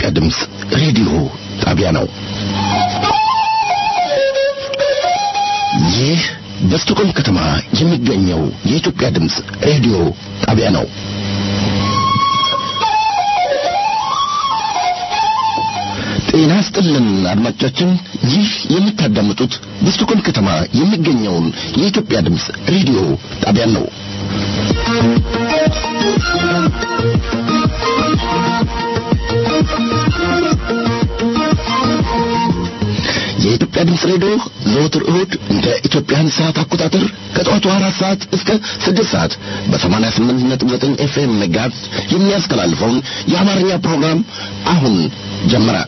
ድምፅ ሬዲዮ ጣቢያ ነው። ይህ በስቶኮልም ከተማ የሚገኘው የኢትዮጵያ ድምፅ ሬዲዮ ጣቢያ ነው። ጤና ስጥልን አድማጮቻችን፣ ይህ የምታዳምጡት በስቶኮልም ከተማ የሚገኘውን የኢትዮጵያ ድምፅ ሬዲዮ ጣቢያን ነው። የኢትዮጵያ ድምፅ ሬዲዮ ዘወትር እሁድ እንደ ኢትዮጵያን ሰዓት አቆጣጠር ከጠዋቱ አራት ሰዓት እስከ ስድስት ሰዓት በሰማንያ ስምንት ነጥብ ዘጠኝ ኤፍኤም መጋዝ የሚያስተላልፈውን የአማርኛ ፕሮግራም አሁን ጀመረ።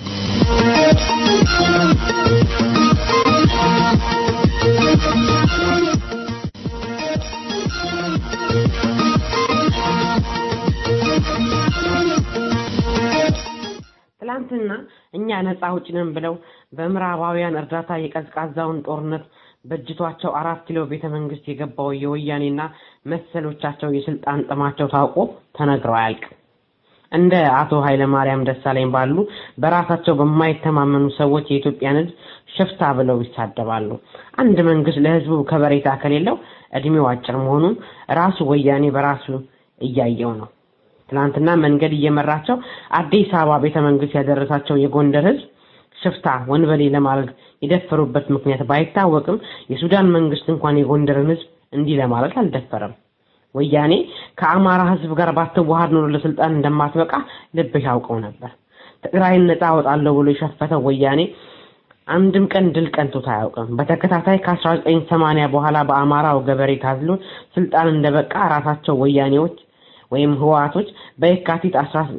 ትላንትና እኛ ነፃ አውጪ ነን ብለው በምዕራባውያን እርዳታ የቀዝቃዛውን ጦርነት በእጅቷቸው አራት ኪሎ ቤተ መንግስት የገባው የወያኔና መሰሎቻቸው የስልጣን ጥማቸው ታውቆ ተነግረው አያልቅም። እንደ አቶ ኃይለማርያም ደሳለኝ ባሉ በራሳቸው በማይተማመኑ ሰዎች የኢትዮጵያን ሕዝብ ሽፍታ ብለው ይሳደባሉ። አንድ መንግስት ለህዝቡ ከበሬታ ከሌለው እድሜው አጭር መሆኑን ራሱ ወያኔ በራሱ እያየው ነው። ትናንትና መንገድ እየመራቸው አዲስ አበባ ቤተ መንግስት ያደረሳቸው የጎንደር ህዝብ ሽፍታ ወንበሌ ለማለት የደፈሩበት ምክንያት ባይታወቅም የሱዳን መንግስት እንኳን የጎንደርን ህዝብ እንዲህ ለማለት አልደፈረም። ወያኔ ከአማራ ህዝብ ጋር ባትዋሃድ ኖሮ ለስልጣን እንደማትበቃ ልብህ ያውቀው ነበር። ትግራይን ነፃ አወጣለሁ ብሎ የሸፈተው ወያኔ አንድም ቀን ድል ቀንቶት አያውቅም። በተከታታይ ከ1980 በኋላ በአማራው ገበሬ ታዝሎ ስልጣን እንደበቃ ራሳቸው ወያኔዎች ወይም ህወሓቶች በየካቲት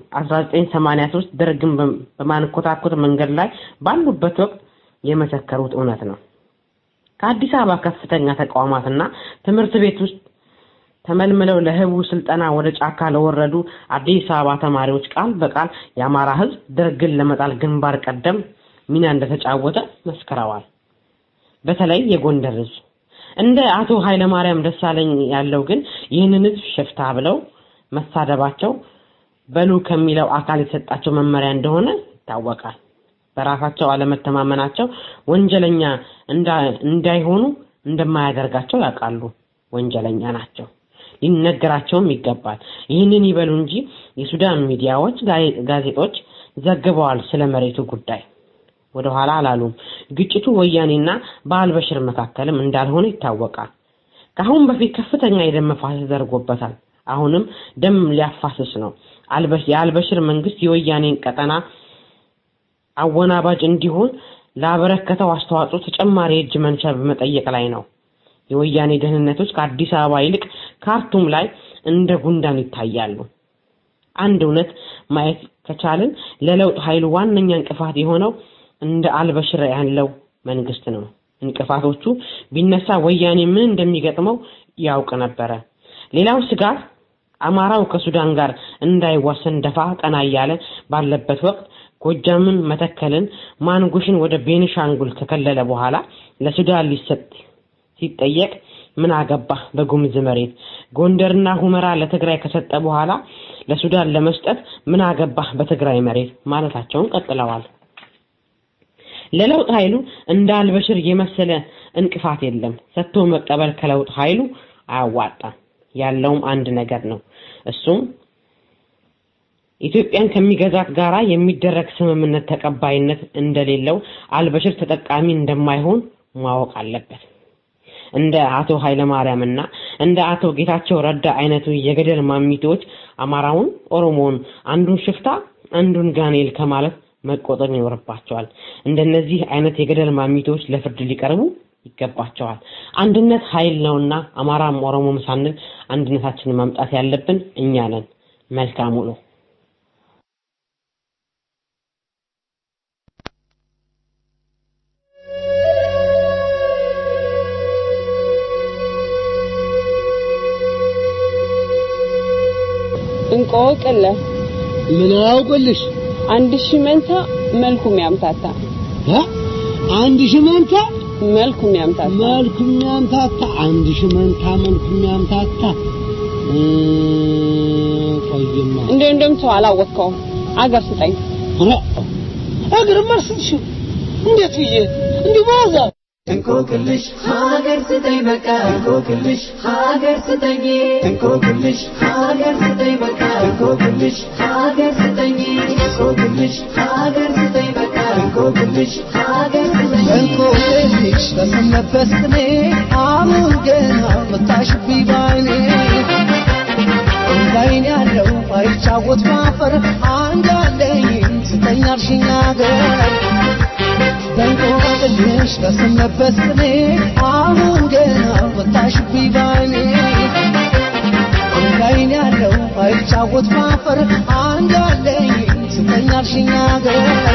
1983 ደርግን በማንኮታኮት መንገድ ላይ ባሉበት ወቅት የመሰከሩት እውነት ነው። ከአዲስ አበባ ከፍተኛ ተቋማትና ትምህርት ቤት ውስጥ ተመልምለው ለህቡ ስልጠና ወደ ጫካ ለወረዱ አዲስ አበባ ተማሪዎች ቃል በቃል የአማራ ህዝብ ደርግን ለመጣል ግንባር ቀደም ሚና እንደተጫወተ መስክረዋል። በተለይ የጎንደር ህዝብ እንደ አቶ ኃይለማርያም ደሳለኝ ያለው ግን ይህንን ህዝብ ሽፍታ ብለው መሳደባቸው በሉ ከሚለው አካል የተሰጣቸው መመሪያ እንደሆነ ይታወቃል። በራሳቸው አለመተማመናቸው ወንጀለኛ እንዳይሆኑ እንደማያደርጋቸው ያውቃሉ። ወንጀለኛ ናቸው፣ ሊነገራቸውም ይገባል። ይህንን ይበሉ እንጂ የሱዳን ሚዲያዎች፣ ጋዜጦች ዘግበዋል ስለ መሬቱ ጉዳይ ወደኋላ አላሉም። ግጭቱ ወያኔና በአልበሽር መካከልም እንዳልሆነ ይታወቃል። ከአሁን በፊት ከፍተኛ የደም መፋሰስ ተደርጎበታል። አሁንም ደም ሊያፋስስ ነው። የአልበሽር መንግስት የወያኔን ቀጠና አወናባጅ እንዲሆን ላበረከተው አስተዋጽኦ ተጨማሪ የእጅ መንሻ በመጠየቅ ላይ ነው። የወያኔ ደህንነቶች ከአዲስ አበባ ይልቅ ካርቱም ላይ እንደ ጉንዳን ይታያሉ። አንድ እውነት ማየት ከቻልን ለለውጥ ኃይሉ ዋነኛ እንቅፋት የሆነው እንደ አልበሽር ያለው መንግስት ነው። እንቅፋቶቹ ቢነሳ ወያኔ ምን እንደሚገጥመው ያውቅ ነበረ። ሌላው ስጋት አማራው ከሱዳን ጋር እንዳይዋሰን ደፋ ቀና እያለ ባለበት ወቅት ጎጃምን፣ መተከልን፣ ማንጉሽን ወደ ቤኒሻንጉል ከከለለ በኋላ ለሱዳን ሊሰጥ ሲጠየቅ ምን አገባህ በጉምዝ መሬት፣ ጎንደርና ሁመራ ለትግራይ ከሰጠ በኋላ ለሱዳን ለመስጠት ምን አገባህ በትግራይ መሬት ማለታቸውን ቀጥለዋል። ለለውጥ ኃይሉ እንደ አልበሽር የመሰለ እንቅፋት የለም። ሰጥቶ መቀበል ከለውጥ ኃይሉ አያዋጣም። ያለውም አንድ ነገር ነው። እሱም ኢትዮጵያን ከሚገዛት ጋራ የሚደረግ ስምምነት ተቀባይነት እንደሌለው አልበሽር ተጠቃሚ እንደማይሆን ማወቅ አለበት። እንደ አቶ ኃይለማርያም እና እንደ አቶ ጌታቸው ረዳ አይነቱ የገደል ማሚቶች አማራውን፣ ኦሮሞውን አንዱን ሽፍታ አንዱን ጋኔል ከማለት መቆጠር ይኖርባቸዋል። እንደነዚህ አይነት የገደል ማሚቶች ለፍርድ ሊቀርቡ ይገባቸዋል። አንድነት ኃይል ነውና አማራም ኦሮሞም ሳንል አንድነታችንን ማምጣት ያለብን እኛ ነን። መልካም ውሎ። እንቆቅልህ ምን አውቅልሽ? አንድ ሺህ መንታ መልኩም ያምታታ እ አንድ ሺህ መንታ መልኩም ያምታታ መልኩም ያምታታ አንድ ሺህ መንታ መልኩም ያምታታ ቆይማ እንደ እንደም ሰው አላወቅከውም። አገር ስጠኝ እግር መርስልሽ እንዴት ብዬ እንዲህ በዛ እንቆቅልሽ ሀገር ስጠኝ በቃ እንቆቅልሽ ሀገር ስጠኝ እንቆቅልሽ ሀገር ስጠኝ በቃ እንቆቅልሽ ሀገር ስጠኝ እንቆቅልሽ ሀገር ስጠኝ በቃ እንቆቅልሽ ሀገር ስጠኝ እንቆቅልሽ በሰነበት ቅኔ አሁን ገና መታሽብኝ ባይኔ እንዳይን ያለው አይጫወት ማፈር አንድ አለኝ ስጠኝ አልሽኝ አገር በእንቆቅልሽ በሰነበት ቅኔ አሁን ገና መታሽብኝ ባይኔ እንዳይን ያለው አይጫወት ማፈር አንድ አለኝ ስጠኝ አልሽኝ አገር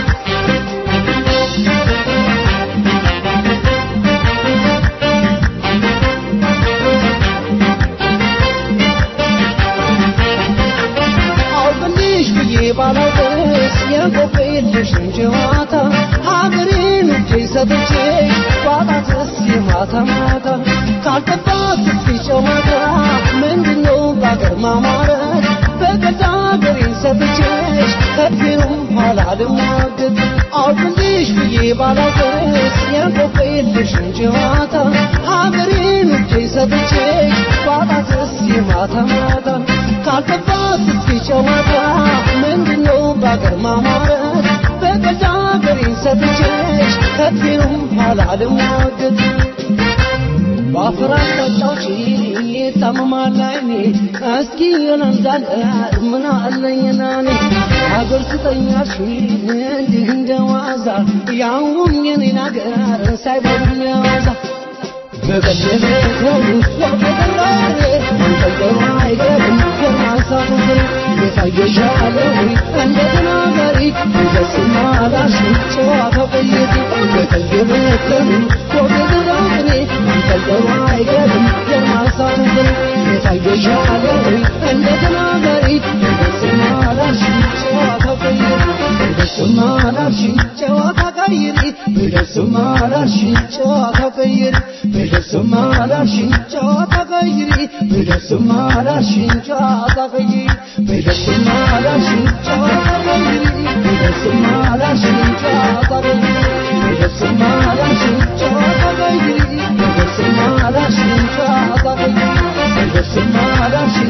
አውቅልሽ ብዬ ባላውቅስ የቆቅልሽን ጨዋታ ሀገሬን እጄ ሰጥቼ ባጣትስ የማታ ማታ ካልጠባት እስኪ ጨዋታ ምንድነው በአገር ማማረት በገዛ ሀገሬን ሰጥቼሽ ከፊሩም ኋላ ልሟገት አውቅልሽ ብዬ ባላውቅስ የቆቅልሽን ጨዋታ ሀገሬን እጄ ሰጥቼሽ ባጣትስ የማታ ማታ ካልገባት እስኪ ጨዋታ ምንድነው በአገር ማማረት በገዛ ሀገሬን ሰጥቼሽ ከፊሩም ኋላ ልሟገት በአፈራት ጠጫዎች ታመማል አይኔ እስኪ የነንዛለ ምን አለኝና እኔ ሀገር ስጠኛሽ እንዲህ እንደ ዋዛ ያውም የኔን ሀገር ሳይበሉም ያዋዛ በቀደመው ወደላሬ አንተገሩ አይገርም የማንሳቱ ፍሬ የታየሻለው እንደ ተናጋሪ እንደስማ ላሽ ጨዋታ ቀየት በቀደመው ወደላሬ አንተገሩ አይገርም የማንሳቱ ፍሬ የታየሻለው እንደ ተናጋሪ እንደስማ ላሽ ጨዋታ ቀየት እንደስማ ላሽ ጨዋታ ቀይሪ እንደስማ ላሽ ጨዋታ ቀይሪ በደስማ ላልሽኝ ጨዋታ ቀይሪ በደስማ ላልሽኝ ጨዋታ ቀይሪ በደስማ ላልሽኝ ጨዋታ ቀይሪ በደስማ ላልሽኝ ጨዋታ ቀይሪ በደስማ ላልሽኝ ጨዋታ ቀይሪ በደስማ ላልሽኝ ጨዋታ ቀይሪ በደስማ ላልሽኝ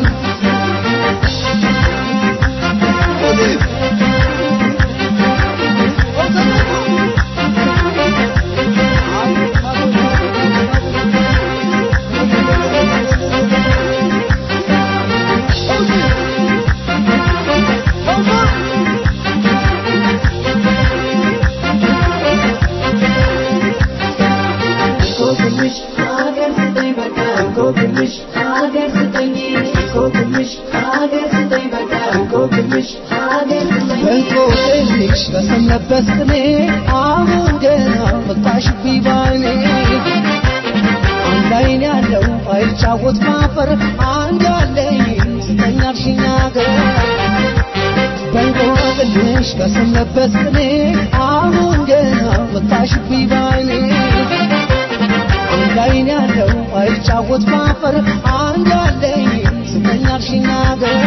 እንቆቅልሽ ሀገር ስጠኝ በቃ እንቆቅልሽ ሀገር ስጠኝ እንቆቅልሽ ሀገር ስጠኝ በቃ እንቆቅልሽ ሀገር ስጠኝ እንቆቅልሽ በሰነበት ቅኔ አሁን ገና መጣሽብኝ ባይኔ አንድ አይን ያለው አይጫወት ማፈር አንድ አለኝ ስጠኝ አልሽኝ አገር በእንቆቅልሽ በሰነበት ቅኔ አሁን ገና መጣሽብኝ ባይኔ አንድ አይን ያለው አይጫወት ማፈር አንድ አለኝ ስጠኝ አልሽኝ አገር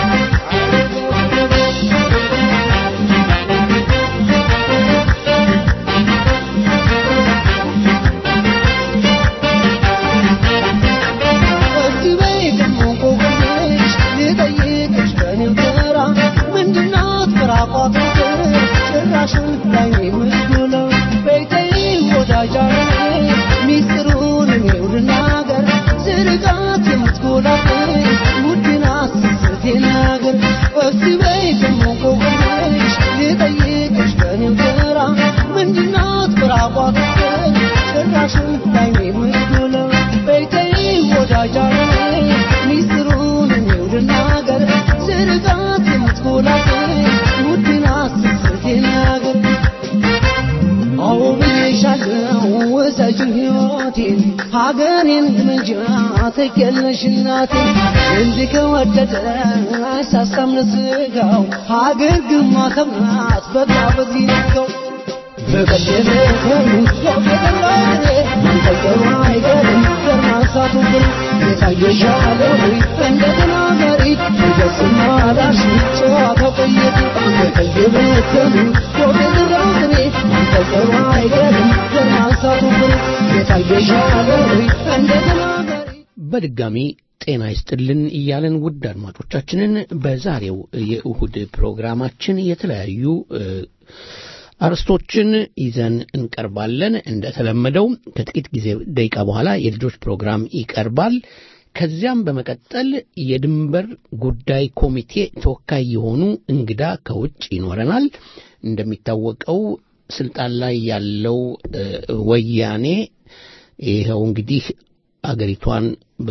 እስቲ በይ ደግሞ እንቆቅልሽ ልጠይቅሽ በኔው ተራ ምንድናት ፍራቋት ጭራሽን ላይ ምስጉለው በይተይ ወዳጃዬ ሚስጥሩን እኔው ልናገር ዝርጋት የምትጎላብኝ ውድና ስስቴ ነገር እስቲ በይ ደግሞ እንቆቅልሽ ልጠይቅሽ በኔው ተራ ምንድናት ፍራቋት ጭራሽን ላይ ምስጉለው በይተይ ወዳጃዬ ሚስጥሩን እኔው ልናገር ዝርጋት የምትጎላብኝ ውድና ስስቴ ነገር አዎ ብዬሻለሁ ውሰጂው ሕይወቴን ሀገሬን ግምጃ ትኬለሽ እናቴ እንዲህ ከወደደ አይሳሳም ለስጋው ሀገር ግማተም ናት በቃ በዚህ ነጋው በቀደመ ከሩ ወገደላሬ መንጠቀሩ አይገርም ገርማሳ ማንሳቱብን የታየሻለ ወይ እንደገና መሪ ይደስና ላሽ ጨዋታ ቆየት የቀየበተኑ ወገድራው ቅኔ መንፈሰሩ አይገርም ዘር ማንሳቱብን የታየሻለ ወይ እንደገና መሪ በድጋሚ ጤና ይስጥልን እያለን ውድ አድማጮቻችንን በዛሬው የእሁድ ፕሮግራማችን የተለያዩ እ፣ አርስቶችን ይዘን እንቀርባለን። እንደተለመደው ከጥቂት ጊዜ ደቂቃ በኋላ የልጆች ፕሮግራም ይቀርባል። ከዚያም በመቀጠል የድንበር ጉዳይ ኮሚቴ ተወካይ የሆኑ እንግዳ ከውጭ ይኖረናል። እንደሚታወቀው ስልጣን ላይ ያለው እ፣ ወያኔ ይኸው እንግዲህ አገሪቷን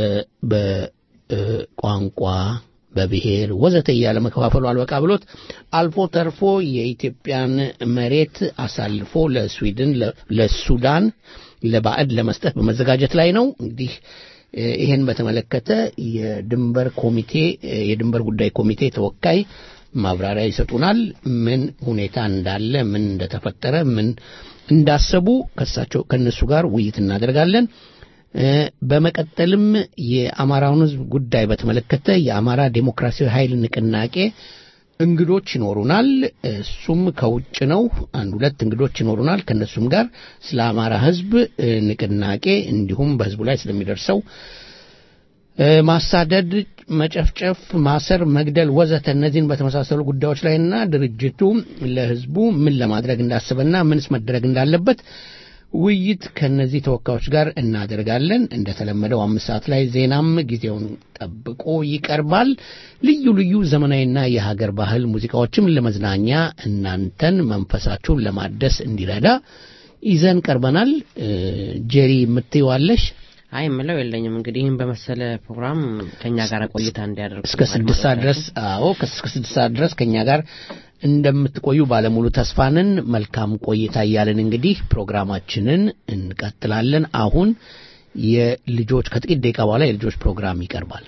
በቋንቋ በብሔር ወዘተ እያለ መከፋፈሉ አልበቃ ብሎት አልፎ ተርፎ የኢትዮጵያን መሬት አሳልፎ ለስዊድን፣ ለ- ለሱዳን፣ ለባዕድ ለመስጠት በመዘጋጀት ላይ ነው። እንግዲህ እ፣ ይህን በተመለከተ የድንበር ኮሚቴ እ፣ የድንበር ጉዳይ ኮሚቴ ተወካይ ማብራሪያ ይሰጡናል። ምን ሁኔታ እንዳለ፣ ምን እንደተፈጠረ፣ ምን እንዳሰቡ ከሳቸው ከእነሱ ጋር ውይይት እናደርጋለን። እ፣ በመቀጠልም የአማራውን ሕዝብ ጉዳይ በተመለከተ የአማራ ዴሞክራሲያዊ ኃይል ንቅናቄ እንግዶች ይኖሩናል። እሱም ከውጭ ነው። አንድ ሁለት እንግዶች ይኖሩናል። ከእነሱም ጋር ስለ አማራ ሕዝብ እ፣ ንቅናቄ እንዲሁም በሕዝቡ ላይ ስለሚደርሰው እ፣ ማሳደድ፣ መጨፍጨፍ፣ ማሰር፣ መግደል ወዘተ እነዚህን በተመሳሰሉ ጉዳዮች ላይና ድርጅቱ ለሕዝቡ ምን ለማድረግ እንዳሰበና ምንስ መደረግ እንዳለበት ውይይት ከነዚህ ተወካዮች ጋር እናደርጋለን። እንደተለመደው አምስት ሰዓት ላይ ዜናም ጊዜውን ጠብቆ ይቀርባል። ልዩ ልዩ ዘመናዊና የሀገር ባህል ሙዚቃዎችም ለመዝናኛ እናንተን መንፈሳችሁን ለማደስ እንዲረዳ ይዘን ቀርበናል። እ፣ ጄሪ የምትይዋለሽ አይ የምለው የለኝም። እንግዲህ ይህን በመሰለ ፕሮግራም ከእኛ ጋር ቆይታ እንዲያደርጉ እስከ ስድስት ሰዓት ድረስ አዎ እስከ ስድስት ሰዓት ድረስ ከእኛ ጋር እንደምትቆዩ ባለሙሉ ተስፋንን መልካም ቆይታ እያለን እንግዲህ ፕሮግራማችንን እንቀጥላለን። አሁን የልጆች ከጥቂት ደቂቃ በኋላ የልጆች ፕሮግራም ይቀርባል።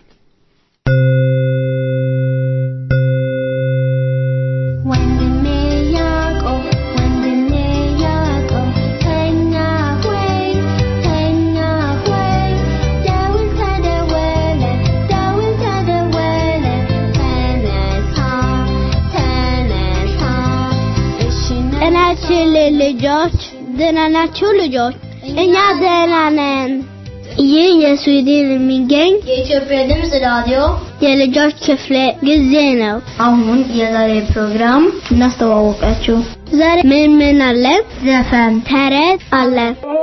ወንድሜ ያዕቆብ ወንድሜ ያዕቆብ ተኛ ሆይ ተኛ ሆይ ደውል ተደወለ ደውል ተደወለ ተነሳ ተነሳ እሺ ጤናችን ልጆች ደህና ናችሁ ልጆች? እኛ ደህና ነን። ይህ የስዊድን የሚገኝ የኢትዮጵያ ድምፅ ራዲዮ የልጆች ክፍለ ጊዜ ነው። አሁን የዛሬ ፕሮግራም እናስተዋወቃችሁ። ዛሬ ምን ምን አለ? ዘፈን፣ ተረት አለ።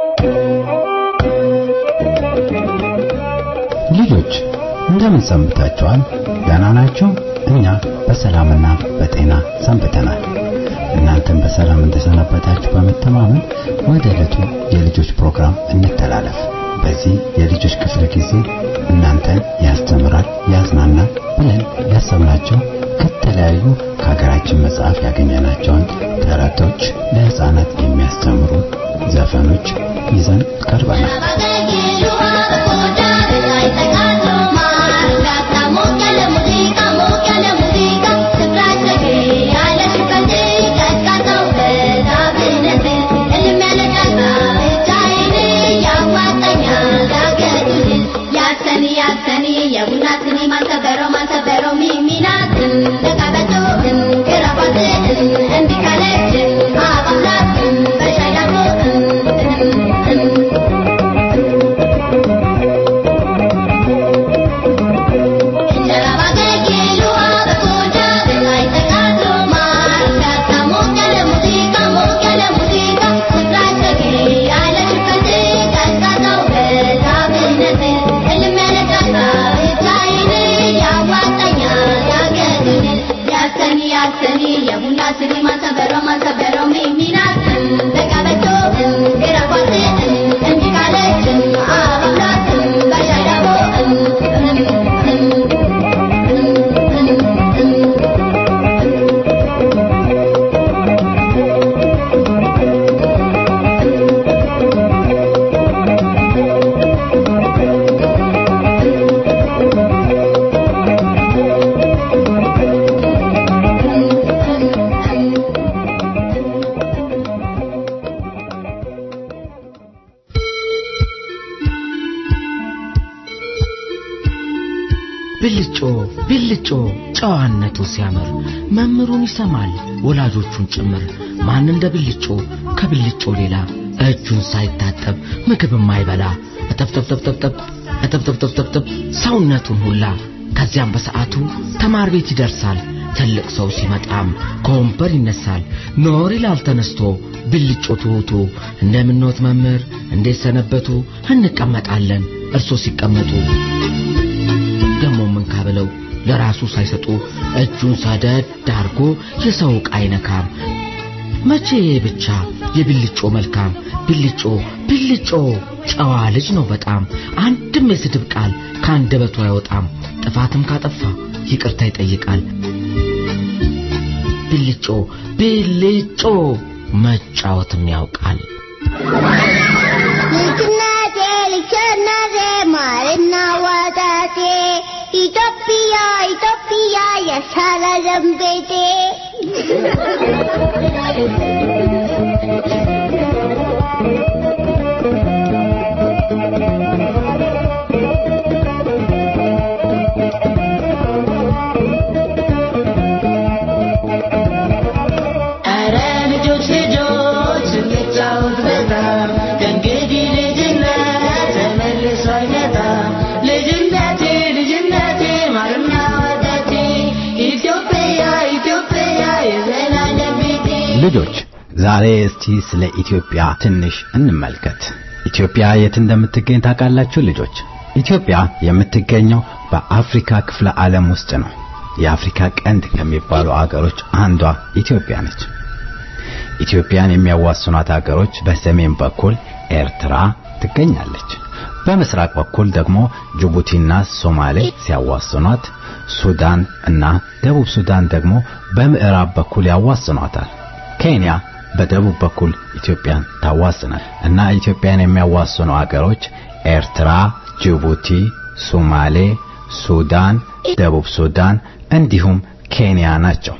ልጆች እንደምን ሰንብታችኋል? ደህና ናችሁ? እኛ በሰላምና በጤና ሰንብተናል። እናንተም በሰላም እንደሰነበታችሁ በመተማመን ወደ ዕለቱ የልጆች ፕሮግራም እንተላለፍ። በዚህ የልጆች ክፍለ ጊዜ እናንተን ያስተምራል፣ ያዝናናል ብለን ያሰብናቸው ከተለያዩ ከሀገራችን መጽሐፍ ያገኘናቸውን ተረቶች፣ ለሕፃናት የሚያስተምሩ ዘፈኖች ይዘን ቀርበናል። የቡና ስኒ ማንተበረው ማንተበረው ሚሚናትን ለቀበቶትን ግራባትን እንዲካለችን አባላትን በሻይ ዳቦትን ብልጮ ብልጮ ጨዋነቱ ሲያምር መምህሩን ይሰማል ወላጆቹን ጭምር ማን እንደ ብልጮ ከብልጮ ሌላ እጁን ሳይታጠብ ምግብ የማይበላ እጠብጠብጠብጠብጠብ እጠብጠብጠብጠብጠብ ሰውነቱን ሁላ ከዚያም በሰዓቱ ተማር ቤት ይደርሳል ትልቅ ሰው ሲመጣም ከወንበር ይነሳል ኖር ይላል ተነስቶ ብልጮ ትሑቱ እንደምንወት መምህር እንዴት ሰነበቱ እንቀመጣለን እርሶ ሲቀመጡ ደሞ ምን ካብለው ለራሱ ሳይሰጡ እጁን ሰደድ አርጎ የሰው ዕቃ አይነካም መቼ ብቻ የብልጮ መልካም ብልጮ ብልጮ ጨዋ ልጅ ነው በጣም አንድም የስድብ ቃል ከአንደበቱ አይወጣም ጥፋትም ካጠፋ ይቅርታ ይጠይቃል ብልጮ ብልጮ መጫወትም ያውቃል ልጅነቴ ልጅነቴ ማርና ወተቴ ኢትዮጵያ ኢትዮጵያ የሳራ ዘንቤቴ ኧረ ልጆች ልጆች እንጫወት በጣም ከእንግዲህ ልጅነት ተመልሶ አይመጣም ልጅነቴ ልጅነቴ ማርና ወተቴ ኢትዮጵያ ኢትዮጵያ የዘላለም ቤቴ ልጆች ዛሬ እስቲ ስለ ኢትዮጵያ ትንሽ እንመልከት። ኢትዮጵያ የት እንደምትገኝ ታውቃላችሁ ልጆች? ኢትዮጵያ የምትገኘው በአፍሪካ ክፍለ ዓለም ውስጥ ነው። የአፍሪካ ቀንድ ከሚባሉ አገሮች አንዷ ኢትዮጵያ ነች። ኢትዮጵያን የሚያዋስኗት አገሮች በሰሜን በኩል ኤርትራ ትገኛለች። በምስራቅ በኩል ደግሞ ጅቡቲና ሶማሌ ሲያዋስኗት፣ ሱዳን እና ደቡብ ሱዳን ደግሞ በምዕራብ በኩል ያዋስኗታል። ኬንያ በደቡብ በኩል ኢትዮጵያን ታዋስናል እና ኢትዮጵያን የሚያዋስኑ አገሮች ኤርትራ፣ ጅቡቲ፣ ሶማሌ፣ ሱዳን፣ ደቡብ ሱዳን እንዲሁም ኬንያ ናቸው።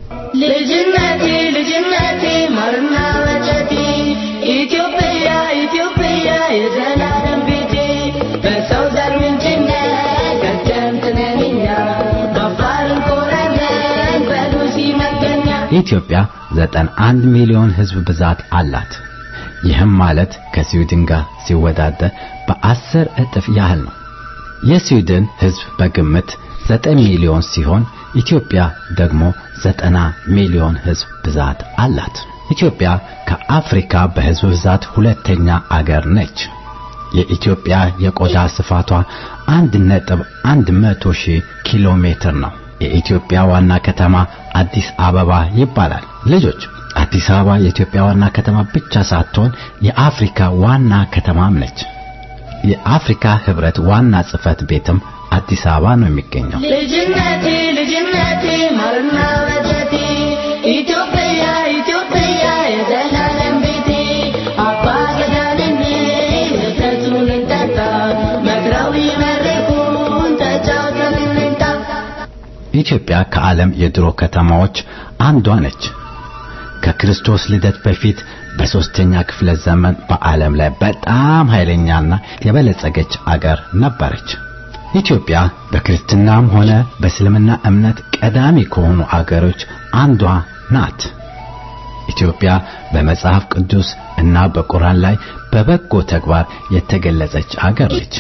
ልጅነቴ ልጅነቴ ማርና ወተቴ ኢትዮጵያ ኢትዮጵያ የዘላለም ቤቴ በሰው ዘር ምንጭነት ቀደምት ነን እኛ በአፋር እንኮራለን በሉሲ መገኛ ኢትዮጵያ 91 ሚሊዮን ሕዝብ ብዛት አላት። ይህም ማለት ከስዊድን ጋር ሲወዳደር በአስር እጥፍ ያህል ነው። የስዊድን ሕዝብ በግምት 9 ሚሊዮን ሲሆን ኢትዮጵያ ደግሞ 90 ሚሊዮን ሕዝብ ብዛት አላት። ኢትዮጵያ ከአፍሪካ በሕዝብ ብዛት ሁለተኛ አገር ነች። የኢትዮጵያ የቆዳ ስፋቷ አንድ ነጥብ አንድ መቶ ሺህ ኪሎ ሜትር ነው። የኢትዮጵያ ዋና ከተማ አዲስ አበባ ይባላል። ልጆች አዲስ አበባ የኢትዮጵያ ዋና ከተማ ብቻ ሳትሆን የአፍሪካ ዋና ከተማም ነች። የአፍሪካ ህብረት ዋና ጽህፈት ቤትም አዲስ አበባ ነው የሚገኘው። ልጅነቴ ልጅነቴ ማርና ወተቴ ኢትዮጵያ ኢትዮጵያ የዘላለም ቤቴ አባ ገዳንን ወተቱን እንጠጣ መክረው ይመርቁን ተጫውተን እንምጣ ኢትዮጵያ ከዓለም የድሮ ከተማዎች አንዷ ነች። ከክርስቶስ ልደት በፊት በሦስተኛ ክፍለ ዘመን በዓለም ላይ በጣም ኃይለኛና የበለጸገች አገር ነበረች። ኢትዮጵያ በክርስትናም ሆነ በእስልምና እምነት ቀዳሚ ከሆኑ አገሮች አንዷ ናት። ኢትዮጵያ በመጽሐፍ ቅዱስ እና በቁርአን ላይ በበጎ ተግባር የተገለጸች አገር ነች።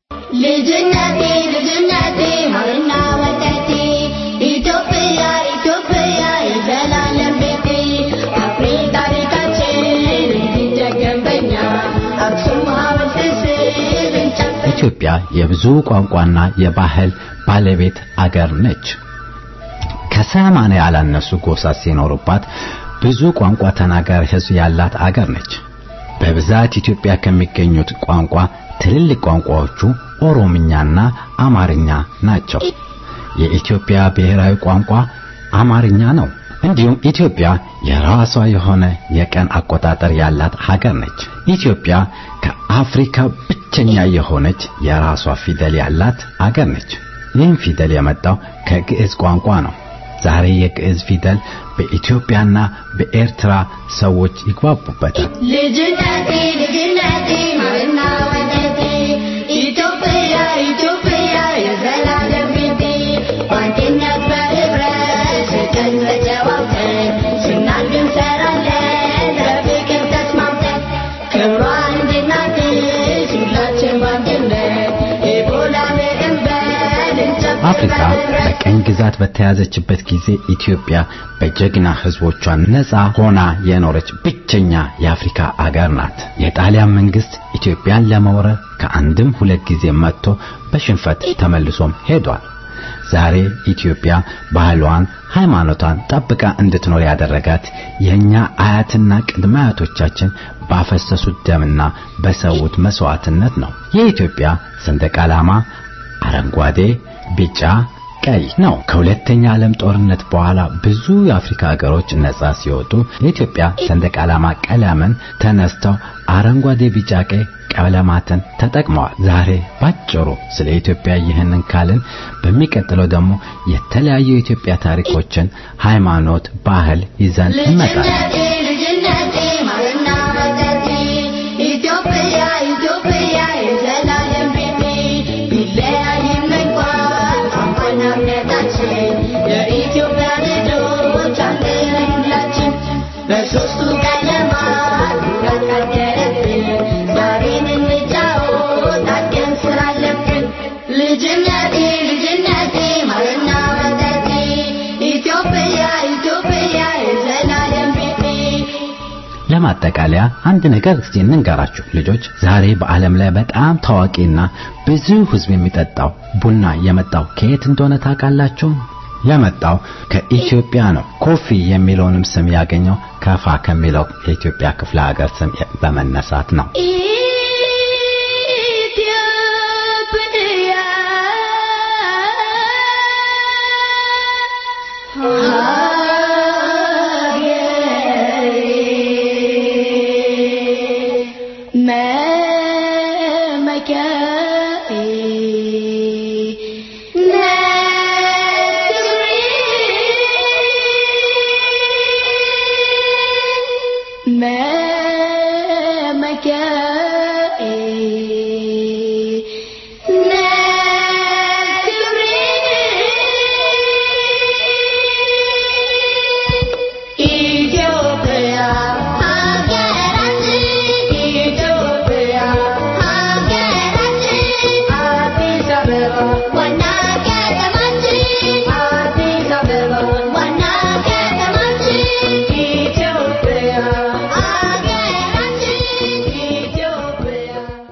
ልጅነቴ ልጅነቴ ማርና ወተቴ ኢትዮጵያ ኢትዮጵያ የዘላለም ቤቴ አፍሪ ታሪካችን እንዲደገም በኛ አክሱም ሐውልት ስር እንጨት ኢትዮጵያ የብዙ ቋንቋና የባህል ባለቤት አገር ነች። ከሰማንያ ያላነሱ ጎሳ ሲኖሩባት ብዙ ቋንቋ ተናጋሪ ሕዝብ ያላት አገር ነች። በብዛት ኢትዮጵያ ከሚገኙት ቋንቋ ትልልቅ ቋንቋዎቹ ኦሮምኛና አማርኛ ናቸው። የኢትዮጵያ ብሔራዊ ቋንቋ አማርኛ ነው። እንዲሁም ኢትዮጵያ የራሷ የሆነ የቀን አቆጣጠር ያላት ሀገር ነች። ኢትዮጵያ ከአፍሪካ ብቸኛ የሆነች የራሷ ፊደል ያላት አገር ነች። ይህም ፊደል የመጣው ከግዕዝ ቋንቋ ነው። ዛሬ የግዕዝ ፊደል በኢትዮጵያና በኤርትራ ሰዎች ይግባቡበታል። ልጅነቴ ልጅነቴ ማርና ወተቴ ኢትዮጵያ ኢትዮጵያ የዘላለም ቤቴ አፍሪካ በቀኝ ግዛት በተያዘችበት ጊዜ ኢትዮጵያ በጀግና ህዝቦቿ ነፃ ሆና የኖረች ብቸኛ የአፍሪካ አገር ናት። የጣሊያን መንግስት ኢትዮጵያን ለመውረር ከአንድም ሁለት ጊዜ መጥቶ በሽንፈት ተመልሶም ሄዷል። ዛሬ ኢትዮጵያ ባህሏን፣ ሃይማኖቷን ጠብቃ እንድትኖር ያደረጋት የኛ አያትና ቅድመ አያቶቻችን ባፈሰሱት ደምና በሰዉት መስዋዕትነት ነው። የኢትዮጵያ ሰንደቅ ዓላማ አረንጓዴ፣ ቢጫ፣ ቀይ ነው። ከሁለተኛ ዓለም ጦርነት በኋላ ብዙ የአፍሪካ ሀገሮች ነጻ ሲወጡ የኢትዮጵያ ሰንደቅ ዓላማ ቀለምን ተነስተው አረንጓዴ፣ ቢጫ፣ ቀይ ቀለማትን ተጠቅመዋል። ዛሬ ባጭሩ ስለ ኢትዮጵያ ይህንን ካልን በሚቀጥለው ደግሞ የተለያዩ የኢትዮጵያ ታሪኮችን፣ ሃይማኖት፣ ባህል ይዘን እንመጣለን። ልጅነቴ ልጅነቴ ማርና ወተቴ ኢትዮጵያ ኢትዮጵያ የዘላለም ቤቴ ቢለያይም እንኳን ቋንቋና እምነታችን የኢትዮጵያ ልጆች አንድ ነን ሁላችን በሦስቱ ቀለማት ኩራት ካደረብን ዛሬን እንጫወት አድገን ስራ አለብን ልጅነቴ ልጅነቴ ማርና ወተቴ ኢትዮጵያ ኢትዮጵያ የዘላለም ቤቴ ለማጠቃለያ አንድ ነገር እስቲ እንንገራችሁ ልጆች። ዛሬ በዓለም ላይ በጣም ታዋቂና ብዙ ሕዝብ የሚጠጣው ቡና የመጣው ከየት እንደሆነ ታውቃላችሁ? የመጣው ከኢትዮጵያ ነው። ኮፊ የሚለውንም ስም ያገኘው ከፋ ከሚለው የኢትዮጵያ ክፍለ ሀገር ስም በመነሳት ነው። ኢትዮጵያ ሀገሬ መመኪያዬ ኢትዮጵያ ሀገራችን ኢትዮጵያ ሀገራችን አዲስ አበባ ዋና ከተማችን አዲስ አበባ ዋና ከተማችን ኢትዮጵያ ሀገራችን ኢትዮጵያ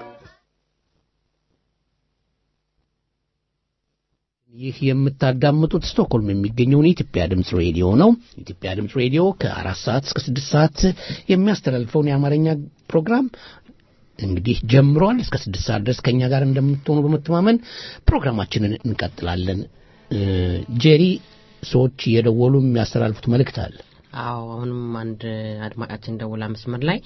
ይህ የምታዳምጡት ስቶክሆልም የሚገኘውን የኢትዮጵያ ድምፅ ሬዲዮ ነው። የኢትዮጵያ ድምፅ ሬዲዮ ከአራት ሰዓት እስከ ስድስት ሰዓት የሚያስተላልፈውን የአማርኛ ፕሮግራም እንግዲህ ጀምሯል። እስከ ስድስት ሰዓት ድረስ ከእኛ ጋር እንደምትሆኑ በመተማመን ፕሮግራማችንን እንቀጥላለን። እ፣ ጄሪ ሰዎች እየደወሉ የሚያስተላልፉት መልእክት አለ። አዎ አሁንም አንድ አድማጫችን ደውላ መስመር ላይ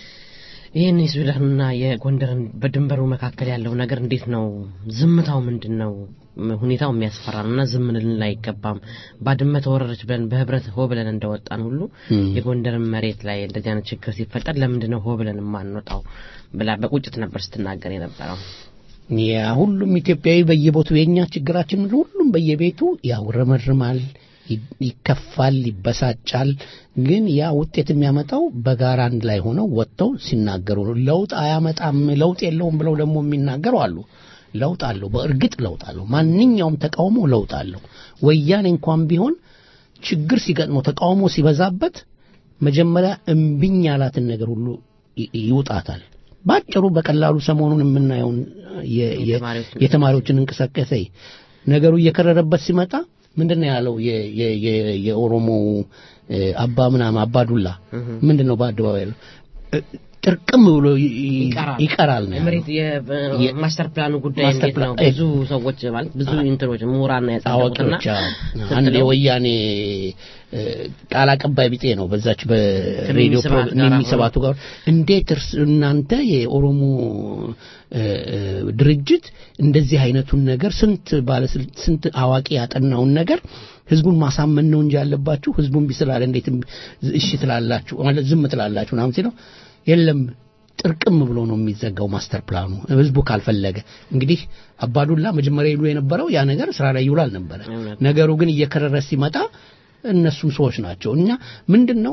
ይህን የሱዳንና የጎንደርን በድንበሩ መካከል ያለው ነገር እንዴት ነው? ዝምታው ምንድን ነው? ም- ሁኔታው የሚያስፈራ ነው እና ዝም ልንል አይገባም። ባድመ ተወረረች ብለን በህብረት ሆ ብለን እንደወጣን ሁሉ እም። የጎንደርን መሬት ላይ እንደዚህ አይነት ችግር ሲፈጠር ለምንድን ነው ሆ ብለን የማንወጣው ብላ በቁጭት ነበር ስትናገር የነበረው። ያ ሁሉም ኢትዮጵያዊ በየቦቱ የኛ ችግራችን ሁሉም በየቤቱ ያውረመርማል፣ ይ- ይከፋል፣ ይበሳጫል። ግን ያ ውጤት የሚያመጣው በጋራ አንድ ላይ ሆነው ወጥተው ሲናገሩ ነው። ለውጥ አያመጣም፣ ለውጥ የለውም ብለው ደግሞ የሚናገሩ አሉ። ለውጥ አለው፣ በእርግጥ ለውጥ አለው። ማንኛውም ተቃውሞ ለውጥ አለው። ወያኔ እንኳን ቢሆን ችግር ሲገጥመው ተቃውሞ ሲበዛበት መጀመሪያ እምቢኝ ያላትን ነገር ሁሉ ይ- ይውጣታል። ባጭሩ በቀላሉ ሰሞኑን የምናየውን የ- የ- የተማሪዎችን የተማሪዎችን እንቅስቃሴ ነገሩ እየከረረበት ሲመጣ ምንድን ነው ያለው የ- የ- የ- የኦሮሞ እ፣ አባ ምናምን አባዱላ ምንድን ነው በአደባባይ ያለው እ፣ ጥርቅም ብሎ ይ- ይ- ይቀራል። ይቀራል ነው ያለው። የመሬት የ- የማስተር ፕላኑ ጉዳይ ማስተር እንዴት ነው? ፕላን- ብዙ ሰዎች ማለት ብዙ ኢንትሮች ምሁራን ያጸደቁትና አዋቂዎች አዎ። አንድ የወያኔ እ፣ ቃል አቀባይ ቢጤ ነው በዛች በሬዲዮ ከሚሚ ስብሐት ጋር የሚሰባቱ ጋር እንዴት እርስ እናንተ የኦሮሞ እ፣ እ፣ ድርጅት እንደዚህ አይነቱን ነገር ስንት ባለስልጣን ስንት አዋቂ ያጠናውን ነገር ህዝቡን ማሳመን ነው እንጂ ያለባችሁ ህዝቡን ቢስላለ እንዴት እሺ ትላላችሁ ማለት ዝም ትላላችሁ ምናምን ሲለው የለም ጥርቅም ብሎ ነው የሚዘጋው ማስተር ፕላኑ ህዝቡ ካልፈለገ እንግዲህ አባዱላ መጀመሪያ ይሉ የነበረው ያ ነገር ስራ ላይ ይውላል ነበረ እውነት። ነገሩ ግን እየከረረ ሲመጣ እነሱም ሰዎች ናቸው እኛ ምንድን ነው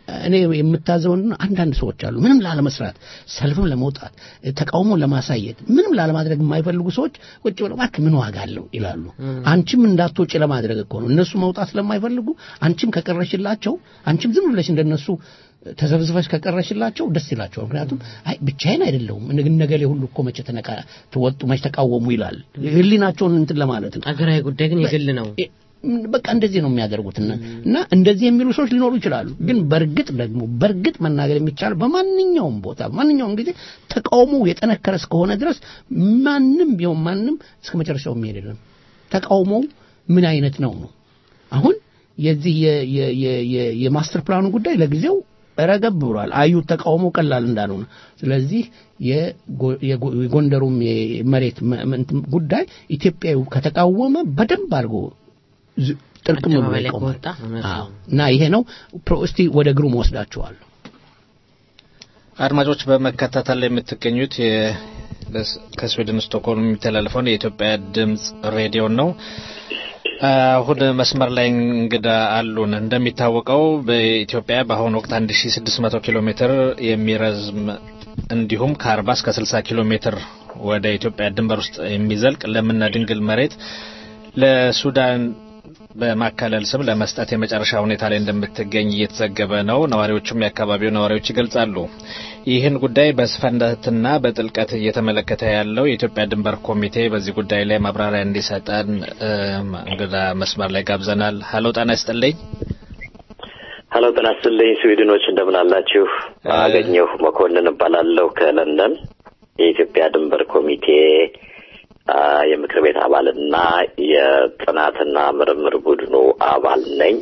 እኔ የምታዘውን አንዳንድ ሰዎች አሉ ምንም ላለመስራት ሰልፍም ለመውጣት ተቃውሞ ለማሳየት ምንም ላለማድረግ የማይፈልጉ ሰዎች ቁጭ ብለው እባክህ ምን ዋጋ አለው ይላሉ። አንቺም እንዳትወጪ ለማድረግ እኮ ነው። እነሱ መውጣት ስለማይፈልጉ አንቺም ከቀረሽላቸው አንቺም ዝም ብለሽ እንደነሱ ተዘብዝበሽ ከቀረሽላቸው ደስ ይላቸዋል። ምክንያቱም አይ ብቻዬን አይደለሁም ነገሌ ሁሉ እኮ መቼ ተነቃ ተወጡ መቼ ተቃወሙ ይላል። ህሊናቸውን እንትን ለማለት ነው። አገራዊ ጉዳይ ግን የግል ነው። በቃ እንደዚህ ነው የሚያደርጉት እና እንደዚህ የሚሉ ሰዎች ሊኖሩ ይችላሉ። ግን በእርግጥ ደግሞ በእርግጥ መናገር የሚቻለው በማንኛውም ቦታ በማንኛውም ጊዜ ተቃውሞ የጠነከረ እስከሆነ ድረስ ማንም ቢሆን ማንም እስከ መጨረሻው የሚሄድ የለም። ተቃውሞው ምን አይነት ነው ነው አሁን የዚህ የማስተር ፕላኑ ጉዳይ ለጊዜው ረገብ ብሏል። አዩት ተቃውሞ ቀላል እንዳልሆነ። ስለዚህ የጎንደሩም የመሬት ጉዳይ ኢትዮጵያዊ ከተቃወመ በደንብ አድርጎ ጥርቅም ብሎ ይቆማል እና ይሄ ነው። እስቲ ወደ ግሩም ወስዳችኋለሁ። አድማጮች በመከታተል ላይ የምትገኙት ከስዊድን ስቶክሆልም የሚተላለፈውን የኢትዮጵያ ድምጽ ሬዲዮ ነው። አሁን መስመር ላይ እንግዳ አሉን። እንደሚታወቀው በኢትዮጵያ በአሁኑ ወቅት 1600 ኪሎ ሜትር የሚረዝም እንዲሁም ከ40 እስከ 60 ኪሎ ሜትር ወደ ኢትዮጵያ ድንበር ውስጥ የሚዘልቅ ለምና ድንግል መሬት ለሱዳን በማካለል ስም ለመስጠት የመጨረሻ ሁኔታ ላይ እንደምትገኝ እየተዘገበ ነው። ነዋሪዎቹም የአካባቢው ነዋሪዎች ይገልጻሉ። ይህን ጉዳይ በስፋትና በጥልቀት እየተመለከተ ያለው የኢትዮጵያ ድንበር ኮሚቴ በዚህ ጉዳይ ላይ ማብራሪያ እንዲሰጠን እንግዳ መስመር ላይ ጋብዘናል። ሀሎ ጤና ይስጥልኝ። ሀሎ ጤና ይስጥልኝ። ስዊድኖች እንደምን አላችሁ? አገኘሁ መኮንን እባላለሁ ከለንደን የኢትዮጵያ ድንበር ኮሚቴ የምክር ቤት አባልና የጥናትና ምርምር ቡድኑ አባል ነኝ።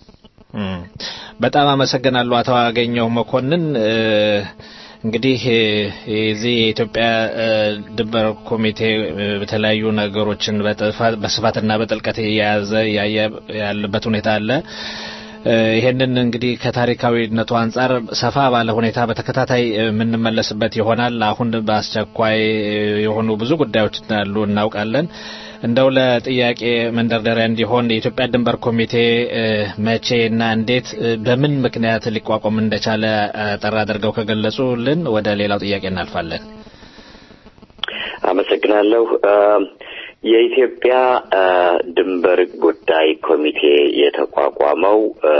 በጣም አመሰግናለሁ አቶ አገኘሁ መኮንን። እንግዲህ የዚህ የኢትዮጵያ ድንበር ኮሚቴ በተለያዩ ነገሮችን በስፋትና በጥልቀት የያዘ ያለበት ሁኔታ አለ። ይሄንን እንግዲህ ከታሪካዊነቱ አንጻር ሰፋ ባለ ሁኔታ በተከታታይ የምንመለስበት ይሆናል። አሁን በአስቸኳይ የሆኑ ብዙ ጉዳዮች እንዳሉ እናውቃለን። እንደው ለጥያቄ መንደርደሪያ እንዲሆን የኢትዮጵያ ድንበር ኮሚቴ መቼ እና እንዴት በምን ምክንያት ሊቋቋም እንደቻለ ጠራ አድርገው ከገለጹልን ወደ ሌላው ጥያቄ እናልፋለን። አመሰግናለሁ። የኢትዮጵያ ድንበር ጉዳይ ኮሚቴ የተቋቋመው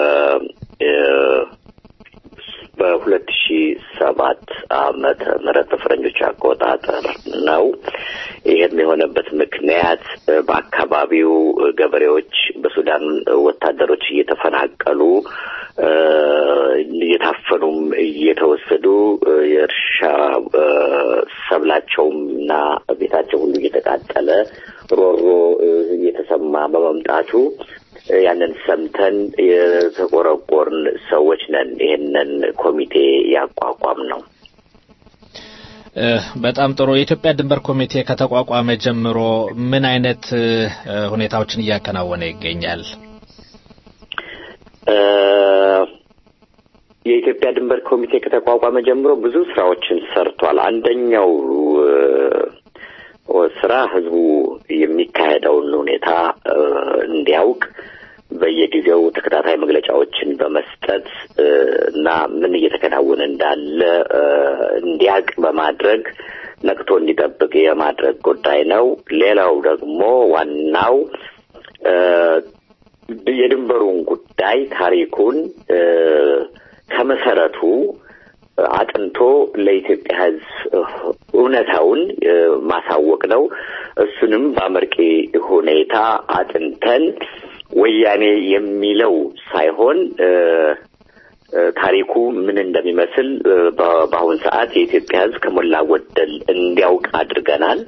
በሁለት ሺ ሰባት ዓመተ ምህረት በፈረንጆች አቆጣጠር ነው። ይህም የሆነበት ምክንያት በአካባቢው ገበሬዎች በሱዳን ወታደሮች እየተፈናቀሉ እየታፈኑም እየተወሰዱ የእርሻ ሰብላቸውም እና ቤታቸው ሁሉ እየተቃጠለ ሮሮ እየተሰማ በመምጣቱ ያንን ሰምተን የተቆረቆርን ሰዎች ነን። ይህንን ኮሚቴ ያቋቋም ነው። በጣም ጥሩ። የኢትዮጵያ ድንበር ኮሚቴ ከተቋቋመ ጀምሮ ምን አይነት ሁኔታዎችን እያከናወነ ይገኛል? የኢትዮጵያ ድንበር ኮሚቴ ከተቋቋመ ጀምሮ ብዙ ስራዎችን ሰርቷል። አንደኛው ስራ ህዝቡ የሚካሄደውን ሁኔታ እንዲያውቅ በየጊዜው ተከታታይ መግለጫዎችን በመስጠት እና ምን እየተከናወነ እንዳለ እንዲያውቅ በማድረግ ነቅቶ እንዲጠብቅ የማድረግ ጉዳይ ነው። ሌላው ደግሞ ዋናው የድንበሩን ጉዳይ ታሪኩን ከመሰረቱ አጥንቶ ለኢትዮጵያ ሕዝብ እውነታውን ማሳወቅ ነው። እሱንም በአመርቂ ሁኔታ አጥንተን ወያኔ የሚለው ሳይሆን ታሪኩ ምን እንደሚመስል በአሁን ሰዓት የኢትዮጵያ ሕዝብ ከሞላ ጎደል እንዲያውቅ አድርገናል።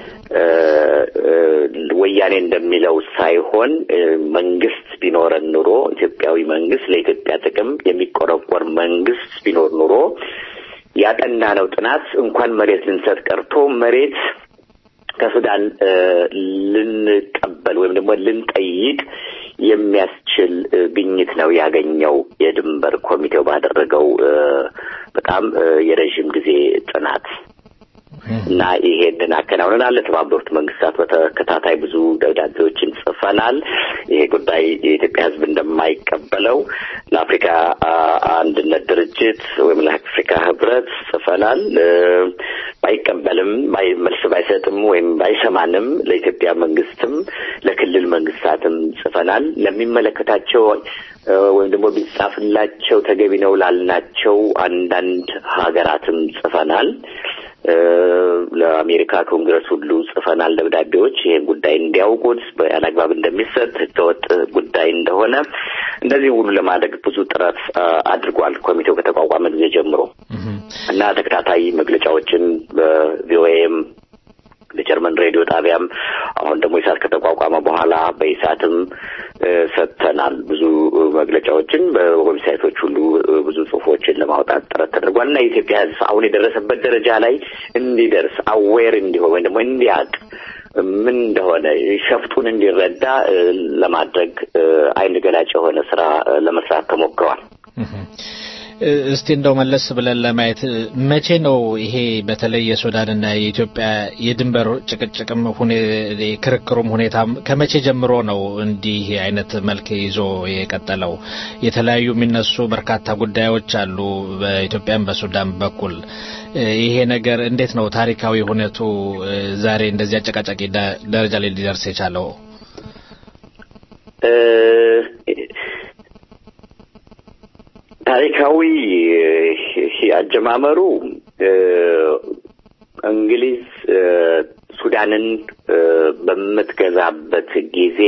ወያኔ እንደሚለው ሳይሆን መንግስት ቢኖረን ኑሮ ኢትዮጵያዊ መንግስት ለኢትዮጵያ ጥቅም የሚቆረቆር መንግስት ቢኖር ኑሮ ያጠናነው ጥናት እንኳን መሬት ልንሰጥ ቀርቶ መሬት ከሱዳን ልንቀበል ወይም ደግሞ ልንጠይቅ የሚያስችል ግኝት ነው ያገኘው የድንበር ኮሚቴው ባደረገው በጣም የረዥም ጊዜ ጥናት እና ይሄንን አከናውነናል። ለተባበሩት መንግስታት በተከታታይ ብዙ ደብዳቤዎችን ጽፈናል። ይሄ ጉዳይ የኢትዮጵያ ሕዝብ እንደማይቀበል የማንቀበለው ለአፍሪካ አንድነት ድርጅት ወይም ለአፍሪካ ህብረት ጽፈናል። ባይቀበልም መልስ ባይሰጥም ወይም ባይሰማንም ለኢትዮጵያ መንግስትም ለክልል መንግስታትም ጽፈናል። ለሚመለከታቸው ወይም ደግሞ ቢጻፍላቸው ተገቢ ነው ላልናቸው አንዳንድ ሀገራትም ጽፈናል። ለአሜሪካ ኮንግረስ ሁሉ ጽፈናል ደብዳቤዎች ይህን ጉዳይ እንዲያውቁት ያለአግባብ እንደሚሰጥ ህገወጥ ጉዳይ እንደሆነ እንደዚህ ሁሉ ለማድረግ ብዙ ጥረት አድርጓል ኮሚቴው ከተቋቋመ ጊዜ ጀምሮ እና ተከታታይ መግለጫዎችን በቪኦኤም በጀርመን ሬዲዮ ጣቢያም አሁን ደግሞ ኢሳት ከተቋቋመ በኋላ በኢሳትም ሰጥተናል። ብዙ መግለጫዎችን በዌብሳይቶች ሁሉ ብዙ ጽሁፎችን ለማውጣት ጥረት ተደርጓል እና የኢትዮጵያ ህዝብ አሁን የደረሰበት ደረጃ ላይ እንዲደርስ አዌር እንዲሆን ወይም ደግሞ እንዲያውቅ ምን እንደሆነ ሸፍጡን እንዲረዳ ለማድረግ አይን ገላጭ የሆነ ስራ ለመስራት ተሞክሯል። እስቲ እንደው መለስ ብለን ለማየት መቼ ነው ይሄ በተለይ የሱዳንና የኢትዮጵያ የድንበር ጭቅጭቅም ክርክሩም ሁኔታም ከመቼ ጀምሮ ነው እንዲህ አይነት መልክ ይዞ የቀጠለው? የተለያዩ የሚነሱ በርካታ ጉዳዮች አሉ በኢትዮጵያም በሱዳን በኩል። ይሄ ነገር እንዴት ነው ታሪካዊ ሁነቱ ዛሬ እንደዚህ አጨቃጫቂ ደረጃ ላይ ሊደርስ የቻለው? ታሪካዊ አጀማመሩ እንግሊዝ ሱዳንን በምትገዛበት ጊዜ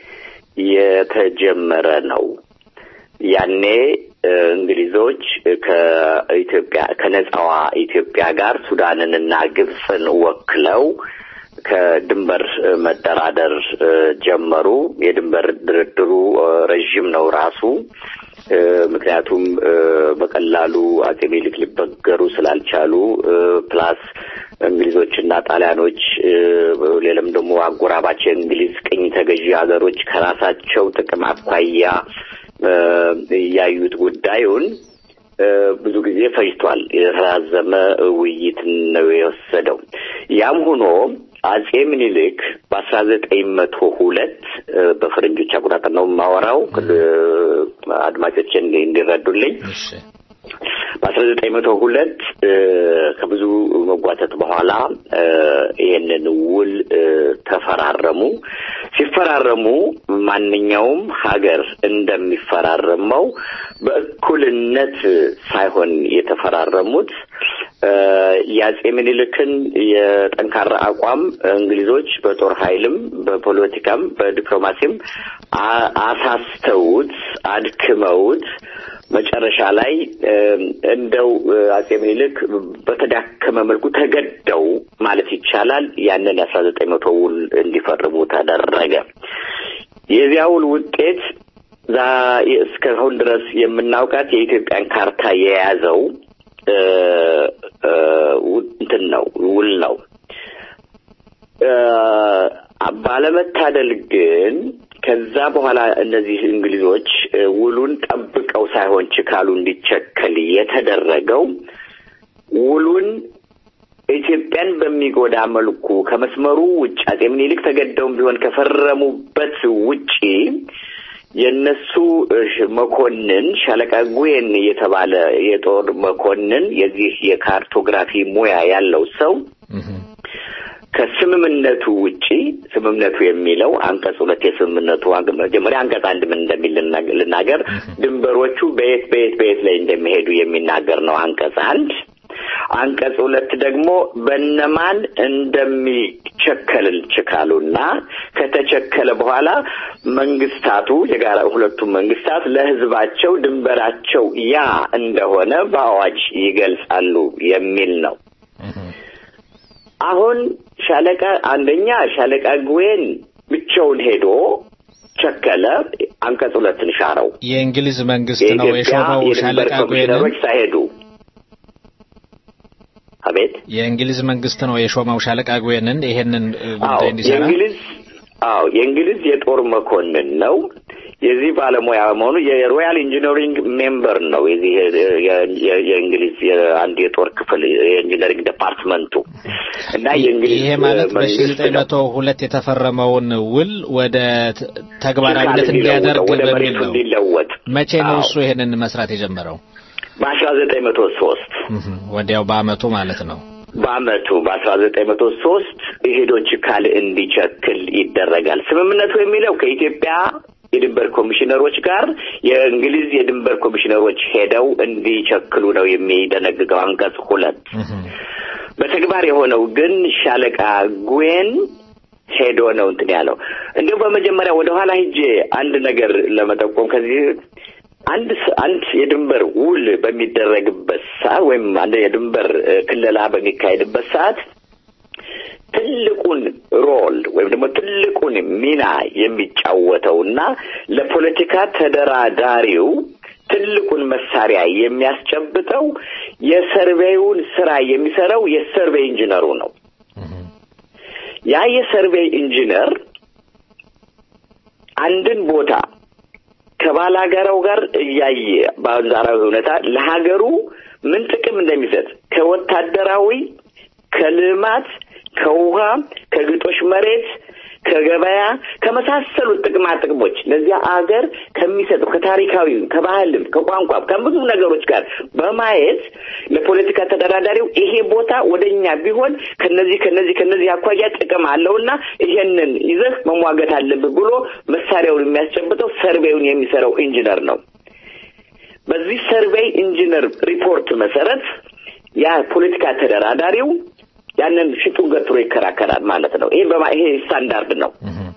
የተጀመረ ነው። ያኔ እንግሊዞች ከኢትዮጵያ ከነጻዋ ኢትዮጵያ ጋር ሱዳንንና ግብፅን ወክለው ከድንበር መደራደር ጀመሩ። የድንበር ድርድሩ ረዥም ነው ራሱ። ምክንያቱም በቀላሉ አጼ ሚኒሊክ ሊበገሩ ስላልቻሉ ፕላስ እንግሊዞችና ጣሊያኖች ሌላም ደግሞ አጎራባች የእንግሊዝ ቅኝ ተገዢ ሀገሮች ከራሳቸው ጥቅም አኳያ ያዩት ጉዳዩን ብዙ ጊዜ ፈጅቷል። የተራዘመ ውይይት ነው የወሰደው። ያም ሆኖ አጼ ምኒልክ በአስራ ዘጠኝ መቶ ሁለት በፈረንጆች አቆጣጠር ነው የማወራው አድማጮች እንዲረዱልኝ በአስራ ዘጠኝ መቶ ሁለት ከብዙ መጓተት በኋላ ይህንን ውል ተፈራረሙ። ሲፈራረሙ ማንኛውም ሀገር እንደሚፈራረመው በእኩልነት ሳይሆን የተፈራረሙት የአጼ ምኒልክን የጠንካራ አቋም እንግሊዞች በጦር ኃይልም በፖለቲካም በዲፕሎማሲም አሳስተውት አድክመውት መጨረሻ ላይ እንደው አጼ ምኒልክ በተዳከመ መልኩ ተገደው ማለት ይቻላል ያንን የአስራ ዘጠኝ መቶ ውል እንዲፈርሙ ተደረገ። የዚያ ውል ውጤት እስካሁን ድረስ የምናውቃት የኢትዮጵያን ካርታ የያዘው እንትን ነው ውል ነው። ባለመታደል ግን ከዛ በኋላ እነዚህ እንግሊዞች ውሉን ጠብቀው ሳይሆን ችካሉ እንዲቸከል የተደረገው ውሉን ኢትዮጵያን በሚጎዳ መልኩ ከመስመሩ ውጭ አጼ ምኒልክ ተገደውም ቢሆን ከፈረሙበት ውጪ የነሱ መኮንን ሻለቃ ጉዌን የተባለ የጦር መኮንን የዚህ የካርቶግራፊ ሙያ ያለው ሰው ከስምምነቱ ውጪ ስምምነቱ የሚለው አንቀጽ ሁለት የስምምነቱ መጀመሪያ አንቀጽ አንድ ምን እንደሚል ልናገር። ድንበሮቹ በየት በየት በየት ላይ እንደሚሄዱ የሚናገር ነው አንቀጽ አንድ። አንቀጽ ሁለት ደግሞ በነማን እንደሚቸከል ችካሉና ከተቸከለ በኋላ መንግስታቱ የጋራ ሁለቱም መንግስታት ለህዝባቸው ድንበራቸው ያ እንደሆነ በአዋጅ ይገልጻሉ የሚል ነው። አሁን ሻለቃ አንደኛ ሻለቃ ጉዌን ብቻውን ሄዶ ቸከለ፣ አንቀጽ ሁለትን ሻረው። የእንግሊዝ መንግስት ነው የሾመው ሻለቃ ጉዌንን ሳይሄዱ አቤት የእንግሊዝ መንግስት ነው የሾመው ሻለቃ ጉዌንን ይሄንን ጉዳይ እንዲሰራ የእንግሊዝ አዎ የእንግሊዝ የጦር መኮንን ነው። የዚህ ባለሙያ መሆኑ የሮያል ኢንጂነሪንግ ሜምበር ነው። የዚህ የ- የ- የእንግሊዝ አንድ የጦር ክፍል የኢንጂነሪንግ ዲፓርትመንቱ እና የእንግሊዝ ይሄ ማለት በሺ መንግስት ዘጠኝ ነው መቶ ሁለት የተፈረመውን ውል ወደ ተ- ተግባራዊነት ቃል እንዲለውጠው፣ እንዲያደርግ ወደ በሚል መሬቱ ነው። እንዲለወጥ መቼ ነው አዎ። እሱ ይሄንን መስራት የጀመረው? በአስራ ዘጠኝ መቶ ሶስት ወዲያው በአመቱ ማለት ነው። በአመቱ በአስራ ዘጠኝ መቶ ሶስት የሄዶች ካል እንዲቸክል ይደረጋል። ስምምነቱ የሚለው ከኢትዮጵያ የድንበር ኮሚሽነሮች ጋር የእንግሊዝ የድንበር ኮሚሽነሮች ሄደው እንዲቸክሉ ነው የሚደነግገው አንቀጽ ሁለት። በተግባር የሆነው ግን ሻለቃ ጉዌን ሄዶ ነው እንትን ያለው። እንዲሁ በመጀመሪያ ወደ ኋላ ሂጄ አንድ ነገር ለመጠቆም ከዚህ አንድ ስ- አንድ የድንበር ውል በሚደረግበት ሰዓት ወይም አንድ የድንበር እ፣ ክለላ በሚካሄድበት ሰዓት ትልቁን ሮል ወይም ደግሞ ትልቁን ሚና የሚጫወተውና ለፖለቲካ ተደራዳሪው ትልቁን መሳሪያ የሚያስጨብጠው የሰርቬዩን ስራ የሚሰራው የሰርቬይ ኢንጂነሩ ነው። ያ የሰርቬይ ኢንጂነር አንድን ቦታ ከባላጋራው ጋር እያየ በአንጻራዊ ሁኔታ ለሀገሩ ምን ጥቅም እንደሚሰጥ ከወታደራዊ፣ ከልማት፣ ከውሃ፣ ከግጦሽ መሬት፣ ከገበያ ከመሳሰሉት ጥቅማ ጥቅሞች ለዚያ አገር ከሚሰጠው ከታሪካዊም፣ ከባህልም፣ ከቋንቋም ከብዙ ነገሮች ጋር በማየት ለፖለቲካ ተደራዳሪው ይሄ ቦታ ወደኛ ቢሆን ከነዚህ ከነዚህ ከነዚህ አኳያ ጥቅም አለውና ይሄንን ይዘህ መሟገት አለብህ ብሎ መሳሪያውን የሚያስጨብጠው ሰርቬዩን የሚሰራው ኢንጂነር ነው። በዚህ ሰርቬይ ኢንጂነር ሪፖርት መሰረት ያ ፖለቲካ ተደራዳሪው ያንን ፊቱን ገትሮ ይከራከራል ማለት ነው። ይሄ በማ ይሄ ስታንዳርድ ነው።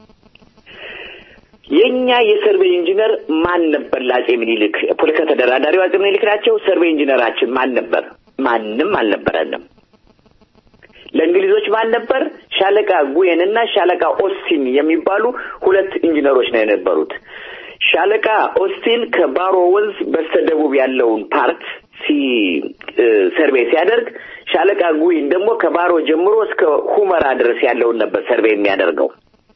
የኛ የሰርቬይ ኢንጂነር ማን ነበር? ለአጼ ምኒልክ ፖለቲካ ተደራዳሪው አጼ ምኒልክ ናቸው። ሰርቬይ ኢንጂነራችን ማን ነበር? ማንም አልነበረንም። ለእንግሊዞች ማን ነበር? ሻለቃ ጉየን እና ሻለቃ ኦስቲን የሚባሉ ሁለት ኢንጂነሮች ነው የነበሩት። ሻለቃ ኦስቲን ከባሮ ወንዝ በስተደቡብ ያለውን ፓርት ሲ ሰርቬይ ሲያደርግ ሻለቃ ጉይን ደግሞ ከባሮ ጀምሮ እስከ ሁመራ ድረስ ያለውን ነበር ሰርቬይ የሚያደርገው።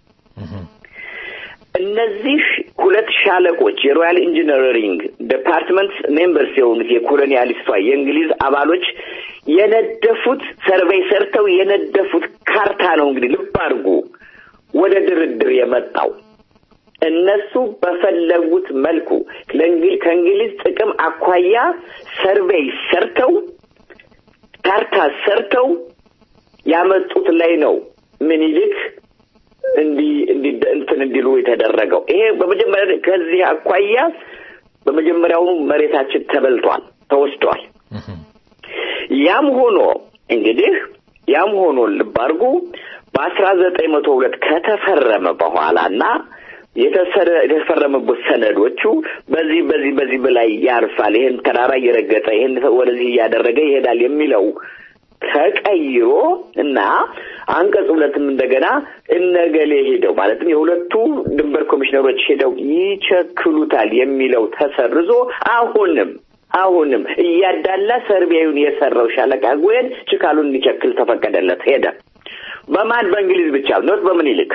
እነዚህ ሁለት ሻለቆች የሮያል ኢንጂነሪንግ ዲፓርትመንት ሜምበርስ የሆኑት የኮሎኒያሊስቷ የእንግሊዝ አባሎች የነደፉት ሰርቬይ ሰርተው የነደፉት ካርታ ነው። እንግዲህ ልብ አድርጉ ወደ ድርድር የመጣው እነሱ በፈለጉት መልኩ ለእንግሊዝ ከእንግሊዝ ጥቅም አኳያ ሰርቬይ ሰርተው ካርታ ሰርተው ያመጡት ላይ ነው ምኒልክ እንዲ እንዲ እንትን እንዲሉ የተደረገው። ይሄ በመጀመሪያ ከዚህ አኳያ በመጀመሪያውኑ መሬታችን ተበልቷል፣ ተወስዷል። ያም ሆኖ እንግዲህ ያም ሆኖ ልብ አድርጉ በአስራ ዘጠኝ መቶ ሁለት ከተፈረመ በኋላና የተሰረ- የተፈረመበት ሰነዶቹ በዚህ በዚህ በዚህ በላይ ያርፋል፣ ይህን ተራራ እየረገጠ ይህን ወደዚህ እያደረገ ይሄዳል የሚለው ተቀይሮ እና አንቀጽ ሁለትም እንደገና እነገሌ ሄደው ማለትም የሁለቱ ድንበር ኮሚሽነሮች ሄደው ይቸክሉታል የሚለው ተሰርዞ አሁንም አሁንም እያዳላ ሰርቢያዊውን የሰራው ሻለቃ ጉየን ችካሉን እንዲቸክል ተፈቀደለት። ሄደ። በማን በእንግሊዝ ብቻ ኖት በምኒልክ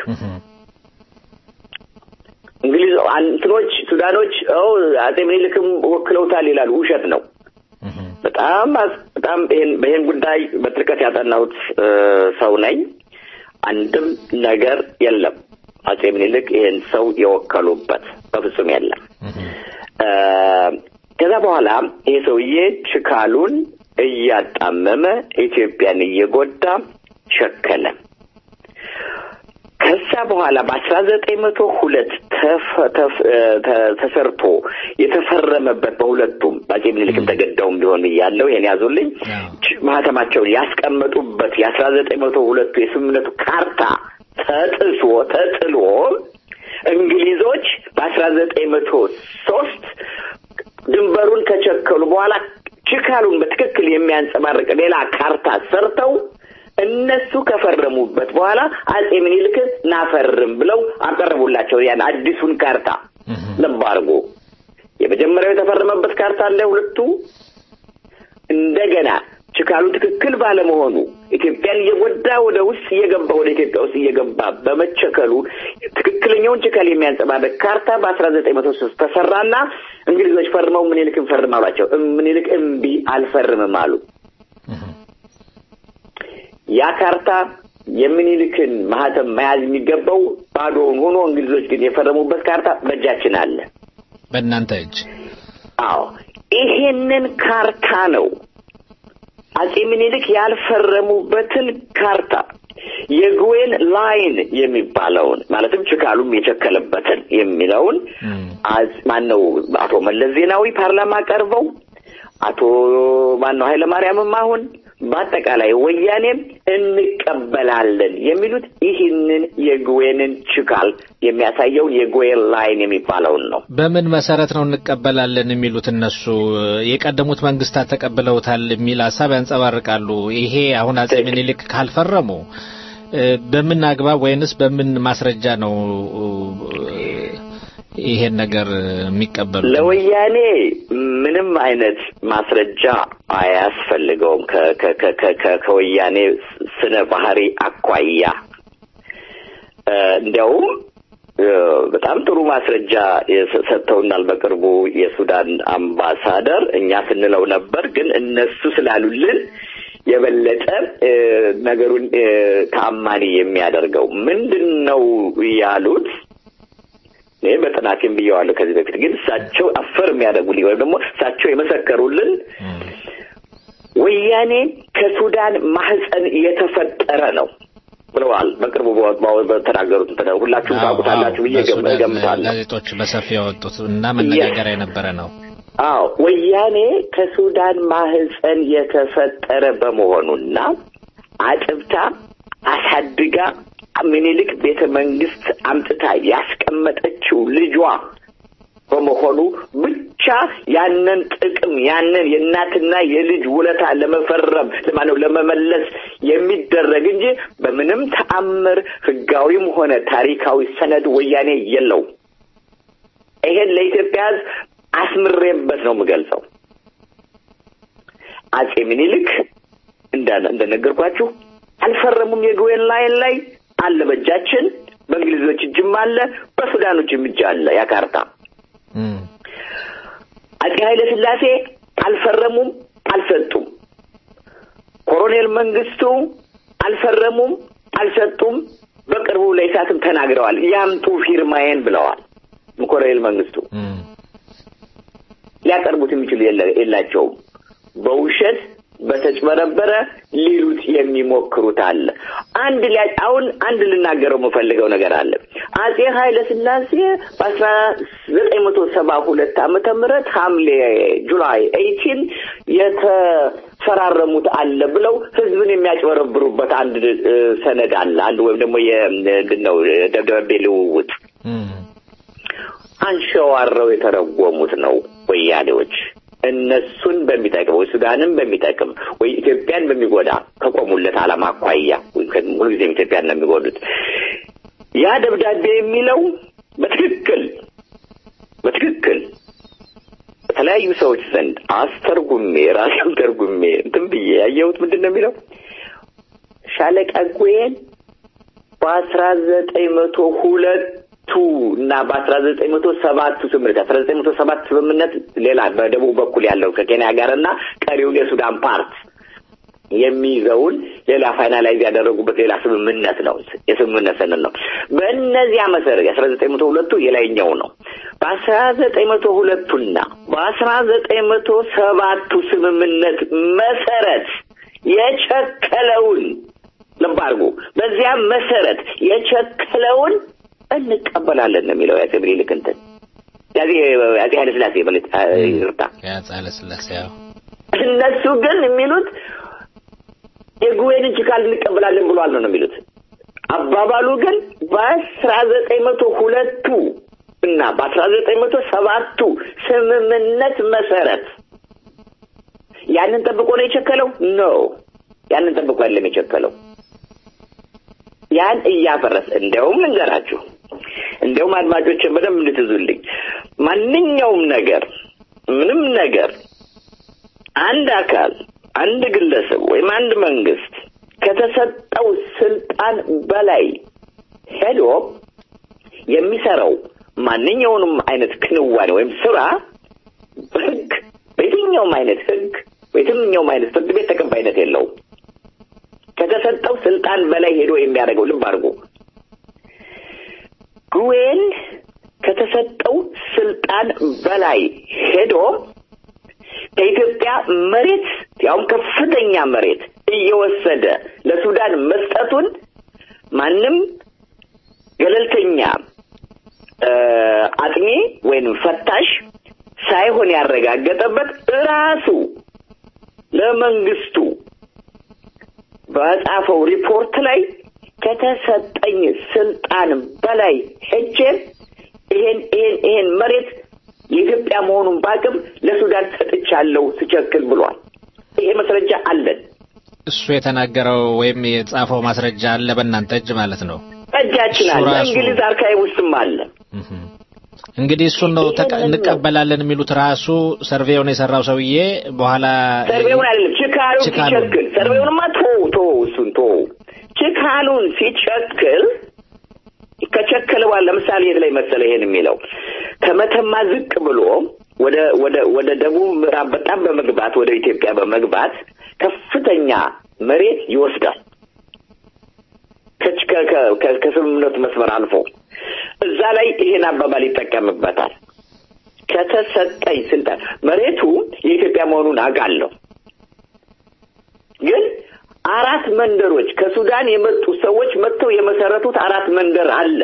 እንግሊዝ እንትኖች ሱዳኖች ው አጼ ምኒልክም ወክለውታል ይላሉ። ውሸት ነው። በጣም አስ- በጣም ይሄን በይሄን ጉዳይ በጥልቀት ያጠናሁት እ፣ ሰው ነኝ። አንድም ነገር የለም አጼ ምኒልክ ይሄን ሰው የወከሉበት በፍጹም የለም። እ፣ ከዛ በኋላ ይሄ ሰውዬ ችካሉን እያጣመመ ኢትዮጵያን እየጎዳ ሸከለ። ከዛ በኋላ በአስራ ዘጠኝ መቶ ሁለት ተፈ- ተፍ- እ፣ ተ- ተሰርቶ የተፈረመበት በሁለቱም በአጼ ምኒልክም ተገደውም ቢሆን እያለው ይሄን ያዙልኝ ች- ማህተማቸውን ያስቀመጡበት የአስራ ዘጠኝ መቶ ሁለቱ የስምምነቱ ካርታ ተጥሶ ተጥሎ እንግሊዞች በአስራ ዘጠኝ መቶ ሶስት ድንበሩን ከቸከሉ በኋላ ችካሉን በትክክል የሚያንጸባርቅ ሌላ ካርታ ሰርተው እነሱ ከፈረሙበት በኋላ አጼ ምኒልክ ናፈርም ብለው አቀረቡላቸው ያን አዲሱን ካርታ። ልብ አድርጎ የመጀመሪያው የተፈረመበት ካርታ አለ ሁለቱ እንደገና ችካሉ ትክክል ባለመሆኑ ኢትዮጵያን እየጎዳ ወደ ውስጥ እየገባ ወደ ኢትዮጵያ ውስጥ እየገባ በመቸከሉ ትክክለኛውን ችከል የሚያንጸባርቅ ካርታ በአስራ ዘጠኝ መቶ ሶስት ተሰራና እንግሊዞች ፈርመው ምኒልክን ፈርም አሏቸው። ምኒልክ እምቢ አልፈርምም አሉ። ያ ካርታ የምኒልክን ማህተም መያዝ የሚገባው ባዶውን ሆኖ እንግሊዞች ግን የፈረሙበት ካርታ በእጃችን አለ። በእናንተ እጅ አዎ ይሄንን ካርታ ነው አጼ ምኒልክ ያልፈረሙበትን ካርታ የግዌን ላይን የሚባለውን ማለትም ችካሉም የቸከለበትን የሚለውን ማን ነው አቶ መለስ ዜናዊ ፓርላማ ቀርበው አቶ ማን ነው ኃይለማርያምም አሁን በአጠቃላይ ወያኔም እንቀበላለን የሚሉት ይህንን የግዌንን ችካል የሚያሳየውን የግዌን ላይን የሚባለውን ነው። በምን መሰረት ነው እንቀበላለን የሚሉት? እነሱ የቀደሙት መንግስታት ተቀብለውታል የሚል ሀሳብ ያንጸባርቃሉ። ይሄ አሁን አጼ ምኒልክ ካልፈረሙ በምን አግባብ ወይንስ በምን ማስረጃ ነው ይሄን ነገር የሚቀበሉ? ለወያኔ ምንም አይነት ማስረጃ አያስፈልገውም። ከወያኔ ስነ ባህሪ አኳያ እንዲያውም በጣም ጥሩ ማስረጃ ሰጥተውናል። በቅርቡ የሱዳን አምባሳደር እኛ ስንለው ነበር፣ ግን እነሱ ስላሉልን የበለጠ ነገሩን ተአማኒ የሚያደርገው ምንድን ነው ያሉት? እኔ በጥናቴም ብየዋለሁ ከዚህ በፊት ግን እሳቸው አፈር የሚያደርጉልኝ ወይም ደግሞ እሳቸው የመሰከሩልን ወያኔ ከሱዳን ማህፀን የተፈጠረ ነው ብለዋል። በቅርቡ በተናገሩት ሁላችሁም ታውቁታላችሁ ብዬ ገምታለሁ። ጋዜጦች በሰፊ ያወጡት እና መነጋገሪያ የነበረ ነው። አዎ ወያኔ ከሱዳን ማህፀን የተፈጠረ በመሆኑና አጥብታ አሳድጋ ምኒልክ ቤተ መንግስት አምጥታ ያስቀመጠችው ልጇ በመሆኑ ብቻ ያንን ጥቅም ያንን የእናትና የልጅ ውለታ ለመፈረም ለማነው ለመመለስ የሚደረግ እንጂ በምንም ተአምር ህጋዊም ሆነ ታሪካዊ ሰነድ ወያኔ የለው። ይሄን ለኢትዮጵያ ህዝብ አስምሬበት ነው የምገልጸው። አጼ ምኒልክ እንደነገርኳችሁ አልፈረሙም። የግዌን ላይን ላይ አለ በእጃችን፣ በእንግሊዞች እጅም አለ፣ በሱዳኖችም እጅ አለ ያ ካርታ። አጼ ኃይለ ሥላሴ አልፈረሙም፣ አልሰጡም። ኮሎኔል መንግስቱ አልፈረሙም፣ አልሰጡም። በቅርቡ ለኢሳትም ተናግረዋል። ያምጡ ፊርማዬን ብለዋል። ኮሎኔል መንግስቱ ሊያቀርቡት የሚችሉ የላቸውም። በውሸት በተጭበረበረ ሊሉት የሚሞክሩት አለ። አንድ ላይ አሁን አንድ ልናገረው የምፈልገው ነገር አለ። አጼ ኃይለ ሥላሴ በአስራ ዘጠኝ መቶ ሰባ ሁለት ዓመተ ምህረት ሐምሌ ጁላይ ኤይቲን የተፈራረሙት አለ ብለው ህዝብን የሚያጭበረብሩበት አንድ ሰነድ አለ። አንድ ወይም ደግሞ የምንድነው ደብዳቤ ልውውጥ አንሸዋረው የተረጎሙት ነው ወያኔዎች እነሱን በሚጠቅም ወይ ሱዳንን በሚጠቅም ወይ ኢትዮጵያን በሚጎዳ ከቆሙለት ዓላማ አኳያ ሙሉ ጊዜም ኢትዮጵያን ነው የሚጎዱት። ያ ደብዳቤ የሚለው በትክክል በትክክል በተለያዩ ሰዎች ዘንድ አስተርጉሜ ራሴም ተርጉሜ እንትን ብዬ ያየሁት ምንድን ነው የሚለው ሻለቃ ጉዬን በአስራ ዘጠኝ መቶ ሁለት ቱ እና በአስራ ዘጠኝ መቶ ሰባቱ ስምምነት አስራ ዘጠኝ መቶ ሰባት ስምምነት ሌላ በደቡብ በኩል ያለው ከኬንያ ጋር እና ቀሪውን የሱዳን ፓርት የሚይዘውን ሌላ ፋይናላይዝ ያደረጉበት ሌላ ስምምነት ነው። የስምምነት ሰነድ ነው። በእነዚያ መሰረት የአስራ ዘጠኝ መቶ ሁለቱ የላይኛው ነው። በአስራ ዘጠኝ መቶ ሁለቱና በአስራ ዘጠኝ መቶ ሰባቱ ስምምነት መሰረት የቸከለውን ልብ አድርጉ። በዚያ መሰረት የቸከለውን እንቀበላለን ነው የሚለው የአጼ ምኒልክ እንትን ያዚ አጼ ኃይለ ሥላሴ ማለት ይርታ የአጼ ኃይለ ሥላሴ ያው እነሱ ግን የሚሉት የጉዌንን ችካል እንቀበላለን ብሏል ነው የሚሉት። አባባሉ ግን በአስራ ዘጠኝ መቶ ሁለቱ እና በአስራ ዘጠኝ መቶ ሰባቱ ስምምነት መሰረት ያንን ጠብቆ ነው የቸከለው? ኖ ያንን ጠብቆ አይደለም የቸከለው። ያን እያፈረሰ እንዲያውም ልንገራችሁ፣ እንዲያውም አድማጮችን በደንብ እንድትዙልኝ ማንኛውም ነገር ምንም ነገር አንድ አካል አንድ ግለሰብ ወይም አንድ መንግስት ከተሰጠው ስልጣን በላይ ሄዶ የሚሰራው ማንኛውንም አይነት ክንዋኔ ወይም ስራ በህግ በየትኛውም አይነት ህግ በየትኛውም አይነት ፍርድ ቤት ተቀባይነት የለውም። ከተሰጠው ስልጣን በላይ ሄዶ የሚያደርገው ልብ አድርጎ ጉዌን ከተሰጠው ስልጣን በላይ ሄዶ ከኢትዮጵያ መሬት ያውም ከፍተኛ መሬት እየወሰደ ለሱዳን መስጠቱን ማንም ገለልተኛ አጥኚ ወይም ፈታሽ ሳይሆን ያረጋገጠበት ራሱ ለመንግስቱ በጻፈው ሪፖርት ላይ ከተሰጠኝ ስልጣን በላይ ሄጄ ይሄን ይሄን ይሄን መሬት የኢትዮጵያ መሆኑን ባቅም ለሱዳን ሰጥቻለሁ ስቸክል ብሏል። ይሄ ማስረጃ አለን። እሱ የተናገረው ወይም የጻፈው ማስረጃ አለ በእናንተ እጅ ማለት ነው። እጃችን አለ። እሱ ራሱ- እንግሊዝ አርካይቭ ውስጥም አለ። እንግዲህ እሱን ነው ተቀ- እንቀበላለን የሚሉት ራሱ ሰርቬውን የሰራው ሰውዬ በኋላ ሰርቬውን አይደለም ችካሉን ችካሉን። ሲቸክል ሰርቬውንማ ቶ ቶ እሱን ቶ ችካሉን ሲቸክል ከቸከለ በኋላ ለምሳሌ የት ላይ መሰለ ይሄን የሚለው ከመተማ ዝቅ ብሎ ወደ ወደ ወደ ደቡብ ምዕራብ በጣም በመግባት ወደ ኢትዮጵያ በመግባት ከፍተኛ መሬት ይወስዳል። ከች- ከ- ከ- ከ- ከስምምነቱ መስመር አልፎ እዛ ላይ ይሄን አባባል ይጠቀምበታል። ከተሰጠኝ ስልጣን መሬቱ የኢትዮጵያ መሆኑን አውቃለሁ፣ ግን አራት መንደሮች ከሱዳን የመጡ ሰዎች መጥተው የመሰረቱት አራት መንደር አለ።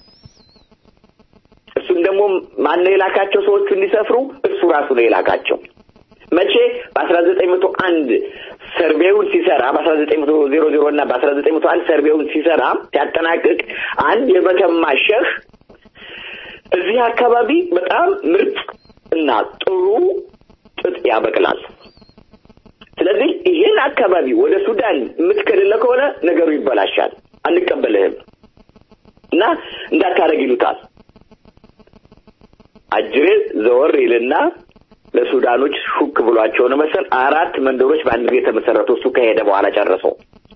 እሱን ደግሞ ማን ነው የላካቸው? ሰዎቹ እንዲሰፍሩ እሱ ራሱ ነው የላካቸው። መቼ? በአስራ ዘጠኝ መቶ አንድ ሰርቬውን ሲሰራ በአስራ ዘጠኝ መቶ ዜሮ ዜሮ እና በአስራ ዘጠኝ መቶ አንድ ሰርቬውን ሲሰራ ሲያጠናቅቅ አንድ የመተማ ሸህ እዚህ አካባቢ በጣም ምርጥ እና ጥሩ ጥጥ ያበቅላል። ስለዚህ ይህን አካባቢ ወደ ሱዳን የምትከልለ ከሆነ ነገሩ ይበላሻል፣ አንቀበልህም እና እንዳታረግ ይሉታል። አጅሬ ዘወር ይልና ለሱዳኖች ሹክ ብሏቸው ነው መሰል አራት መንደሮች በአንድ ጊዜ የተመሰረቱ እሱ ከሄደ በኋላ ጨረሰው።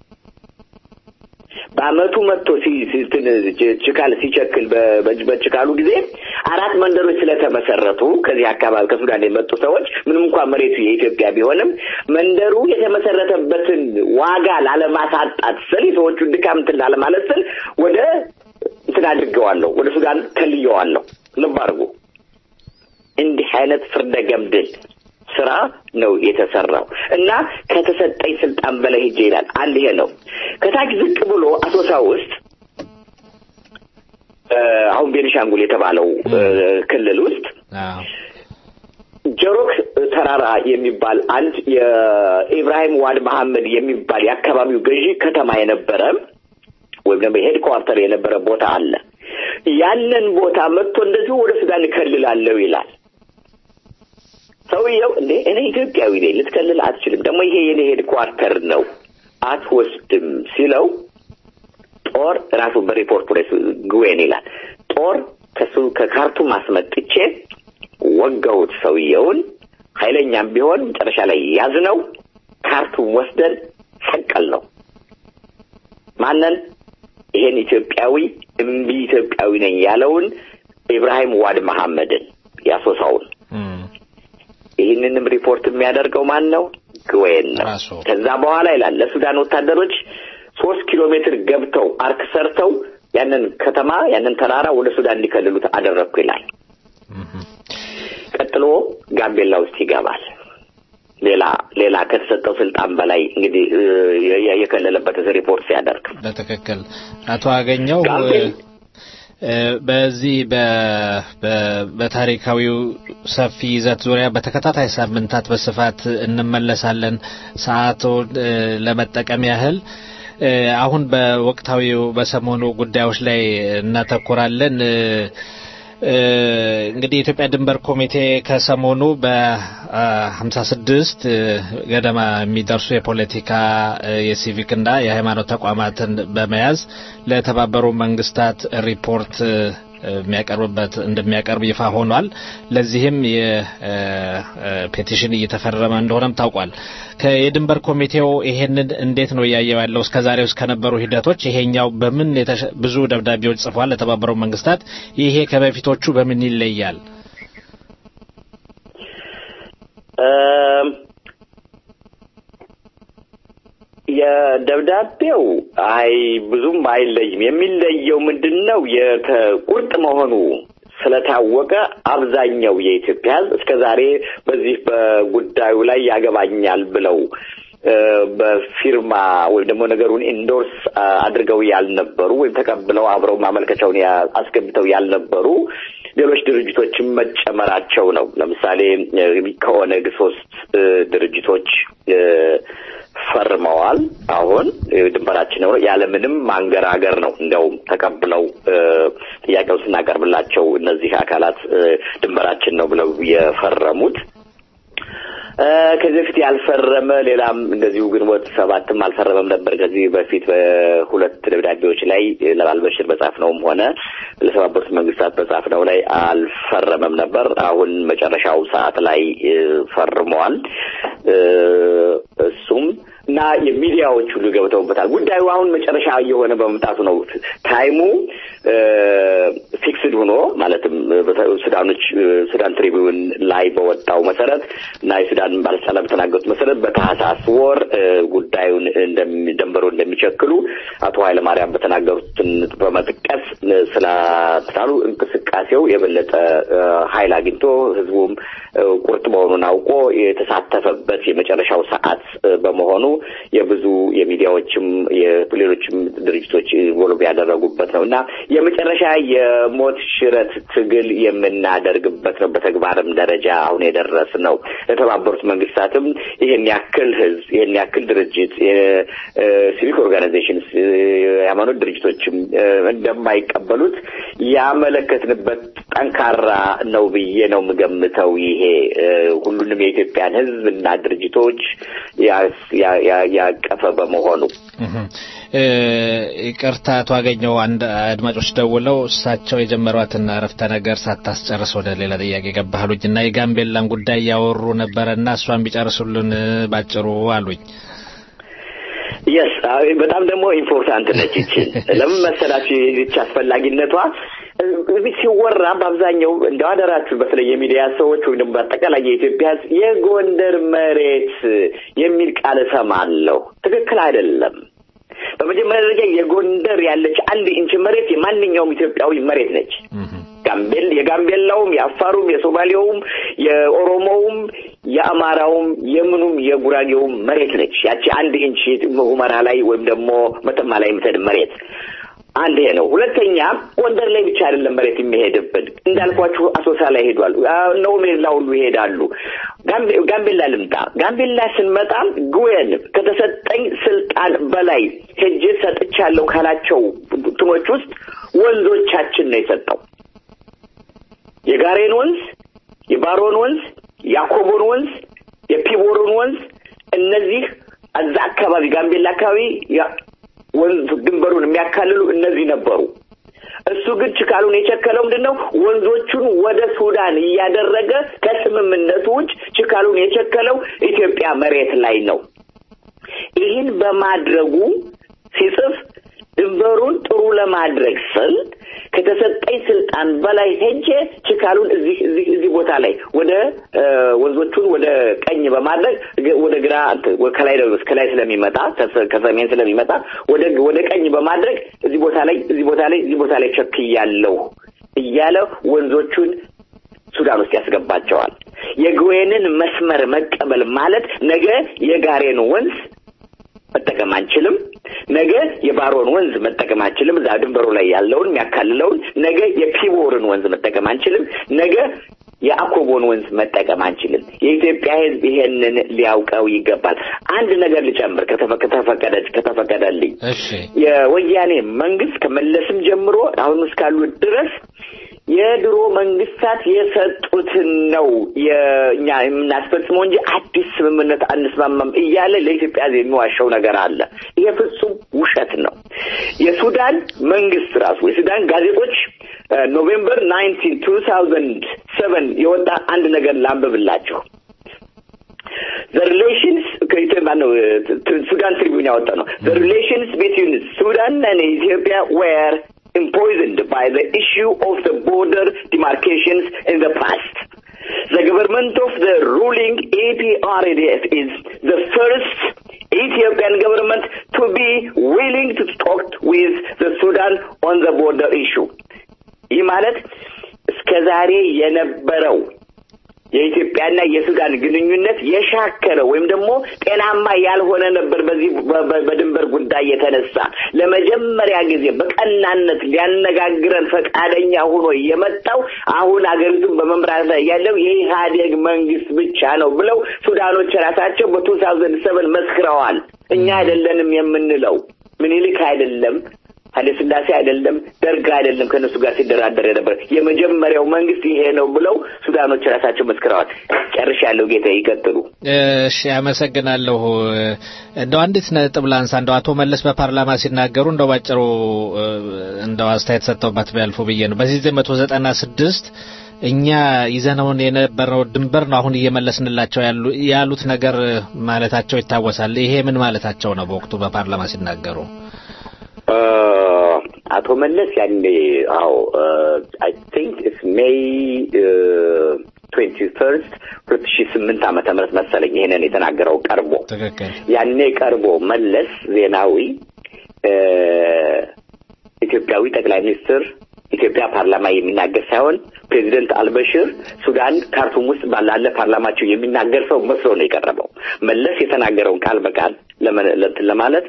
በአመቱ መጥቶ ሲ- ሲ- እንትን ች- ችካል ሲቸክል በ- በ- በችካሉ ጊዜ አራት መንደሮች ስለተመሰረቱ ከዚህ አካባቢ ከሱዳን የመጡ ሰዎች ምንም እንኳን መሬቱ የኢትዮጵያ ቢሆንም መንደሩ የተመሰረተበትን ዋጋ ላለማሳጣት ስል የሰዎቹን ድካም እንትን ላለማለት ስል ወደ እንትን አድርገዋለሁ፣ ወደ ሱዳን ከልየዋለሁ። ልብ አድርጉ። እንዲህ አይነት ፍርደ ገምድል ስራ ነው የተሰራው እና ከተሰጠኝ ስልጣን በላይ ሄጄ ይላል። አንድ ይሄ ነው። ከታች ዝቅ ብሎ አሶሳ ውስጥ እ፣ አሁን ቤኒሻንጉል የተባለው እ፣ ክልል ውስጥ ጀሮክ ተራራ የሚባል አንድ የኢብራሂም ዋድ መሐመድ የሚባል የአካባቢው ገዢ ከተማ የነበረ ወይም ደግሞ ሄድኳርተር የነበረ ቦታ አለ። ያንን ቦታ መጥቶ እንደዚሁ ወደ ሱዳን እከልላለሁ ይላል። ሰውየው እንዴ እኔ ኢትዮጵያዊ ነኝ፣ ልትከልል አትችልም፣ ደግሞ ይሄ የኔ ሄድኳርተር ነው፣ አትወስድም ሲለው ጦር ራሱ በሪፖርቱ ላይ ግዌን ይላል ጦር ከሱ ከካርቱም አስመጥቼ ወገውት ሰውየውን ኃይለኛም ቢሆን መጨረሻ ላይ ያዝነው ካርቱም ወስደን ሰቀል ነው ማንን ይሄን ኢትዮጵያዊ እምቢ ኢትዮጵያዊ ነኝ ያለውን ኢብራሂም ዋድ መሐመድን ያሶሳውን ይህንንም ሪፖርት የሚያደርገው ማን ነው? ግዌን ነው። ከዛ በኋላ ይላል ለሱዳን ወታደሮች ሶስት ኪሎ ሜትር ገብተው አርክ ሰርተው ያንን ከተማ ያንን ተራራ ወደ ሱዳን እንዲከልሉት አደረግኩ ይላል። ቀጥሎ ጋምቤላ ውስጥ ይገባል። ሌላ ሌላ ከተሰጠው ስልጣን በላይ እንግዲህ እ፣ የ- የከለለበት ሪፖርት ሲያደርግ በትክክል አቶ አገኘው እ፣ በዚህ በ- በ- በታሪካዊው ሰፊ ይዘት ዙሪያ በተከታታይ ሳምንታት በስፋት እንመለሳለን። ሰዓቱን እ፣ ለመጠቀም ያህል እ፣ አሁን በወቅታዊው በሰሞኑ ጉዳዮች ላይ እናተኩራለን። እ፣ እ፣ እንግዲህ የኢትዮጵያ ድንበር ኮሚቴ ከሰሞኑ በሀምሳ ስድስት ገደማ የሚደርሱ የፖለቲካ እ፣ የሲቪክና የሃይማኖት ተቋማትን በመያዝ ለተባበሩ መንግስታት ሪፖርት እ፣ የሚያቀርብበት እንደሚያቀርብ ይፋ ሆኗል። ለዚህም የፔቲሽን እየተፈረመ እንደሆነም ታውቋል። የድንበር ኮሚቴው ይሄንን እንዴት ነው እያየው ያለው? እስከዛሬው እስከነበሩ ሂደቶች ይሄኛው በምን ብዙ ደብዳቤዎች ጽፏል ለተባበሩት መንግስታት። ይሄ ከበፊቶቹ በምን ይለያል? የደብዳቤው አይ ብዙም አይለይም። የሚለየው ምንድን ነው? ቁርጥ መሆኑ ስለታወቀ አብዛኛው የኢትዮጵያ ሕዝብ እስከ ዛሬ በዚህ በጉዳዩ ላይ ያገባኛል ብለው በፊርማ ወይም ደግሞ ነገሩን ኢንዶርስ አድርገው ያልነበሩ ወይም ተቀብለው አብረው ማመልከቻውን አስገብተው ያልነበሩ ሌሎች ድርጅቶችም መጨመራቸው ነው። ለምሳሌ ከኦነግ ሶስት ድርጅቶች ፈርመዋል። አሁን ድንበራችን ነው ያለምንም ማንገራገር ነው እንዲያውም ተቀብለው ጥያቄውን ስናቀርብላቸው እነዚህ አካላት ድንበራችን ነው ብለው የፈረሙት። ከዚህ በፊት ያልፈረመ ሌላም እንደዚሁ ግንቦት ሰባትም አልፈረመም ነበር። ከዚህ በፊት በሁለት ደብዳቤዎች ላይ ለአልበሽር በጻፍነውም ሆነ ለተባበሩት መንግስታት በጻፍነው ላይ አልፈረመም ነበር። አሁን መጨረሻው ሰዓት ላይ ፈርመዋል። እሱም እና የሚዲያዎች ሁሉ ገብተውበታል። ጉዳዩ አሁን መጨረሻ እየሆነ በመምጣቱ ነው። ታይሙ ፊክስድ ሆኖ ማለትም ሱዳኖች ሱዳን ትሪቢዩን ላይ በወጣው መሰረት እና የሱዳን ባለስልጣናት በተናገሩት መሰረት በታህሳስ ወር ጉዳዩን ደንበሮ እንደሚቸክሉ አቶ ኃይለማርያም በተናገሩትን በመጥቀስ ስላሉ እንቅስቃሴው የበለጠ ኃይል አግኝቶ ህዝቡም ቁርጥ መሆኑን አውቆ የተሳተፈበት የመጨረሻው ሰዓት በመሆኑ የብዙ የሚዲያዎችም የሌሎችም ድርጅቶች ኢንቮልቭ ያደረጉበት ነው እና የመጨረሻ የሞት ሽረት ትግል የምናደርግበት ነው። በተግባርም ደረጃ አሁን የደረስ ነው። የተባበሩት መንግስታትም ይህን ያክል ህዝብ ይህን ያክል ድርጅት ሲቪክ ኦርጋናይዜሽንስ የሃይማኖት ድርጅቶችም እንደማይቀበሉት ያመለከትንበት ጠንካራ ነው ብዬ ነው የምገምተው። ይሄ ሁሉንም የኢትዮጵያን ህዝብ እና ድርጅቶች ያቀፈ በመሆኑ ይቅርታ አቶ አገኘው አንድ አድማጮች ደውለው እሳቸው የጀመሯትን አረፍተ ነገር ሳታስጨርስ ወደ ሌላ ጥያቄ ገባህሉኝ እና የጋምቤላን ጉዳይ እያወሩ ነበረና እሷን ቢጨርሱልን ባጭሩ አሉኝ። የስ በጣም ደግሞ ኢምፖርታንት ነች ይችን ለምን መሰላችሁ ይህች አስፈላጊነቷ ሲወራ በአብዛኛው እንደ አደራችሁ በተለይ የሚዲያ ሰዎች ወይም ደግሞ በአጠቃላይ የኢትዮጵያ ህዝብ የጎንደር መሬት የሚል ቃል እሰማለሁ። ትክክል አይደለም። በመጀመሪያ ደረጃ የጎንደር ያለች አንድ ኢንች መሬት የማንኛውም ኢትዮጵያዊ መሬት ነች። ጋምቤል የጋምቤላውም፣ የአፋሩም፣ የሶማሌውም፣ የኦሮሞውም፣ የአማራውም፣ የምኑም የጉራጌውም መሬት ነች። ያቺ አንድ ኢንች ሁመራ ላይ ወይም ደግሞ መተማ ላይ የምትሄድ መሬት አንድ ይሄ ነው። ሁለተኛ ጎንደር ላይ ብቻ አይደለም መሬት የሚሄድብን እንዳልኳችሁ አሶሳ ላይ ሄዷል። እነ ሜላ ሁሉ ይሄዳሉ። ጋምቤላ ልምጣ። ጋምቤላ ስንመጣ ጉዌን ከተሰጠኝ ስልጣን በላይ ሄጄ ሰጥቻለሁ ካላቸው ትኖች ውስጥ ወንዞቻችን ነው የሰጠው። የጋሬን ወንዝ፣ የባሮን ወንዝ፣ የአኮቦን ወንዝ፣ የፒቦርን ወንዝ እነዚህ እዛ አካባቢ ጋምቤላ አካባቢ ወንዝ ድንበሩን የሚያካልሉ እነዚህ ነበሩ። እሱ ግን ችካሉን የቸከለው ምንድን ነው? ወንዞቹን ወደ ሱዳን እያደረገ ከስምምነቱ ውጭ ችካሉን የቸከለው ኢትዮጵያ መሬት ላይ ነው። ይህን በማድረጉ ሲጽፍ ድንበሩን ጥሩ ለማድረግ ስል ከተሰጠኝ ስልጣን በላይ ሄጄ ችካሉን እዚህ እዚህ እዚህ ቦታ ላይ ወደ ወንዞቹን ወደ ቀኝ በማድረግ ወደ ግራ ከላይ ከላይ ስለሚመጣ ከሰሜን ስለሚመጣ ወደ ወደ ቀኝ በማድረግ እዚህ ቦታ ላይ እዚህ ቦታ ላይ እዚህ ቦታ ላይ ቸክያለሁ እያለ ወንዞቹን ሱዳን ውስጥ ያስገባቸዋል። የግዌንን መስመር መቀበል ማለት ነገ የጋሬን ወንዝ መጠቀም አንችልም። ነገ የባሮን ወንዝ መጠቀም አንችልም። እዛ ድንበሩ ላይ ያለውን የሚያካልለውን ነገ የፒቦርን ወንዝ መጠቀም አንችልም። ነገ የአኮቦን ወንዝ መጠቀም አንችልም። የኢትዮጵያ ሕዝብ ይሄንን ሊያውቀው ይገባል። አንድ ነገር ልጨምር ከተፈቀደ ከተፈቀደልኝ የወያኔ መንግስት ከመለስም ጀምሮ አሁን እስካሉት ድረስ የድሮ መንግስታት የሰጡትን ነው የእኛ የምናስፈጽመው እንጂ አዲስ ስምምነት አንስማማም እያለ ለኢትዮጵያ የሚዋሸው ነገር አለ። ይሄ ፍጹም ውሸት ነው። የሱዳን መንግስት ራሱ የሱዳን ጋዜጦች ኖቬምበር ናይንቲን ቱ ታውዘንድ ሰቨን የወጣ አንድ ነገር ላንብብላችሁ። the relations ከኢትዮጵያ ነው ሱዳን ትሪቢዩን ያወጣ ነው the relations between Sudan and Ethiopia were empoisoned by the issue of the border demarcations in the past. The government of the ruling APRDF is the first Ethiopian government to be willing to talk with the Sudan on the border issue. ይህ ማለት እስከ ዛሬ የነበረው የኢትዮጵያና የሱዳን ግንኙነት የሻከረ ወይም ደግሞ ጤናማ ያልሆነ ነበር። በዚህ በድንበር ጉዳይ የተነሳ ለመጀመሪያ ጊዜ በቀናነት ሊያነጋግረን ፈቃደኛ ሆኖ የመጣው አሁን አገሪቱን በመምራት ላይ ያለው የኢህአዴግ መንግስት ብቻ ነው ብለው ሱዳኖች ራሳቸው በቱ ታውዘንድ ሰቨን መስክረዋል። እኛ አይደለንም የምንለው ምኒልክ አይደለም ኃይለ ሥላሴ አይደለም ደርግ አይደለም ከእነሱ ጋር ሲደራደር የነበር የመጀመሪያው መንግስት ይሄ ነው ብለው ሱዳኖች ራሳቸው መስክረዋል። ጨርሻለሁ። ጌታ ይቀጥሉ። እሺ፣ አመሰግናለሁ። እንደው አንዲት ነጥብ ላንሳ። እንደው አቶ መለስ በፓርላማ ሲናገሩ እንደው ባጭሩ እንደው አስተያየት ሰጥተውበት ቢያልፉ ብዬ ነው። በዚህ ዘመቶ ዘጠና ስድስት እኛ ይዘነውን የነበረው ድንበር ነው አሁን እየመለስንላቸው ያሉ ያሉት ነገር ማለታቸው ይታወሳል። ይሄ ምን ማለታቸው ነው? በወቅቱ በፓርላማ ሲናገሩ አቶ መለስ ያኔ አዎ አይ ቲንክ ኢትስ ሜይ ትዌንቲ ፈርስት ሁለት ሺ ስምንት ዓመተ ምህረት መሰለኝ ይሄንን የተናገረው ቀርቦ ትክክል ያኔ ቀርቦ መለስ ዜናዊ ኢትዮጵያዊ ጠቅላይ ሚኒስትር ኢትዮጵያ ፓርላማ የሚናገር ሳይሆን ፕሬዚደንት አልበሽር ሱዳን ካርቱም ውስጥ ባላለ ፓርላማቸው የሚናገር ሰው መስሎ ነው የቀረበው። መለስ የተናገረውን ቃል በቃል ለመለትን ለማለት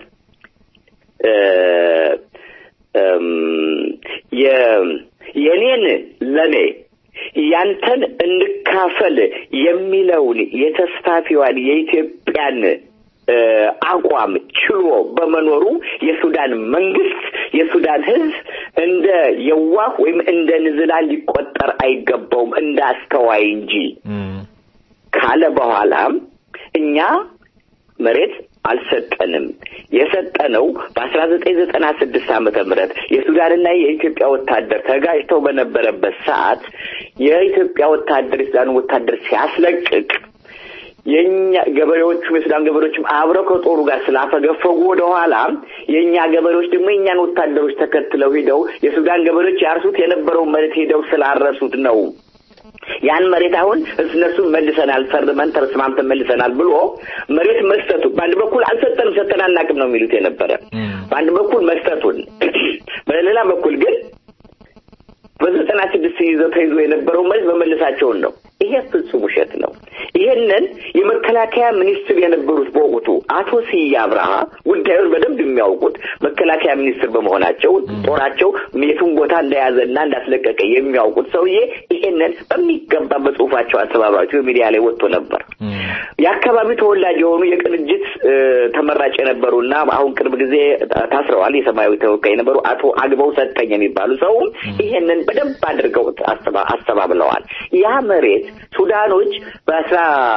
የኔን ለኔ ያንተን እንካፈል የሚለውን የተስፋፊዋን የኢትዮጵያን አቋም ችሎ በመኖሩ የሱዳን መንግስት የሱዳን ህዝብ እንደ የዋህ ወይም እንደ ንዝላል ሊቆጠር አይገባውም እንደ አስተዋይ እንጂ ካለ በኋላም እኛ መሬት አልሰጠንም። የሰጠነው በአስራ ዘጠኝ ዘጠና ስድስት ዓመተ ምህረት የሱዳንና የኢትዮጵያ ወታደር ተጋጭተው በነበረበት ሰዓት የኢትዮጵያ ወታደር የሱዳን ወታደር ሲያስለቅቅ የኛ ገበሬዎቹም የሱዳን ገበሬዎችም አብረው ከጦሩ ጋር ስላፈገፈጉ ወደኋላ የእኛ ገበሬዎች ደግሞ የእኛን ወታደሮች ተከትለው ሂደው የሱዳን ገበሬዎች ያርሱት የነበረውን መሬት ሄደው ስላረሱት ነው። ያን መሬት አሁን እነሱ መልሰናል፣ ፈርመን ተስማምተን መልሰናል ብሎ መሬት መስጠቱ በአንድ በኩል አልሰጠንም፣ ሰጠን አናውቅም ነው የሚሉት የነበረ በአንድ በኩል መስጠቱን፣ በሌላ በኩል ግን በዘጠና ስድስት ይዘው ተይዞ የነበረው መሬት መመለሳቸውን ነው። ይሄ ፍጹም ውሸት ነው። ይሄንን የመከላከያ ሚኒስትር የነበሩት በወቅቱ አቶ ስዬ አብርሃ ጉዳዩን በደንብ የሚያውቁት መከላከያ ሚኒስትር በመሆናቸው ጦራቸው የቱን ቦታ እንደያዘና እንዳስለቀቀ የሚያውቁት ሰውዬ ይሄንን በሚገባ በጽሁፋቸው አስተባባሪው ሚዲያ ላይ ወጥቶ ነበር። የአካባቢው ተወላጅ የሆኑ የቅንጅት ተመራጭ የነበሩና አሁን ቅርብ ጊዜ ታስረዋል የሰማያዊ ተወካይ የነበሩ አቶ አግበው ሰጠኝ የሚባሉ ሰውም ይሄንን በደንብ አድርገው አስተባብለዋል። ያ መሬት ሱዳኖች በአስራ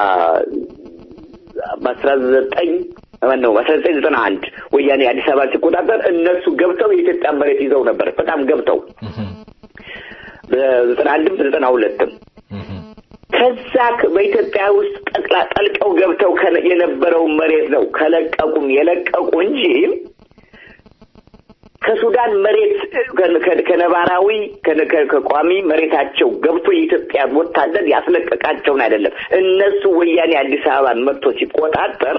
በአስራ ዘጠኝ ነው በአስራ ዘጠኝ ዘጠና አንድ ወያኔ አዲስ አበባ ሲቆጣጠር እነሱ ገብተው የኢትዮጵያ መሬት ይዘው ነበር። በጣም ገብተው በዘጠና አንድም በዘጠና ሁለትም ከዛ በኢትዮጵያ ውስጥ ጠቅላ ጠልቀው ገብተው የነበረው መሬት ነው ከለቀቁም የለቀቁ እንጂ ከሱዳን መሬት ከነባራዊ ከቋሚ መሬታቸው ገብቶ የኢትዮጵያ ወታደር ያስለቀቃቸውን አይደለም። እነሱ ወያኔ አዲስ አበባን መጥቶ ሲቆጣጠር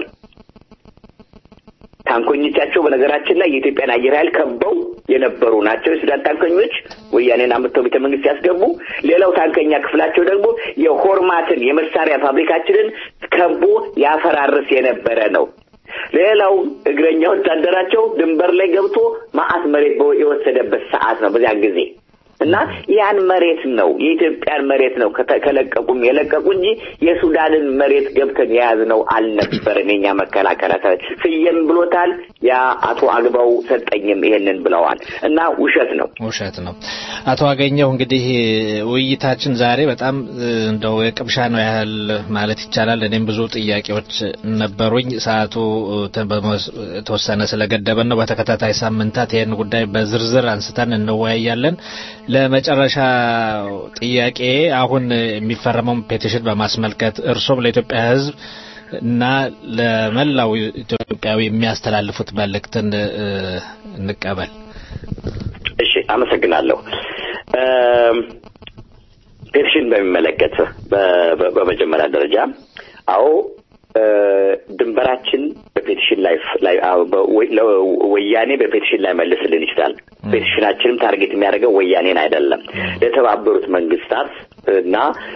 ታንኮኞቻቸው በነገራችን ላይ የኢትዮጵያን አየር ኃይል ከበው የነበሩ ናቸው። የሱዳን ታንከኞች ወያኔን አምጥተው ቤተ መንግስት ያስገቡ። ሌላው ታንከኛ ክፍላቸው ደግሞ የሆርማትን የመሳሪያ ፋብሪካችንን ከቦ ያፈራርስ የነበረ ነው። ሌላው እግረኛ ወታደራቸው ድንበር ላይ ገብቶ ማአት መሬት የወሰደበት ሰዓት ነው በዚያን ጊዜ እና ያን መሬት ነው የኢትዮጵያን መሬት ነው ከለቀቁም የለቀቁ እንጂ የሱዳንን መሬት ገብተን የያዝነው አልነበረም። የኛ መከላከያ ሰራዊት ስየም ብሎታል። ያ አቶ አግባው ሰጠኝም ይሄንን ብለዋል እና ውሸት ነው ውሸት ነው። አቶ አገኘው እንግዲህ ውይይታችን ዛሬ በጣም እንደው የቅምሻ ነው ያህል ማለት ይቻላል። እኔም ብዙ ጥያቄዎች ነበሩኝ። ሰዓቱ የተወሰነ ስለገደበን ነው። በተከታታይ ሳምንታት ይህን ጉዳይ በዝርዝር አንስተን እንወያያለን። ለመጨረሻ ጥያቄ አሁን የሚፈረመውን ፔቲሽን በማስመልከት እርሶም ለኢትዮጵያ ሕዝብ እና ለመላው ኢትዮጵያዊ የሚያስተላልፉት መልእክትን እንቀበል። እሺ፣ አመሰግናለሁ። ፔቲሽን በሚመለከት በመጀመሪያ ደረጃ አዎ ድንበራችን በፔቲሽን ላይ ወያኔ በፔቲሽን ላይ መልስልን ይችላል። ፔቲሽናችንም ታርጌት የሚያደርገው ወያኔን አይደለም፣ ለተባበሩት መንግስታት እና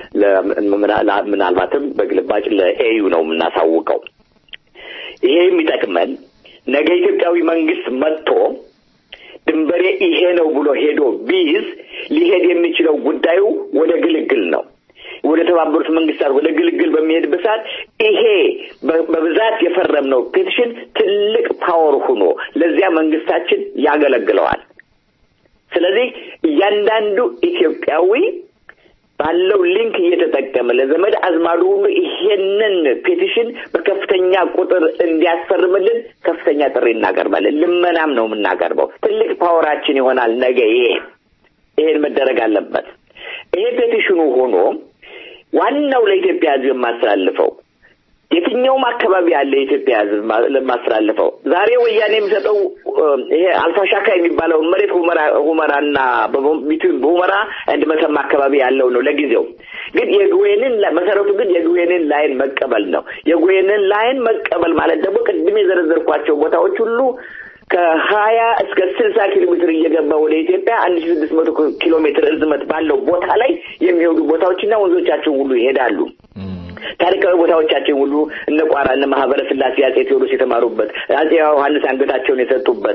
ምናልባትም በግልባጭ ለኤዩ ነው የምናሳውቀው። ይሄ የሚጠቅመን ነገ ኢትዮጵያዊ መንግስት መጥቶ ድንበሬ ይሄ ነው ብሎ ሄዶ ቢይዝ ሊሄድ የሚችለው ጉዳዩ ወደ ግልግል ነው። ወደ ተባበሩት መንግስታት ወደ ግልግል በሚሄድበት ሰዓት ይሄ በብዛት የፈረምነው ፔቲሽን ትልቅ ፓወር ሆኖ ለዚያ መንግስታችን ያገለግለዋል። ስለዚህ እያንዳንዱ ኢትዮጵያዊ ባለው ሊንክ እየተጠቀመ ለዘመድ አዝማዱ ሁሉ ይሄንን ፔቲሽን በከፍተኛ ቁጥር እንዲያስፈርምልን ከፍተኛ ጥሪ እናቀርባለን። ልመናም ነው የምናቀርበው። ትልቅ ፓወራችን ይሆናል ነገ ይሄ ይሄን መደረግ አለበት። ይሄ ፔቲሽኑ ሆኖ ዋናው ለኢትዮጵያ ሕዝብ የማስተላልፈው የትኛውም አካባቢ ያለ የኢትዮጵያ ሕዝብ ለማስተላልፈው ዛሬ ወያኔ የሚሰጠው ይሄ አልፋሻካ የሚባለውን መሬት ሁመራ ሁመራና ቢትዊን በሁመራ እንድ መተማ አካባቢ ያለው ነው ለጊዜው። ግን የግዌንን መሰረቱ ግን የግዌንን ላይን መቀበል ነው። የግዌንን ላይን መቀበል ማለት ደግሞ ቅድም የዘረዘርኳቸው ቦታዎች ሁሉ ከሀያ እስከ ስልሳ ኪሎ ሜትር እየገባ ወደ ኢትዮጵያ አንድ ሺ ስድስት መቶ ኪሎ ሜትር ርዝመት ባለው ቦታ ላይ የሚሄዱ ቦታዎችና ወንዞቻቸው ሁሉ ይሄዳሉ። ታሪካዊ ቦታዎቻችን ሁሉ እነ ቋራ እነ ማህበረ ስላሴ አጼ ቴዎድሮስ የተማሩበት አጼ ዮሐንስ አንገታቸውን የሰጡበት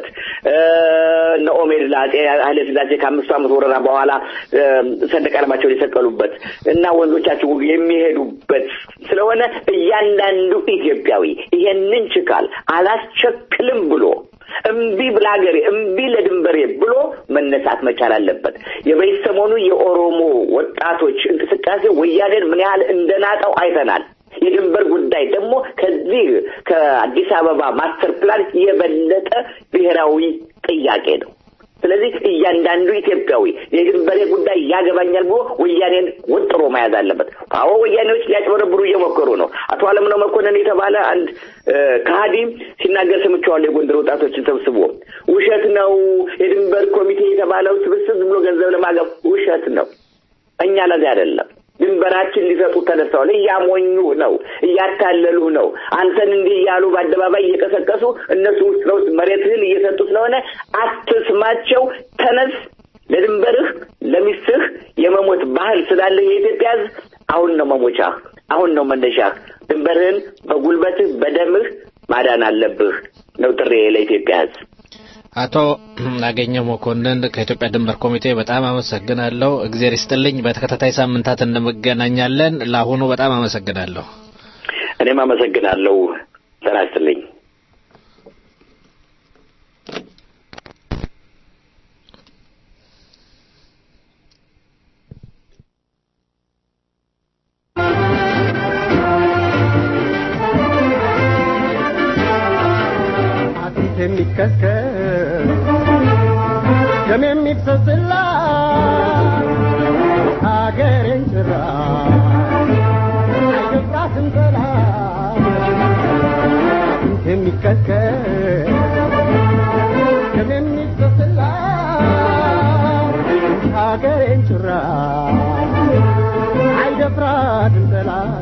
እነ ኦሜድ ለአጼ ኃይለ ስላሴ ከአምስቱ ዓመት ወረራ በኋላ ሰንደቅ ዓላማቸውን የሰቀሉበት እና ወንዞቻችን ሁሉ የሚሄዱበት ስለሆነ እያንዳንዱ ኢትዮጵያዊ ይሄንን ችካል አላስቸክልም ብሎ እምቢ ብለሀገሬ እምቢ ለድንበሬ ብሎ መነሳት መቻል አለበት። የበይ ሰሞኑ የኦሮሞ ወጣቶች እንቅስቃሴ ወያኔን ምን ያህል እንደናጠው አይተናል። የድንበር ጉዳይ ደግሞ ከዚህ ከአዲስ አበባ ማስተር ፕላን የበለጠ ብሔራዊ ጥያቄ ነው። ስለዚህ እያንዳንዱ ኢትዮጵያዊ የድንበሬ ጉዳይ ያገባኛል ብሎ ወያኔን ወጥሮ መያዝ አለበት። አዎ ወያኔዎች ሊያጭበረብሩ እየሞከሩ ነው። አቶ አለምነው መኮንን የተባለ አንድ ከሃዲ ሲናገር ሰምቼዋለሁ። የጎንደር ወጣቶችን ሰብስቦ ውሸት ነው የድንበር ኮሚቴ የተባለው ስብስብ ብሎ ገንዘብ ለማገብ ውሸት ነው። እኛ ለዚህ አይደለም ድንበራችን ሊሰጡ ተነስተዋል። እያሞኙ ነው፣ እያታለሉ ነው። አንተን እንዲህ እያሉ በአደባባይ እየቀሰቀሱ እነሱ ውስጥ ለውስጥ መሬትህን እየሰጡ ስለሆነ አትስማቸው። ተነስ፣ ለድንበርህ ለሚስትህ የመሞት ባህል ስላለ የኢትዮጵያ ሕዝብ አሁን ነው መሞቻህ፣ አሁን ነው መነሻህ። ድንበርህን በጉልበትህ በደምህ ማዳን አለብህ ነው ጥሬ ለኢትዮጵያ ሕዝብ። አቶ አገኘው መኮንን ከኢትዮጵያ ድንበር ኮሚቴ በጣም አመሰግናለሁ። እግዜር ይስጥልኝ። በተከታታይ ሳምንታት እንገናኛለን። ለአሁኑ በጣም አመሰግናለሁ። እኔም አመሰግናለሁ። ጤና ይስጥልኝ። የሚከስከስ ደም የሚፈስላ ሀገሬን ጭራ አይገባትም ጠላት የሚከስከስ ደም የሚፈስላ ሀገሬን ጭራ አይደፍራትም ጠላት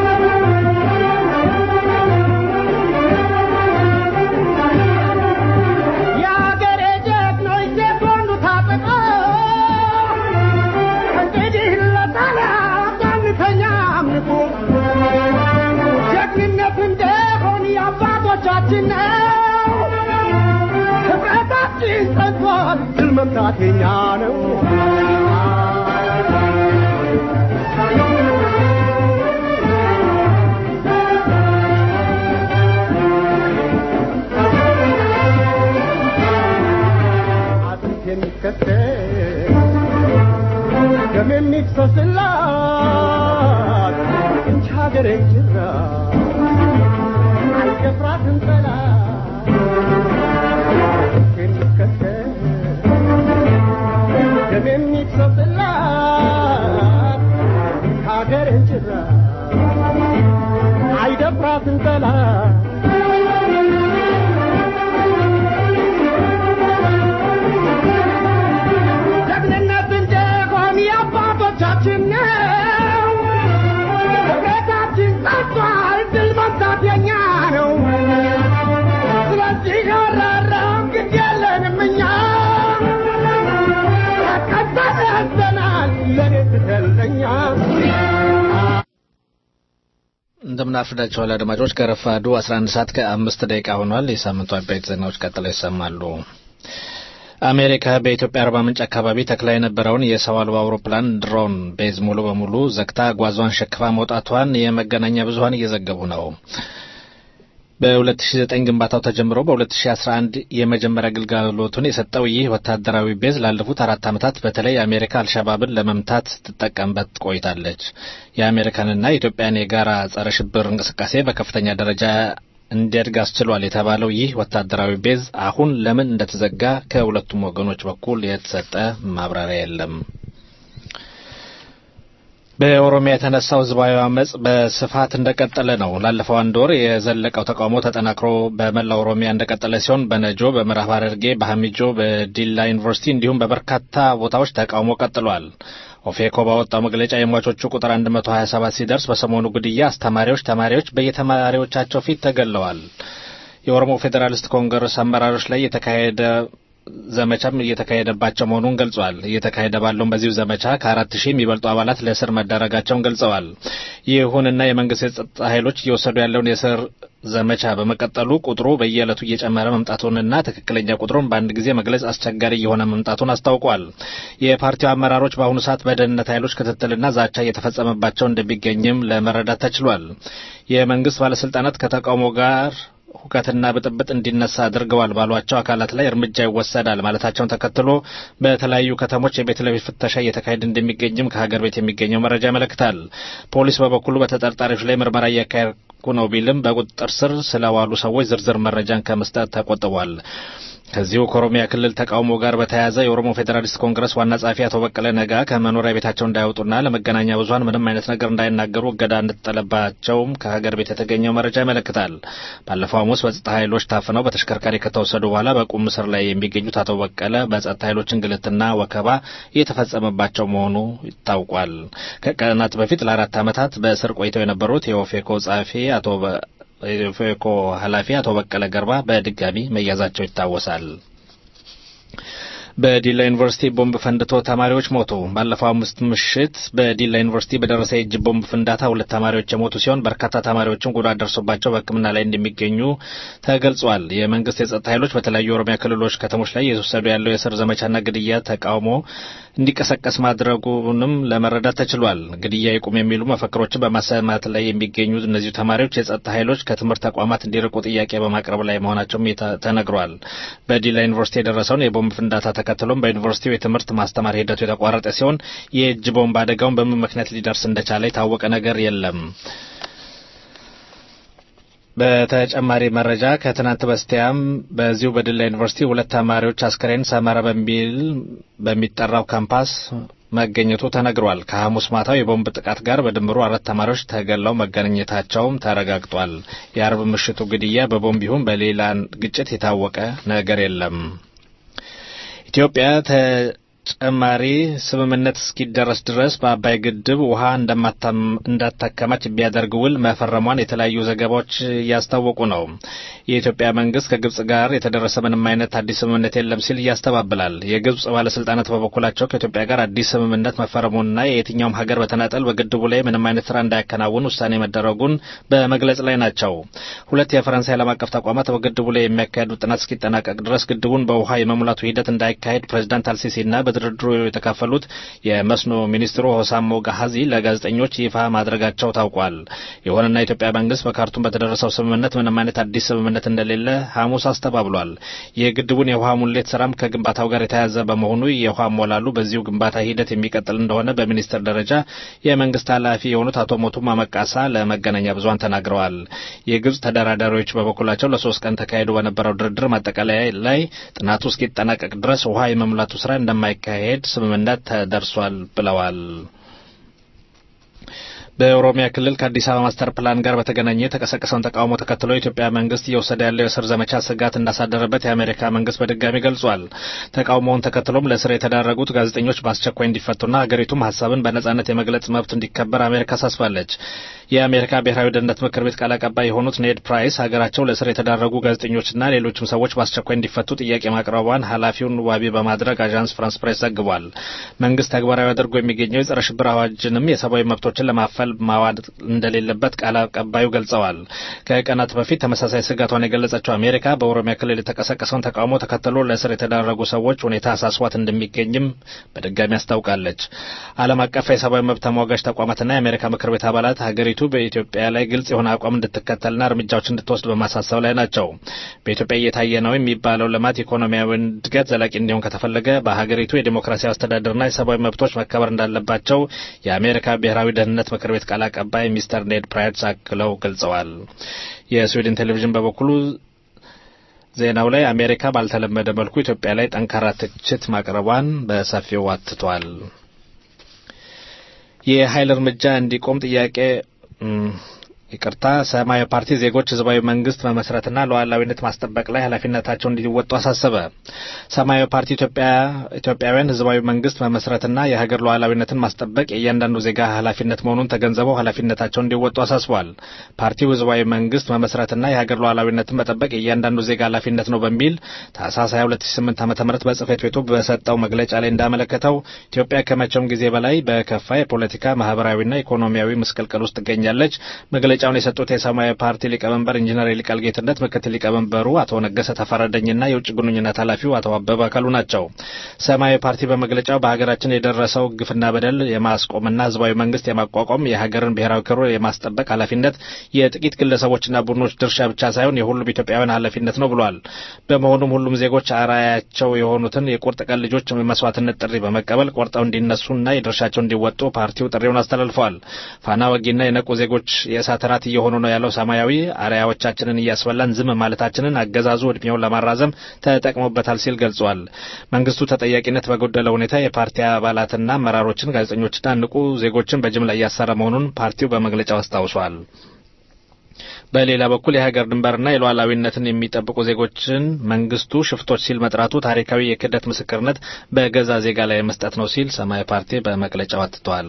ጀግንነት እንደሆን የአባቶቻችን ነው። ህብረታችን ጸንቷል፣ ድል መምታት የኛ ነው። እንደምን አርፍዳችኋል አድማጮች። ከረፋዱ 11 ሰዓት ከአምስት ደቂቃ ሆኗል። የሳምንቱ አበይት ዜናዎች ቀጥለው ይሰማሉ። አሜሪካ በኢትዮጵያ አርባ ምንጭ አካባቢ ተክላ የነበረውን የሰው አልባ አውሮፕላን ድሮን ቤዝ ሙሉ በሙሉ ዘግታ ጓዟን ሸክፋ መውጣቷን የመገናኛ ብዙኃን እየዘገቡ ነው። በ2009 ግንባታው ተጀምሮ በ2011 የመጀመሪያ ግልጋሎቱን የሰጠው ይህ ወታደራዊ ቤዝ ላለፉት አራት ዓመታት በተለይ አሜሪካ አልሸባብን ለመምታት ትጠቀምበት ቆይታለች። የአሜሪካንና የኢትዮጵያን የጋራ ጸረ ሽብር እንቅስቃሴ በከፍተኛ ደረጃ እንዲያድግ አስችሏል የተባለው ይህ ወታደራዊ ቤዝ አሁን ለምን እንደተዘጋ ከሁለቱም ወገኖች በኩል የተሰጠ ማብራሪያ የለም። በኦሮሚያ የተነሳው ህዝባዊ አመጽ በስፋት እንደቀጠለ ነው። ላለፈው አንድ ወር የዘለቀው ተቃውሞ ተጠናክሮ በመላ ኦሮሚያ እንደቀጠለ ሲሆን በነጆ፣ በምዕራብ ሐረርጌ፣ በሀሚጆ፣ በዲላ ዩኒቨርሲቲ እንዲሁም በበርካታ ቦታዎች ተቃውሞ ቀጥሏል። ኦፌኮ ባወጣው መግለጫ የሟቾቹ ቁጥር 127 ሲደርስ በሰሞኑ ግድያ አስተማሪዎች፣ ተማሪዎች በየተማሪዎቻቸው ፊት ተገለዋል። የኦሮሞ ፌዴራሊስት ኮንግረስ አመራሮች ላይ የተካሄደ ዘመቻም እየተካሄደባቸው መሆኑን ገልጿል። እየተካሄደ ባለውም በዚሁ ዘመቻ ከአራት ሺህ የሚበልጡ አባላት ለእስር መዳረጋቸውን ገልጸዋል። ይሁንና የመንግስት የጸጥታ ኃይሎች እየወሰዱ ያለውን የእስር ዘመቻ በመቀጠሉ ቁጥሩ በየዕለቱ እየጨመረ መምጣቱንና ትክክለኛ ቁጥሩን በአንድ ጊዜ መግለጽ አስቸጋሪ እየሆነ መምጣቱን አስታውቋል። የፓርቲው አመራሮች በአሁኑ ሰዓት በደህንነት ኃይሎች ክትትልና ዛቻ እየተፈጸመባቸው እንደሚገኝም ለመረዳት ተችሏል። የመንግስት ባለስልጣናት ከተቃውሞ ጋር ሁከትና ብጥብጥ እንዲነሳ አድርገዋል ባሏቸው አካላት ላይ እርምጃ ይወሰዳል ማለታቸውን ተከትሎ በተለያዩ ከተሞች የቤት ለቤት ፍተሻ እየተካሄደ እንደሚገኝም ከሀገር ቤት የሚገኘው መረጃ ያመለክታል። ፖሊስ በበኩሉ በተጠርጣሪዎች ላይ ምርመራ እያካሄድኩ ነው ቢልም በቁጥጥር ስር ስለዋሉ ሰዎች ዝርዝር መረጃን ከመስጠት ተቆጥቧል። ከዚሁ ከኦሮሚያ ክልል ተቃውሞ ጋር በተያያዘ የኦሮሞ ፌዴራሊስት ኮንግረስ ዋና ጸሐፊ አቶ በቀለ ነጋ ከመኖሪያ ቤታቸው እንዳይወጡና ለመገናኛ ብዙኃን ምንም አይነት ነገር እንዳይናገሩ እገዳ እንደተጠለባቸውም ከሀገር ቤት የተገኘው መረጃ ያመለክታል። ባለፈው ሐሙስ በጸጥታ ኃይሎች ታፍነው በተሽከርካሪ ከተወሰዱ በኋላ በቁም እስር ላይ የሚገኙት አቶ በቀለ በጸጥታ ኃይሎች እንግልትና ወከባ እየተፈጸመባቸው መሆኑ ይታውቋል። ከቀናት በፊት ለአራት ዓመታት በእስር ቆይተው የነበሩት የኦፌኮ ጸሐፊ አቶ የኦፌኮ ኃላፊ አቶ በቀለ ገርባ በድጋሚ መያዛቸው ይታወሳል። በዲላ ዩኒቨርሲቲ ቦምብ ፈንድቶ ተማሪዎች ሞቱ። ባለፈው አምስት ምሽት በዲላ ዩኒቨርሲቲ በደረሰ የእጅ ቦምብ ፍንዳታ ሁለት ተማሪዎች የሞቱ ሲሆን በርካታ ተማሪዎችም ጉዳት ደርሶባቸው በሕክምና ላይ እንደሚገኙ ተገልጿል። የመንግስት የጸጥታ ኃይሎች በተለያዩ የኦሮሚያ ክልሎች ከተሞች ላይ እየተወሰዱ ያለው የእስር ዘመቻና ግድያ ተቃውሞ እንዲቀሰቀስ ማድረጉንም ለመረዳት ተችሏል። ግድያ ይቁም የሚሉ መፈክሮችን በማሰማት ላይ የሚገኙ እነዚሁ ተማሪዎች የጸጥታ ኃይሎች ከትምህርት ተቋማት እንዲርቁ ጥያቄ በማቅረብ ላይ መሆናቸውም ተነግሯል። በዲላ ዩኒቨርሲቲ የደረሰውን የቦምብ ፍንዳታ ተከትሎም በዩኒቨርሲቲው የትምህርት ማስተማር ሂደቱ የተቋረጠ ሲሆን የእጅ ቦምብ አደጋውን በምን ምክንያት ሊደርስ እንደቻለ የታወቀ ነገር የለም። በተጨማሪ መረጃ ከትናንት በስቲያም በዚሁ በዲላ ዩኒቨርሲቲ ሁለት ተማሪዎች አስከሬን ሰመራ በሚል በሚጠራው ካምፓስ መገኘቱ ተነግሯል። ከሐሙስ ማታው የቦምብ ጥቃት ጋር በድምሩ አራት ተማሪዎች ተገለው መገኘታቸውም ተረጋግጧል። የአርብ ምሽቱ ግድያ በቦምብ ይሁን በሌላ ግጭት የታወቀ ነገር የለም። ኢትዮጵያ ተጨማሪ ስምምነት እስኪደረስ ድረስ በአባይ ግድብ ውሃ እንዳታከማች ቢያደርግ ውል መፈረሟን የተለያዩ ዘገባዎች እያስታወቁ ነው። የኢትዮጵያ መንግስት ከግብጽ ጋር የተደረሰ ምንም አይነት አዲስ ስምምነት የለም ሲል እያስተባብላል። የግብጽ ባለስልጣናት በበኩላቸው ከኢትዮጵያ ጋር አዲስ ስምምነት መፈረሙንና የየትኛውም ሀገር በተናጠል በግድቡ ላይ ምንም አይነት ስራ እንዳያከናውን ውሳኔ መደረጉን በመግለጽ ላይ ናቸው። ሁለት የፈረንሳይ ዓለም አቀፍ ተቋማት በግድቡ ላይ የሚያካሄዱት ጥናት እስኪጠናቀቅ ድረስ ግድቡን በውሃ የመሙላቱ ሂደት እንዳይካሄድ ፕሬዚዳንት አልሲሲና በድርድሩ የተካፈሉት የመስኖ ሚኒስትሩ ሆሳሞ ጋሃዚ ለጋዜጠኞች ይፋ ማድረጋቸው ታውቋል። ይሁንና የኢትዮጵያ መንግስት በካርቱም በተደረሰው ስምምነት ምንም አይነት አዲስ ስምምነት እንደሌለ ሐሙስ አስተባብሏል። የግድቡን የውሃ ሙሌት ስራም ከግንባታው ጋር የተያያዘ በመሆኑ የውሃ ሞላሉ በዚሁ ግንባታ ሂደት የሚቀጥል እንደሆነ በሚኒስትር ደረጃ የመንግስት ኃላፊ የሆኑት አቶ ሞቱማ መቃሳ ለመገናኛ ብዙሃን ተናግረዋል። የግብጽ ተደራዳሪዎች በበኩላቸው ለሶስት ቀን ተካሂዶ በነበረው ድርድር ማጠቃለያ ላይ ጥናቱ እስኪጠናቀቅ ድረስ ውሃ የመሙላቱ ስራ እንደማይካሄድ ስምምነት ተደርሷል ብለዋል። በኦሮሚያ ክልል ከአዲስ አበባ ማስተር ፕላን ጋር በተገናኘ የተቀሰቀሰውን ተቃውሞ ተከትሎ የኢትዮጵያ መንግስት እየወሰደ ያለው የእስር ዘመቻ ስጋት እንዳሳደረበት የአሜሪካ መንግስት በድጋሚ ገልጿል። ተቃውሞውን ተከትሎም ለእስር የተዳረጉት ጋዜጠኞች በአስቸኳይ እንዲፈቱና ሀገሪቱም ሀሳብን በነጻነት የመግለጽ መብት እንዲከበር አሜሪካ አሳስባለች። የአሜሪካ ብሔራዊ ደህንነት ምክር ቤት ቃል አቀባይ የሆኑት ኔድ ፕራይስ ሀገራቸው ለእስር የተዳረጉ ጋዜጠኞችና ሌሎችም ሰዎች በአስቸኳይ እንዲፈቱ ጥያቄ ማቅረቧን ኃላፊውን ዋቢ በማድረግ አዣንስ ፍራንስ ፕሬስ ዘግቧል። መንግስት ተግባራዊ አድርጎ የሚገኘው የጸረ ሽብር አዋጅንም የሰብአዊ መብቶችን ለማፈል ማታለል ማዋድ እንደሌለበት ቃል አቀባዩ ገልጸዋል። ከቀናት በፊት ተመሳሳይ ስጋቷን የገለጸችው አሜሪካ በኦሮሚያ ክልል የተቀሰቀሰውን ተቃውሞ ተከትሎ ለእስር የተዳረጉ ሰዎች ሁኔታ አሳስቧት እንደሚገኝም በድጋሚ አስታውቃለች። ዓለም አቀፍ የሰብአዊ መብት ተሟጋች ተቋማትና የአሜሪካ ምክር ቤት አባላት ሀገሪቱ በኢትዮጵያ ላይ ግልጽ የሆነ አቋም እንድትከተልና እርምጃዎች እንድትወስድ በማሳሰብ ላይ ናቸው። በኢትዮጵያ እየታየ ነው የሚባለው ልማት፣ ኢኮኖሚያዊ እድገት ዘላቂ እንዲሆን ከተፈለገ በሀገሪቱ የዲሞክራሲያዊ አስተዳደርና የሰብአዊ መብቶች መከበር እንዳለባቸው የአሜሪካ ብሔራዊ ደህንነት ምክር ቤት ቃል አቀባይ ሚስተር ኔድ ፕራይስ አክለው ገልጸዋል። የስዊድን ቴሌቪዥን በበኩሉ ዜናው ላይ አሜሪካ ባልተለመደ መልኩ ኢትዮጵያ ላይ ጠንካራ ትችት ማቅረቧን በሰፊው አትቷል። የኃይል እርምጃ እንዲቆም ጥያቄ ይቅርታ ሰማያዊ ፓርቲ ዜጎች ህዝባዊ መንግስት መመስረትና ሉዓላዊነት ማስጠበቅ ላይ ኃላፊነታቸውን እንዲወጡ አሳሰበ። ሰማያዊ ፓርቲ ኢትዮጵያውያን ህዝባዊ መንግስት መመስረትና የሀገር ሉዓላዊነትን ማስጠበቅ የእያንዳንዱ ዜጋ ኃላፊነት መሆኑን ተገንዝበው ኃላፊነታቸውን እንዲወጡ አሳስቧል። ፓርቲው ህዝባዊ መንግስት መመስረትና የሀገር ሉዓላዊነትን መጠበቅ የእያንዳንዱ ዜጋ ኃላፊነት ነው በሚል ታህሳስ 2008 ዓ.ም በጽህፈት ቤቱ በሰጠው መግለጫ ላይ እንዳመለከተው ኢትዮጵያ ከመቼውም ጊዜ በላይ በከፋ የፖለቲካ ማህበራዊና ኢኮኖሚያዊ ምስቅልቅል ውስጥ ትገኛለች። መግለጫውን የሰጡት የሰማያዊ ፓርቲ ሊቀመንበር ኢንጂነር ይልቃል ጌትነት፣ ምክትል ሊቀመንበሩ አቶ ነገሰ ተፈረደኝና የውጭ ግንኙነት ኃላፊው አቶ አበበ አካሉ ናቸው። ሰማያዊ ፓርቲ በመግለጫው በሀገራችን የደረሰው ግፍና በደል የማስቆምና ህዝባዊ መንግስት የማቋቋም የሀገርን ብሔራዊ ክብር የማስጠበቅ ኃላፊነት የጥቂት ግለሰቦችና ቡድኖች ድርሻ ብቻ ሳይሆን የሁሉም ኢትዮጵያውያን ኃላፊነት ነው ብሏል። በመሆኑም ሁሉም ዜጎች አርአያቸው የሆኑትን የቁርጥ ቀን ልጆች መስዋዕትነት ጥሪ በመቀበል ቆርጠው እንዲነሱና የድርሻቸው እንዲወጡ ፓርቲው ጥሪውን አስተላልፈዋል። ፋና ወጊና የነቁ ዜጎች የእሳት ራት እየሆኑ ነው ያለው ሰማያዊ አርአያዎቻችንን እያስበላን ዝም ማለታችንን አገዛዙ እድሜውን ለማራዘም ተጠቅሞበታል ሲል ገልጿል። መንግስቱ ተጠያቂነት በጎደለ ሁኔታ የፓርቲ አባላትና አመራሮችን፣ ጋዜጠኞችና ንቁ ዜጎችን በጅምላ እያሰረ መሆኑን ፓርቲው በመግለጫው አስታውሷል። በሌላ በኩል የሀገር ድንበርና የሉዓላዊነትን የሚጠብቁ ዜጎችን መንግስቱ ሽፍቶች ሲል መጥራቱ ታሪካዊ የክህደት ምስክርነት በገዛ ዜጋ ላይ መስጠት ነው ሲል ሰማያዊ ፓርቲ በመግለጫው አትቷል።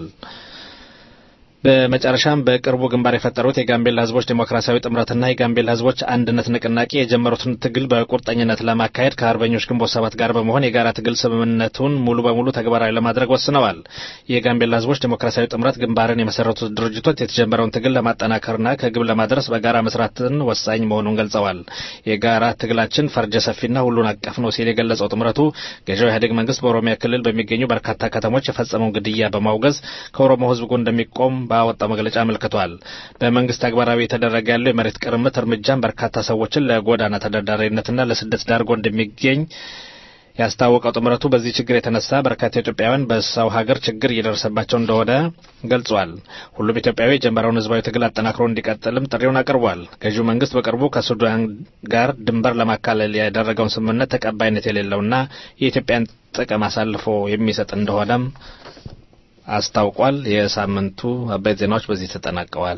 በመጨረሻም በቅርቡ ግንባር የፈጠሩት የጋምቤላ ህዝቦች ዴሞክራሲያዊ ጥምረትና የጋምቤላ ህዝቦች አንድነት ንቅናቄ የጀመሩትን ትግል በቁርጠኝነት ለማካሄድ ከአርበኞች ግንቦት ሰባት ጋር በመሆን የጋራ ትግል ስምምነቱን ሙሉ በሙሉ ተግባራዊ ለማድረግ ወስነዋል። የጋምቤላ ህዝቦች ዴሞክራሲያዊ ጥምረት ግንባርን የመሰረቱት ድርጅቶች የተጀመረውን ትግል ለማጠናከርና ከግብ ለማድረስ በጋራ መስራትን ወሳኝ መሆኑን ገልጸዋል። የጋራ ትግላችን ፈርጀ ሰፊና ሁሉን አቀፍ ነው ሲል የገለጸው ጥምረቱ ገዢው ኢህአዴግ መንግስት በኦሮሚያ ክልል በሚገኙ በርካታ ከተሞች የፈጸመውን ግድያ በማውገዝ ከኦሮሞ ህዝብ ጎን እንደሚቆም ባወጣው መግለጫ አመልክቷል። በመንግስት ተግባራዊ የተደረገ ያለው የመሬት ቅርምት እርምጃን በርካታ ሰዎችን ለጎዳና ተዳዳሪነትና ለስደት ዳርጎ እንደሚገኝ ያስታወቀው ጥምረቱ በዚህ ችግር የተነሳ በርካታ ኢትዮጵያውያን በሰው ሀገር ችግር እየደረሰባቸው እንደሆነ ገልጿል። ሁሉም ኢትዮጵያዊ የጀመረውን ህዝባዊ ትግል አጠናክሮ እንዲቀጥልም ጥሪውን አቅርቧል። ገዢው መንግስት በቅርቡ ከሱዳን ጋር ድንበር ለማካለል ያደረገውን ስምምነት ተቀባይነት የሌለውና የኢትዮጵያን ጥቅም አሳልፎ የሚሰጥ እንደሆነም አስታውቋል። የሳምንቱ አበይት ዜናዎች በዚህ ተጠናቀዋል።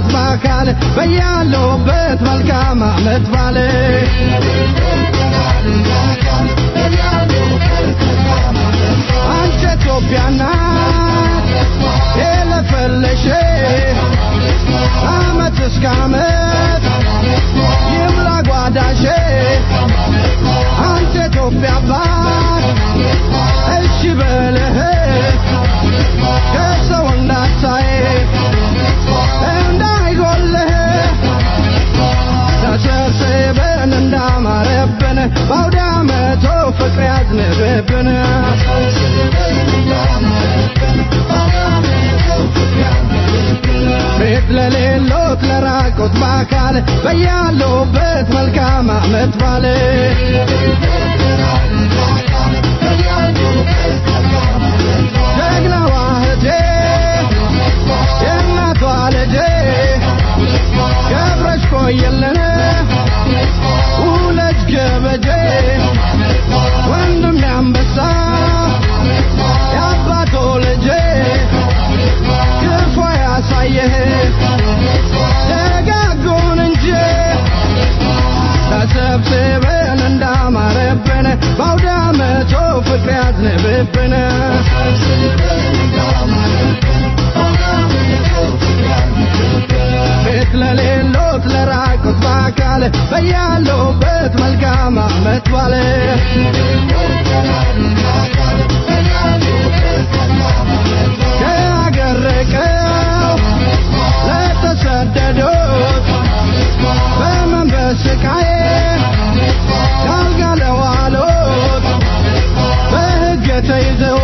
በአካል በያለሁበት መልካም አመት ባለ አንቺ ኢትዮጵያ ናት የለፈለሽ አመት እስከ አመት ይምላ ጓዳሽ አንተ ኢትዮጵያ አባት እሺ በልህ ከሰው እንዳታይ እንዳይጎልህ ተሰብስበን እንዳማረብን በአውደ ዓመቱ ፍቅር ያዝንብብን ቤት ለሌሎት ለራቁት በአካል በያሉበት መልካም አመት ባለ ጀግናዋ እህቴ የእናቷ ልጄ ገብረሽ ቆየልን ውለጅ ገበጄ ወንድም ያንበሳ የአባቶ ልጄ ክፉ ያሳየህ ደጋጉን እንጂ ተሰብስበን እንዳማረብን በአውደ ዓመቱ ፍቅር ያዝንብብን ቤት ለሌሎት ለራቁት በአካል በያሉበት መልካም አመት ባለ ከአገር ርቀው ለተሰደዱት በመንፈስ ስቃይ ካልጋ ለዋሉት በሕግ ተይዘው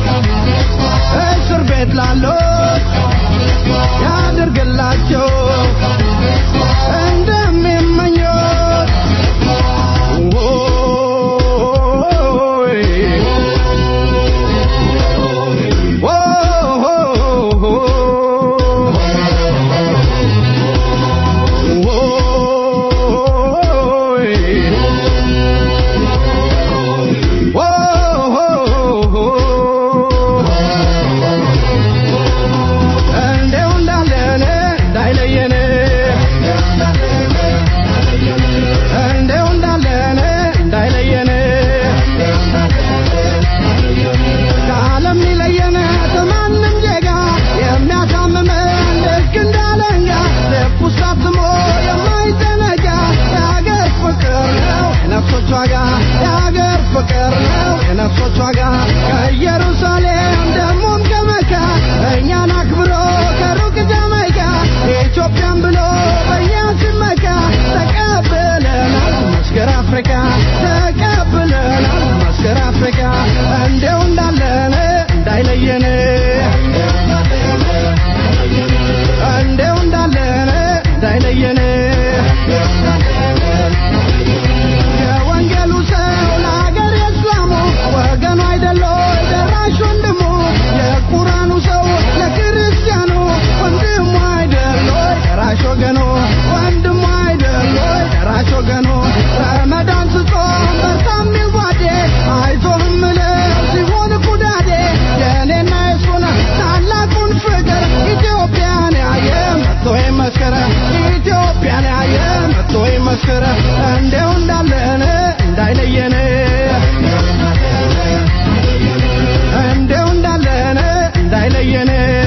እስር ቤት ላሉት ያድርግላቸው እንደሚመኙት እንደው እንዳለን እንዳይለየን እንደው እንዳለን እንዳይለየን ከዓለም ሊለየን ከማንም ዜጋ የሚያሳምመን ልክ እንዳለንጋ ልብ ውስጥ አትሞ የማይዘነጋ የሀገር ፍቅር ነው የነፍሶች ዋጋ የሀገር ፍቅር ነው የነፍሶች ዋጋ ከኢየሩሳሌም ደሞም ከመካ እኛን አክብሮ ከሩቅ ጃማይካ ኢትዮጵያን ብሎ በእኛ ሲመካ ተቀብለናል መስገር አፍሪካ ተቀብለናል መስገር አፍሪካ እንደው እንዳለን እንዳይለየን እንደው እንዳለን እንዳይለየን የወንጌሉ ሰው ለሀገር የእስላሙ ወገኑ አይደለ ደራሽ ወንድሙ የቁራኑ ሰው ለክርስቲያኑ ወንድሙ አይደለ ደራሽ ወገኑ ወንድሙ አይደለ ደራሽ ወገኑ ረመዳን ስጾም በርታ የሚል ጓዴ አይዞህ እምልህ ሲሆን ኩዳዴ የእኔና የሱን ታላቁን ፍቅር ኢትዮጵያን ያየ መጥቶ ይመስክር ኢትዮጵያን ያየ መጥቶ ይመስክር እንደው እንዳለን እንዳይለየን እንደው እንዳለን እንዳይለየን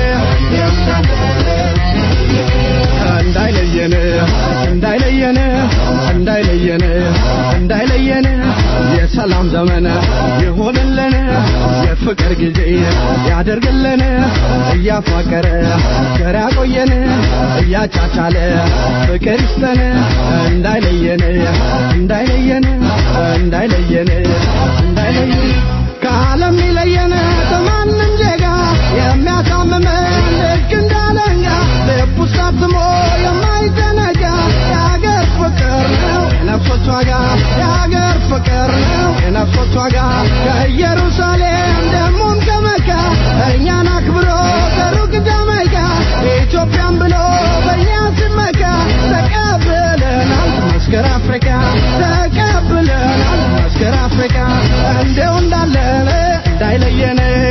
እንዳይለየን እንዳይለየን እንዳይለየን እንዳይለየን የሰላም ዘመን ይሆንልን የፍቅር ጊዜ ያደርግልን እያፋቀረ ገር ያቆየን እያቻቻለ ፍቅር ይስጠን እንዳይለየን እንዳይለየን እንዳይለየን እንዳይለየን ከዓለም ሊለየን ከማንም ዜጋ የሚያሳምመን ልክ እንዳለኛ ልብ ውስጥ አትሞ የማይዘነጋ የሀገር ፍቅር ነው የነፍሶች ዋጋ የሀገር ፍቅር ነው የነፍሶች ዋጋ ከኢየሩሳሌም ደሞም ከመካ እኛን አክብሮ ከሩቅ ጃማይካ ኢትዮጵያን ብሎ በእኛ ሲመካ ተቀብለናል መስገር አፍሪካ ተቀብለናል መስገር አፍሪካ እንደው እንዳለን እንዳይለየን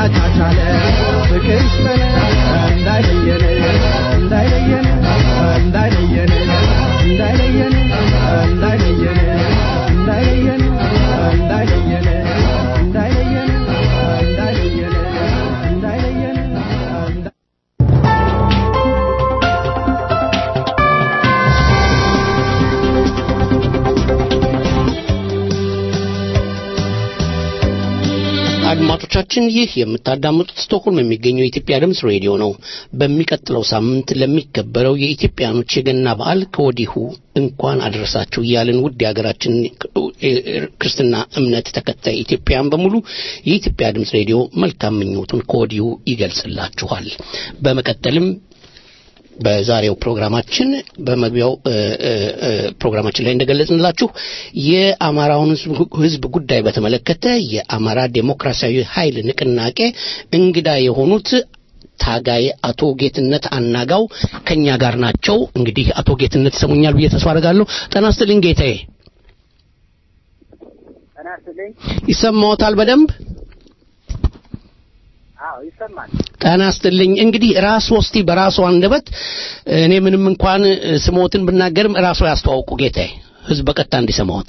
እያቻቻለ ፍቅር ይስጠን እንዳይለየን እንዳይለየን እንዳይለየን እንዳይለየን እንዳይለየን እንዳይለየን እንዳይለየን እንዳይለየን እንዳይለየን እንዳይለየን አድማጮቻችን ይህ የምታዳምጡት ስቶክሆልም የሚገኘው የኢትዮጵያ ድምፅ ሬዲዮ ነው። በሚቀጥለው ሳምንት ለሚከበረው የኢትዮጵያኖች የገና በዓል ከወዲሁ እንኳን አደረሳችሁ እያልን ውድ የሀገራችን ክርስትና እምነት ተከታይ ኢትዮጵያውያን በሙሉ የኢትዮጵያ ድምፅ ሬዲዮ መልካም ምኞቱን ከወዲሁ ይገልጽላችኋል። በመቀጠልም በዛሬው ፕሮግራማችን በመግቢያው ፕሮግራማችን ላይ እንደገለጽንላችሁ የአማራውን ሕዝብ ጉዳይ በተመለከተ የአማራ ዴሞክራሲያዊ ኃይል ንቅናቄ እንግዳ የሆኑት ታጋይ አቶ ጌትነት አናጋው ከኛ ጋር ናቸው። እንግዲህ አቶ ጌትነት ይሰሙኛል ብዬ ተስፋ አደርጋለሁ። ጤና ይስጥልኝ ጌታዬ። ይሰማዎታል በደንብ? አዎ ይሰማል። ጤና ይስጥልኝ። እንግዲህ ራስ ወስቲ በራሱ አንደበት እኔ ምንም እንኳን ስሞትን ብናገርም ራሱ ያስተዋውቁ ጌታዬ፣ ህዝብ በቀጥታ እንዲሰማዎት።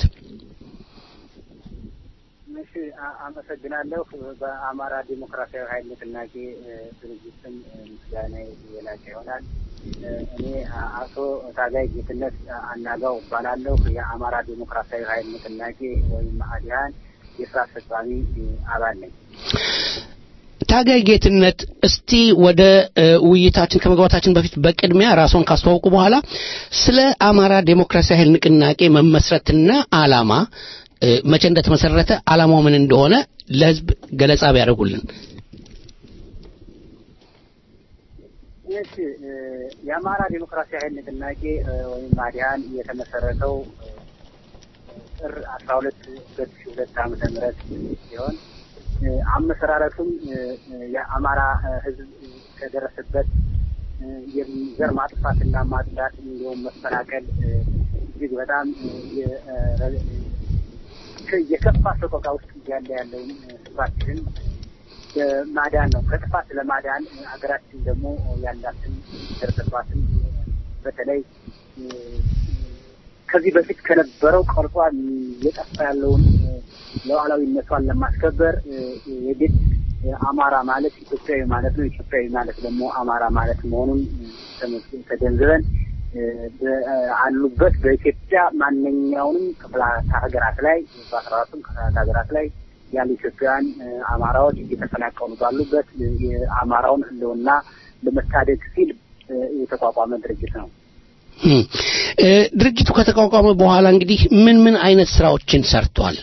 እሺ፣ አመሰግናለሁ። በአማራ ዲሞክራሲያዊ ኃይል ንቅናቄ ድርጅት ስም ምስጋና የላቀ ይሆናል። እኔ አቶ ታጋይ ጌትነት አናጋው እባላለሁ። የአማራ ዲሞክራሲያዊ ኃይል ንቅናቄ ወይም አዲሃን የስራ አስፈጻሚ አባል ነኝ። ታጋይ ጌትነት እስቲ ወደ ውይይታችን ከመግባታችን በፊት በቅድሚያ ራስዎን ካስተዋውቁ በኋላ ስለ አማራ ዴሞክራሲያዊ ኃይል ንቅናቄ መመስረትና ዓላማ መቼ እንደተመሰረተ ዓላማው ምን እንደሆነ ለህዝብ ገለጻ ቢያደርጉልን። እሺ የአማራ ዴሞክራሲያዊ ኃይል ንቅናቄ ወይም አዲሃን የተመሰረተው ጥር አስራ ሁለት ሁለት ሺ ሁለት ዓመተ ምህረት ሲሆን አመሰራረቱም የአማራ ህዝብ ከደረሰበት የዘር ማጥፋትና ማጽዳት እንዲሁም መፈናቀል እጅግ በጣም የከፋ ሰቆቃ ውስጥ እያለ ያለውን ህዝባችንን ማዳን ነው። ከጥፋት ለማዳን ሀገራችን ደግሞ ያላትን ደረሰባትን በተለይ ከዚህ በፊት ከነበረው ቀርጿ እየጠፋ ያለውን ሉዓላዊነቷን ለማስከበር የግድ አማራ ማለት ኢትዮጵያዊ ማለት ነው። ኢትዮጵያዊ ማለት ደግሞ አማራ ማለት መሆኑን ተገንዝበን አሉበት በኢትዮጵያ ማንኛውንም ክፍላት ሀገራት ላይ በአስራ አራቱም ክፍላት ሀገራት ላይ ያሉ ኢትዮጵያውያን አማራዎች እየተፈናቀሉ ባሉበት የአማራውን ህልውና ለመታደግ ሲል የተቋቋመ ድርጅት ነው። ድርጅቱ ከተቋቋመ በኋላ እንግዲህ ምን ምን አይነት ስራዎችን ሰርቷል?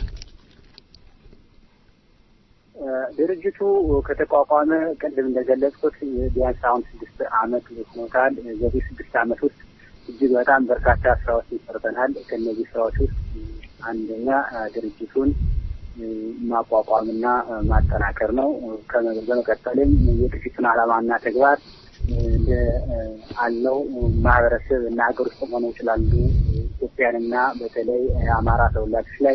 ድርጅቱ ከተቋቋመ ቅድም እንደገለጽኩት ቢያንስ አሁን ስድስት አመት ሆኖታል። በዚህ ስድስት አመት ውስጥ እጅግ በጣም በርካታ ስራዎችን ሰርተናል። ከእነዚህ ስራዎች ውስጥ አንደኛ ድርጅቱን ማቋቋምና ማጠናከር ነው። በመቀጠልም የድርጅቱን ዓላማና ተግባር እንደ አለው ማህበረሰብ እና ሀገር ውስጥ ሆነው ይችላሉ ኢትዮጵያንና በተለይ የአማራ ተወላጆች ላይ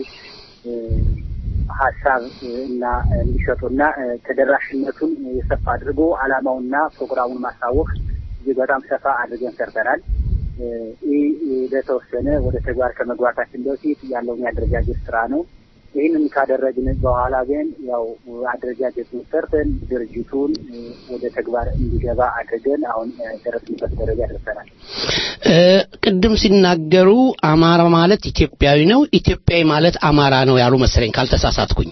ሀሳብ እና እንዲሰጡና ተደራሽነቱን የሰፋ አድርጎ ዓላማውና ፕሮግራሙን ማሳወቅ እጅግ በጣም ሰፋ አድርገን ሰርተናል። ይህ በተወሰነ ወደ ተግባር ከመግባታችን በፊት ያለውን የአደረጃጀት ስራ ነው። ይህንን ካደረግን በኋላ ግን ያው አደረጃጀቱን ሰርተን ድርጅቱን ወደ ተግባር እንዲገባ አድርገን አሁን ደረስንበት ደረጃ ደርሰናል። ቅድም ሲናገሩ አማራ ማለት ኢትዮጵያዊ ነው፣ ኢትዮጵያዊ ማለት አማራ ነው ያሉ መሰለኝ ካልተሳሳትኩኝ።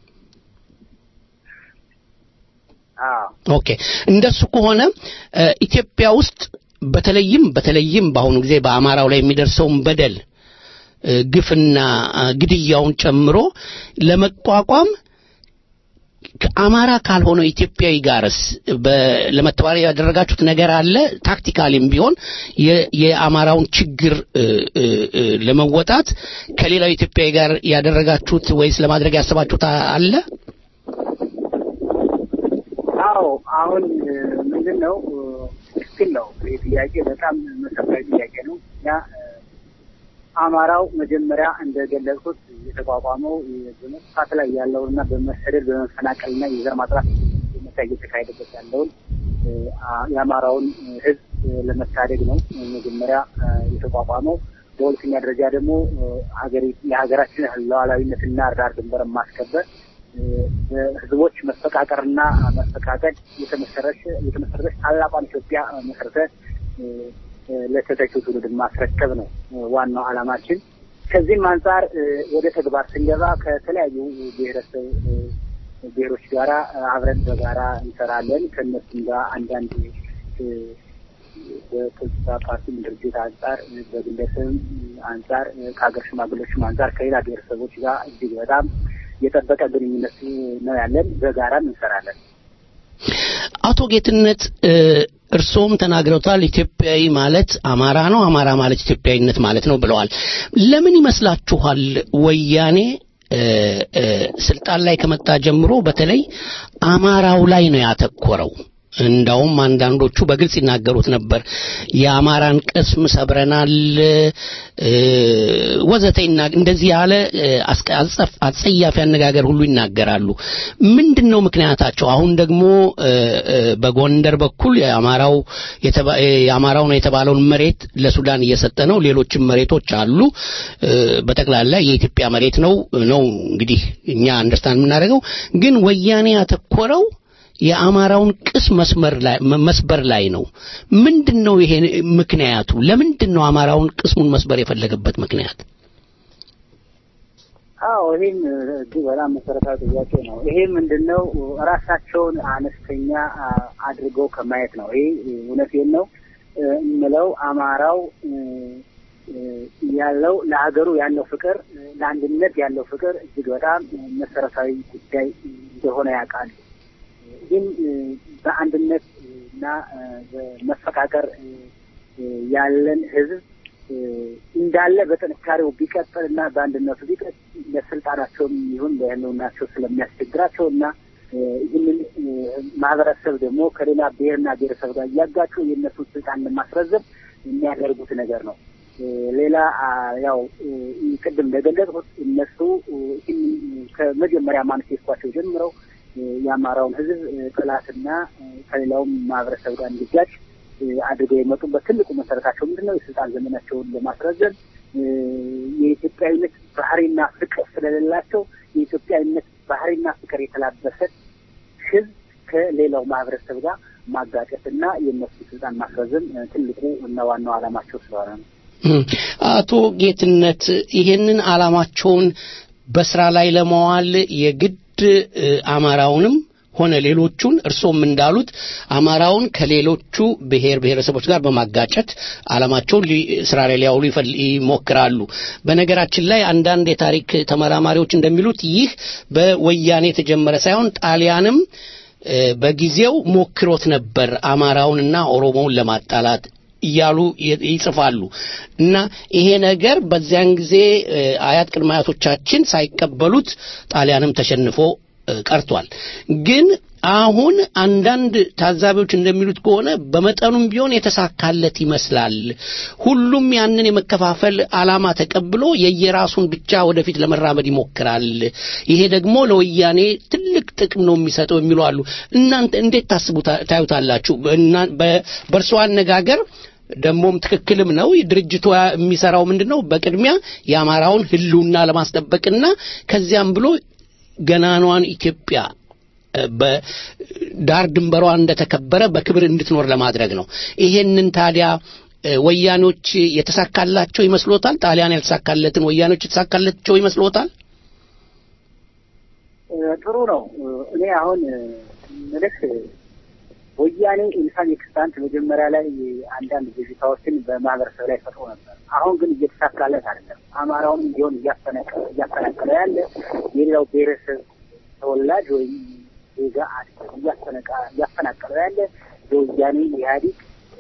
ኦኬ፣ እንደሱ ከሆነ ኢትዮጵያ ውስጥ በተለይም በተለይም በአሁኑ ጊዜ በአማራው ላይ የሚደርሰውን በደል ግፍና ግድያውን ጨምሮ ለመቋቋም ከአማራ ካልሆነው ኢትዮጵያዊ ጋርስ ለመተባበር ያደረጋችሁት ነገር አለ? ታክቲካሊም ቢሆን የአማራውን ችግር ለመወጣት ከሌላው ኢትዮጵያዊ ጋር ያደረጋችሁት ወይስ ለማድረግ ያሰባችሁት አለ? አዎ፣ አሁን ምንድን ነው ትክክል ነው። ይህ ጥያቄ በጣም መሰረታዊ ጥያቄ ነው። እኛ አማራው መጀመሪያ እንደገለጽኩት የተቋቋመው በመጥፋት ላይ ያለውና በመሰደድ በመፈናቀልና የዘር ማጥራት ዘመቻ እየተካሄደበት ያለውን የአማራውን ሕዝብ ለመታደግ ነው መጀመሪያ የተቋቋመው። በሁለተኛ ደረጃ ደግሞ ሀገሪ የሀገራችን ሉዓላዊነትና ዳር ድንበር ማስከበር በህዝቦች መፈቃቀርና መፈቃቀድ የተመሰረች የተመሰረተች ታላቋን ኢትዮጵያ መሰረተ ለተተኪው ትውልድ ማስረከብ ነው ዋናው ዓላማችን። ከዚህም አንጻር ወደ ተግባር ስንገባ ከተለያዩ ብሔረሰብ ብሔሮች ጋራ አብረን በጋራ እንሰራለን። ከእነሱም ጋር አንዳንድ በፖለቲካ ፓርቲም ድርጅት አንጻር፣ በግለሰብም አንጻር፣ ከሀገር ሽማግሌዎችም አንጻር ከሌላ ብሔረሰቦች ጋር እጅግ በጣም የጠበቀ ግንኙነት ነው ያለን። በጋራም እንሰራለን። አቶ ጌትነት እርስዎም ተናግረውታል። ኢትዮጵያዊ ማለት አማራ ነው፣ አማራ ማለት ኢትዮጵያዊነት ማለት ነው ብለዋል። ለምን ይመስላችኋል ወያኔ ስልጣን ላይ ከመጣ ጀምሮ በተለይ አማራው ላይ ነው ያተኮረው? እንዳውም አንዳንዶቹ በግልጽ ይናገሩት ነበር። የአማራን ቅስም ሰብረናል ወዘተ እንደዚህ ያለ አጸያፊ አነጋገር ሁሉ ይናገራሉ። ምንድን ነው ምክንያታቸው? አሁን ደግሞ በጎንደር በኩል የአማራው የአማራው ነው የተባለውን መሬት ለሱዳን እየሰጠ ነው። ሌሎችም መሬቶች አሉ። በጠቅላላ የኢትዮጵያ መሬት ነው ነው እንግዲህ እኛ አንደርስታንድ የምናደርገው ግን ወያኔ ያተኮረው የአማራውን ቅስ መስመር ላይ መስበር ላይ ነው። ምንድን ነው ይሄ ምክንያቱ? ለምንድን ነው አማራውን ቅስሙን መስበር የፈለገበት ምክንያት? አዎ ይህም እጅግ በጣም መሰረታዊ ጥያቄ ነው። ይሄ ምንድን ነው ራሳቸውን አነስተኛ አድርገው ከማየት ነው። ይሄ እውነቴን ነው የምለው አማራው ያለው ለሀገሩ ያለው ፍቅር፣ ለአንድነት ያለው ፍቅር እጅግ በጣም መሰረታዊ ጉዳይ እንደሆነ ያውቃሉ። ግን በአንድነት እና በመፈቃቀር ያለን ህዝብ እንዳለ በጥንካሬው ቢቀጥል እና በአንድነቱ ቢቀጥል ለስልጣናቸውም ይሁን ለህልውናቸው ስለሚያስቸግራቸው እና ይህንን ማህበረሰብ ደግሞ ከሌላ ብሔርና ብሔረሰብ ጋር እያጋጩ የእነሱን ስልጣን ለማስረዘብ የሚያደርጉት ነገር ነው። ሌላ ያው ቅድም እንደገለጽኩት እነሱ ከመጀመሪያ ማኒፌስቷቸው ጀምረው የአማራውን ህዝብ ጠላትና ከሌላውም ማህበረሰብ ጋር እንዲጋጭ አድርገው የመጡበት ትልቁ መሰረታቸው ምንድን ነው? የስልጣን ዘመናቸውን ለማስረዘም የኢትዮጵያዊነት ባህሪና ፍቅር ስለሌላቸው የኢትዮጵያዊነት ባህሪና ፍቅር የተላበሰ ህዝብ ከሌላው ማህበረሰብ ጋር ማጋጨትና የእነሱ ስልጣን ማስረዘም ትልቁ እና ዋናው ዓላማቸው ስለሆነ ነው። አቶ ጌትነት ይሄንን ዓላማቸውን በስራ ላይ ለመዋል የግድ አማራውንም ሆነ ሌሎቹን እርሶም እንዳሉት አማራውን ከሌሎቹ ብሔር ብሔረሰቦች ጋር በማጋጨት ዓላማቸውን ስራ ላይ ሊያውሉ ይሞክራሉ። በነገራችን ላይ አንዳንድ የታሪክ ተመራማሪዎች እንደሚሉት ይህ በወያኔ የተጀመረ ሳይሆን ጣሊያንም በጊዜው ሞክሮት ነበር አማራውንና ኦሮሞውን ለማጣላት እያሉ ይጽፋሉ እና ይሄ ነገር በዚያን ጊዜ አያት ቅድመ አያቶቻችን ሳይቀበሉት ጣሊያንም ተሸንፎ ቀርቷል። ግን አሁን አንዳንድ ታዛቢዎች እንደሚሉት ከሆነ በመጠኑም ቢሆን የተሳካለት ይመስላል። ሁሉም ያንን የመከፋፈል ዓላማ ተቀብሎ የየራሱን ብቻ ወደፊት ለመራመድ ይሞክራል። ይሄ ደግሞ ለወያኔ ትልቅ ጥቅም ነው የሚሰጠው የሚሉ አሉ። እናንተ እንዴት ታስቡ ታዩታላችሁ? በእርሶ አነጋገር ደግሞም ትክክልም ነው። ድርጅቱ የሚሰራው ምንድን ነው? በቅድሚያ የአማራውን ሕልውና ለማስጠበቅና ከዚያም ብሎ ገናኗን ኢትዮጵያ በዳር ድንበሯ እንደተከበረ በክብር እንድትኖር ለማድረግ ነው። ይሄንን ታዲያ ወያኖች የተሳካላቸው ይመስሎታል? ጣሊያን ያልተሳካለትን ወያኖች የተሳካላቸው ይመስሎታል? ጥሩ ነው። እኔ አሁን ምልክ ወያኔ ኢንሳን ኤክስታንት መጀመሪያ ላይ አንዳንድ ብዥታዎችን በማህበረሰብ ላይ ፈጥሮ ነበር። አሁን ግን እየተሳካለት አይደለም። አማራውንም ቢሆን እያፈናቀለ ያለ የሌላው ብሔረሰብ ተወላጅ ወይም ዜጋ እያፈናቀለ ያለ የወያኔ ኢህአዴግ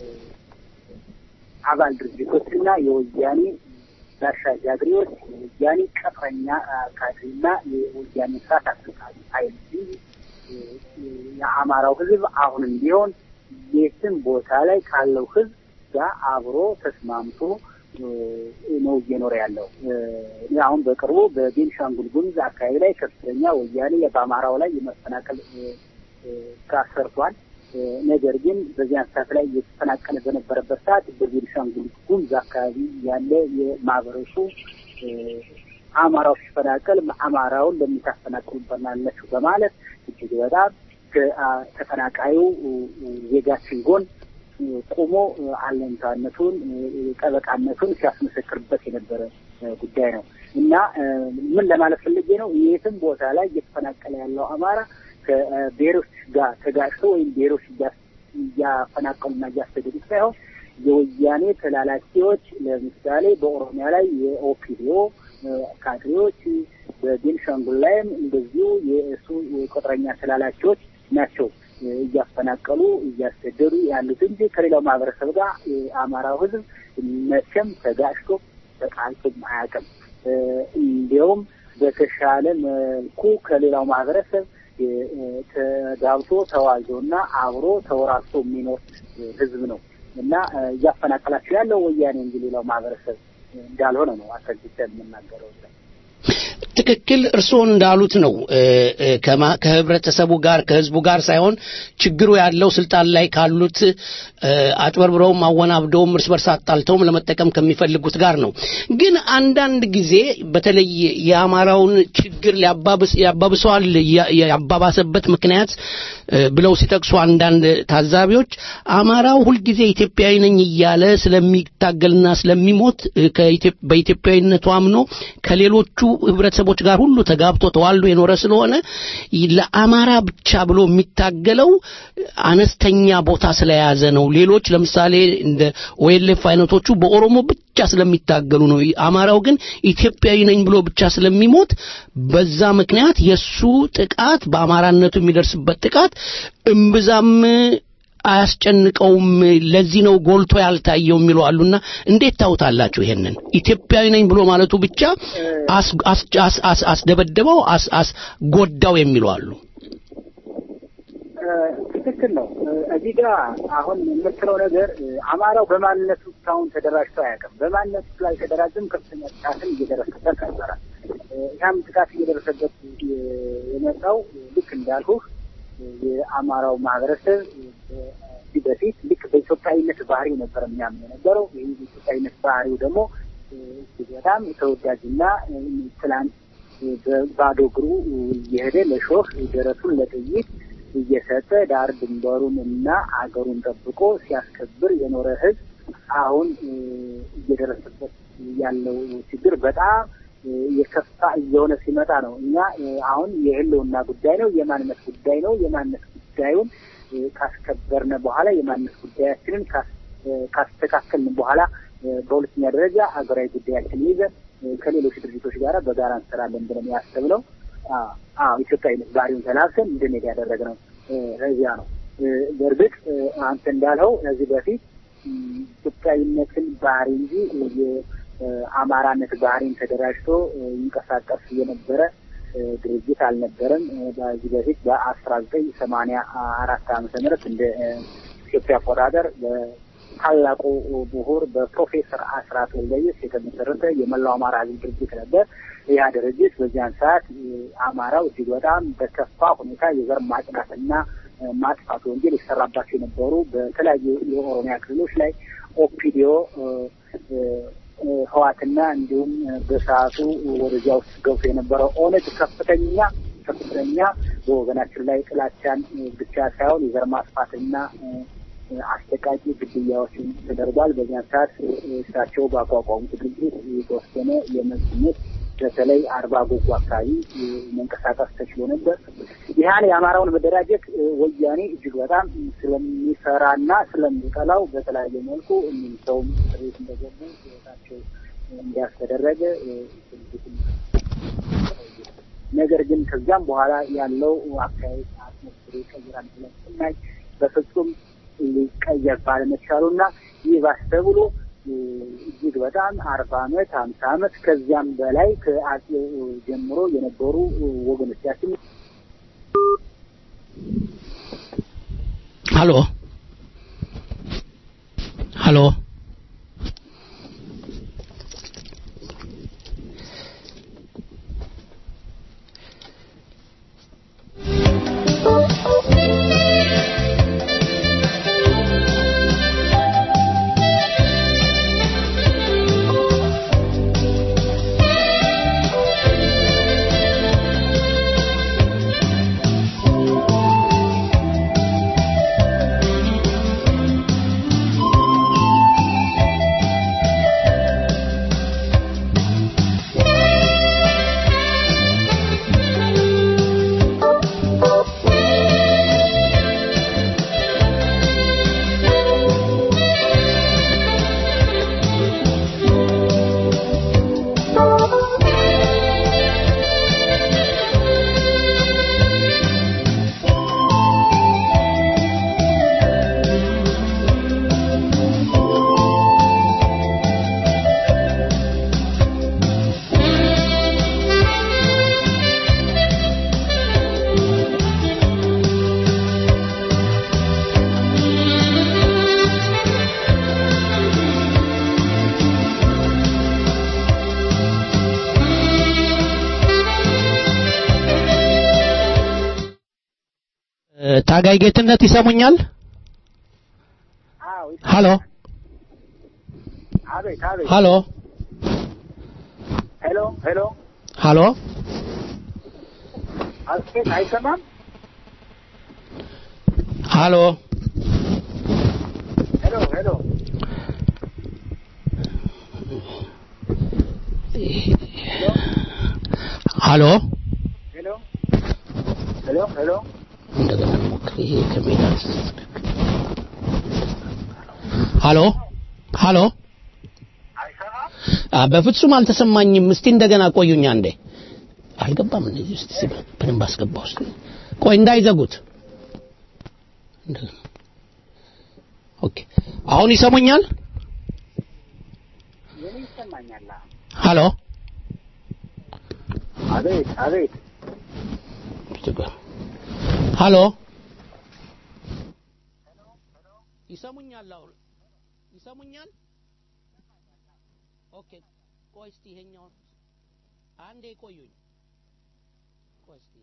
አባል ድርጅቶችና የወያኔ ጋሻ ጃግሬዎች፣ የወያኔ ቀጥረኛ ካድሬና የወያኔ ስርዓት አስፈጻሚ ኃይል የአማራው ህዝብ አሁንም ቢሆን የትም ቦታ ላይ ካለው ህዝብ ጋር አብሮ ተስማምቶ ነው እየኖረ ያለው። እኔ አሁን በቅርቡ በቤንሻንጉል ጉሙዝ አካባቢ ላይ ከፍተኛ ወያኔ በአማራው ላይ የመፈናቀል ስራ ሰርቷል። ነገር ግን በዚያን ሰዓት ላይ እየተፈናቀለ በነበረበት ሰዓት በቤኒሻንጉል ጉሙዝ አካባቢ ያለ የማህበረሰቡ አማራው ሲፈናቀል አማራውን ለምን ታፈናቅሉበናላችሁ በማለት እጅግ በጣም ከተፈናቃዩ ዜጋችን ጎን ቆሞ አለኝታነቱን ጠበቃነቱን ሲያስመሰክርበት የነበረ ጉዳይ ነው እና ምን ለማለት ፈልጌ ነው የትም ቦታ ላይ እየተፈናቀለ ያለው አማራ ከብሔሮች ጋር ተጋጭቶ ወይም ብሔሮች እያፈናቀሉና እያሰደዱት ሳይሆን የወያኔ ተላላኪዎች ለምሳሌ በኦሮሚያ ላይ የኦፒዲዮ ካድሬዎች፣ በቤንሻንጉል ላይም እንደዚሁ የእሱ የቁጥረኛ ተላላኪዎች ናቸው እያፈናቀሉ እያሰደዱ ያሉት እንጂ ከሌላው ማህበረሰብ ጋር የአማራው ሕዝብ መቼም ተጋጭቶ ተጣልቶም አያውቅም። እንዲያውም በተሻለ መልኩ ከሌላው ማህበረሰብ ተጋብቶ ተዋልዶ እና አብሮ ተወራርቶ የሚኖር ሕዝብ ነው እና እያፈናቀላቸው ያለው ወያኔ እንጂ ሌላው ማህበረሰብ እንዳልሆነ ነው አስረግጬ የምናገረው። ትክክል እርስዎ እንዳሉት ነው። ከህብረተሰቡ ጋር ከህዝቡ ጋር ሳይሆን ችግሩ ያለው ስልጣን ላይ ካሉት አጭበርብረውም አወናብደውም እርስ በርስ አጣልተውም ለመጠቀም ከሚፈልጉት ጋር ነው። ግን አንዳንድ ጊዜ በተለይ የአማራውን ችግር ያባብሰዋል ያባባሰበት ምክንያት ብለው ሲጠቅሱ አንዳንድ ታዛቢዎች አማራው ሁልጊዜ ኢትዮጵያዊ ነኝ እያለ ስለሚታገልና ስለሚሞት በኢትዮጵያዊነቱ አምኖ ከሌሎቹ ህብረተሰቦች ጋር ሁሉ ተጋብቶ ተዋልዶ የኖረ ስለሆነ ለአማራ ብቻ ብሎ የሚታገለው አነስተኛ ቦታ ስለያዘ ነው። ሌሎች ለምሳሌ እንደ ኦኤልኤፍ አይነቶቹ በኦሮሞ ብቻ ስለሚታገሉ ነው። አማራው ግን ኢትዮጵያዊ ነኝ ብሎ ብቻ ስለሚሞት በዛ ምክንያት የሱ ጥቃት በአማራነቱ የሚደርስበት ጥቃት እምብዛም አያስጨንቀውም። ለዚህ ነው ጎልቶ ያልታየው የሚሉ አሉና እንዴት ታውታላችሁ? ይሄንን ኢትዮጵያዊ ነኝ ብሎ ማለቱ ብቻ አስደበደበው፣ አስጎዳው የሚሉ አሉ። ትክክል ነው። እዚህ ጋር አሁን የምትለው ነገር አማራው በማንነቱ እስካሁን ተደራጅቶ አያውቅም። በማንነቱ ላይ ተደራጅም ከፍተኛ ጥቃትን እየደረሰበት ነበረ። ያም ጥቃት እየደረሰበት የመጣው ልክ እንዳልሁህ የአማራው ማህበረሰብ ከዚህ በፊት ልክ በኢትዮጵያዊነት ባህሪው ነበር የሚያምን የነበረው። ይህ በኢትዮጵያዊነት ባህሪው ደግሞ እጅግ በጣም ተወዳጅና ትላንት በባዶ እግሩ እየሄደ ለሾህ ደረቱን ለጥይት እየሰጠ ዳር ድንበሩን እና አገሩን ጠብቆ ሲያስከብር የኖረ ህዝብ አሁን እየደረሰበት ያለው ችግር በጣም የከፋ እየሆነ ሲመጣ ነው። እኛ አሁን የህልውና ጉዳይ ነው፣ የማንነት ጉዳይ ነው። የማንነት ጉዳዩን ካስከበርነ በኋላ የማንነት ጉዳያችንን ካስተካከልን በኋላ በሁለተኛ ደረጃ ሀገራዊ ጉዳያችንን ይዘን ከሌሎች ድርጅቶች ጋር በጋራ እንሰራለን ብለን ያሰብነው አዎ ኢትዮጵያዊነት ባህሪውን ተላብሰን እንድንሄድ ያደረግነው እዚያ ነው። በእርግጥ አንተ እንዳልኸው ከዚህ በፊት ኢትዮጵያዊነትን ባህሪ እንጂ የአማራነት ባህሪን ተደራጅቶ ይንቀሳቀስ የነበረ ድርጅት አልነበረም። በዚህ በፊት በአስራ ዘጠኝ ሰማንያ አራት ዓመተ ምህረት እንደ ኢትዮጵያ አቆጣጠር ታላቁ ምሁር በፕሮፌሰር አስራት ወልደየስ የተመሰረተ የመላው አማራ ህዝብ ድርጅት ነበር። ያ ድርጅት በዚያን ሰዓት አማራው እጅግ በጣም በከፋ ሁኔታ የዘር ማጽዳትና ማጥፋት ወንጀል የሰራባቸው የነበሩ በተለያዩ የኦሮሚያ ክልሎች ላይ ኦፒዲዮ ህዋትና እንዲሁም በሰዓቱ ወደዚያ ውስጥ ገብቶ የነበረው ኦነግ ከፍተኛ ከፍተኛ በወገናችን ላይ ጥላቻን ብቻ ሳይሆን የዘር ማጥፋትና አስጠቃቂ ግድያዎችን ተደርጓል። በዚያን ሰዓት እሳቸው በአቋቋሙት ድርጅት የተወሰነ የመዝሙት በተለይ አርባ ጎጎ አካባቢ መንቀሳቀስ ተችሎ ነበር። ይህን የአማራውን መደራጀት ወያኔ እጅግ በጣም ስለሚሰራና ስለሚጠላው በተለያየ መልኩ እኒህ ሰውም ቤት እንደገቡ ህይወታቸው እንዲያስተደረገ ነገር ግን ከዚያም በኋላ ያለው አካባቢ አትሞስፌር ይቀይራል ብለን ስናይ በፍጹም ሊቀየር ባለመቻሉና ይህ ባስ ተብሎ እጅግ በጣም አርባ አመት ሀምሳ አመት ከዚያም በላይ ከአጼው ጀምሮ የነበሩ ወገኖቻችን ሀሎ ሀሎ ታጋይ ጌትነት ይሰሙኛል? ሀሎ አቤት አቤት ሀሎ ሄሎ ሄሎ ሀሎ አቤት አይሰማም ሀሎ ሄሎ ሄሎ ሀሎ ሄሎ ሄሎ ሄሎ እንደገና ሞክር። ይሄ ከሜዳ ሀሎ ሀሎ አ በፍጹም አልተሰማኝም። እስቲ እንደገና ቆዩኝ አንዴ። አልገባም እንደዚህ እስቲ ሲል በደንብ አስገባው እስቲ። ቆይ እንዳይዘጉት። እንደገና ኦኬ። አሁን ይሰሙኛል? የኔ ይሰማኛል ሀሎ አቤት አቤት ሀሎ ይሰሙኛል? አሁን ይሰሙኛል? ኦኬ ቆይ እስቲ ይሄኛውን አንዴ ቆዩኝ። ቆይ እስቲ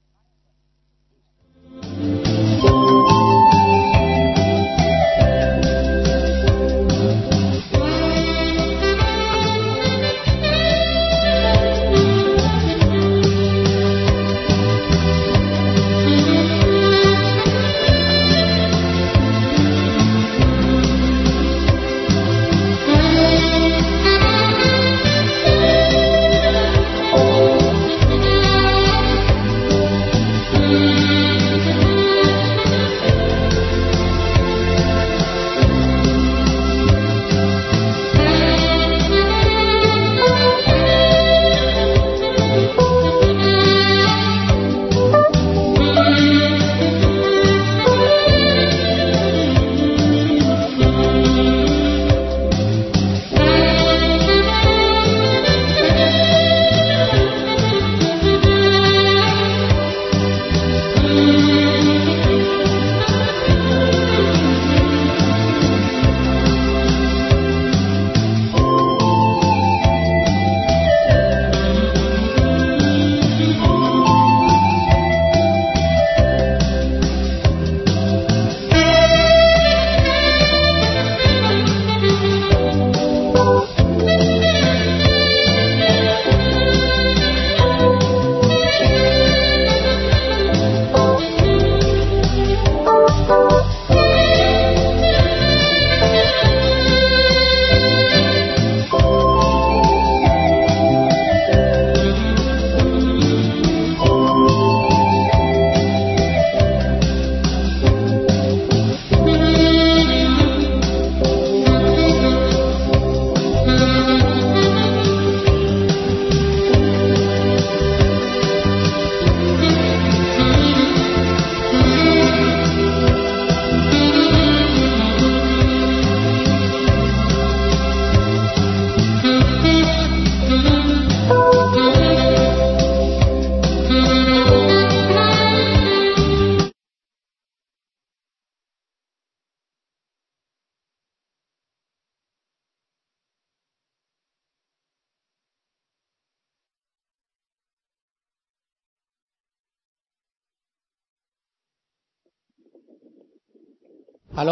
ሀሎ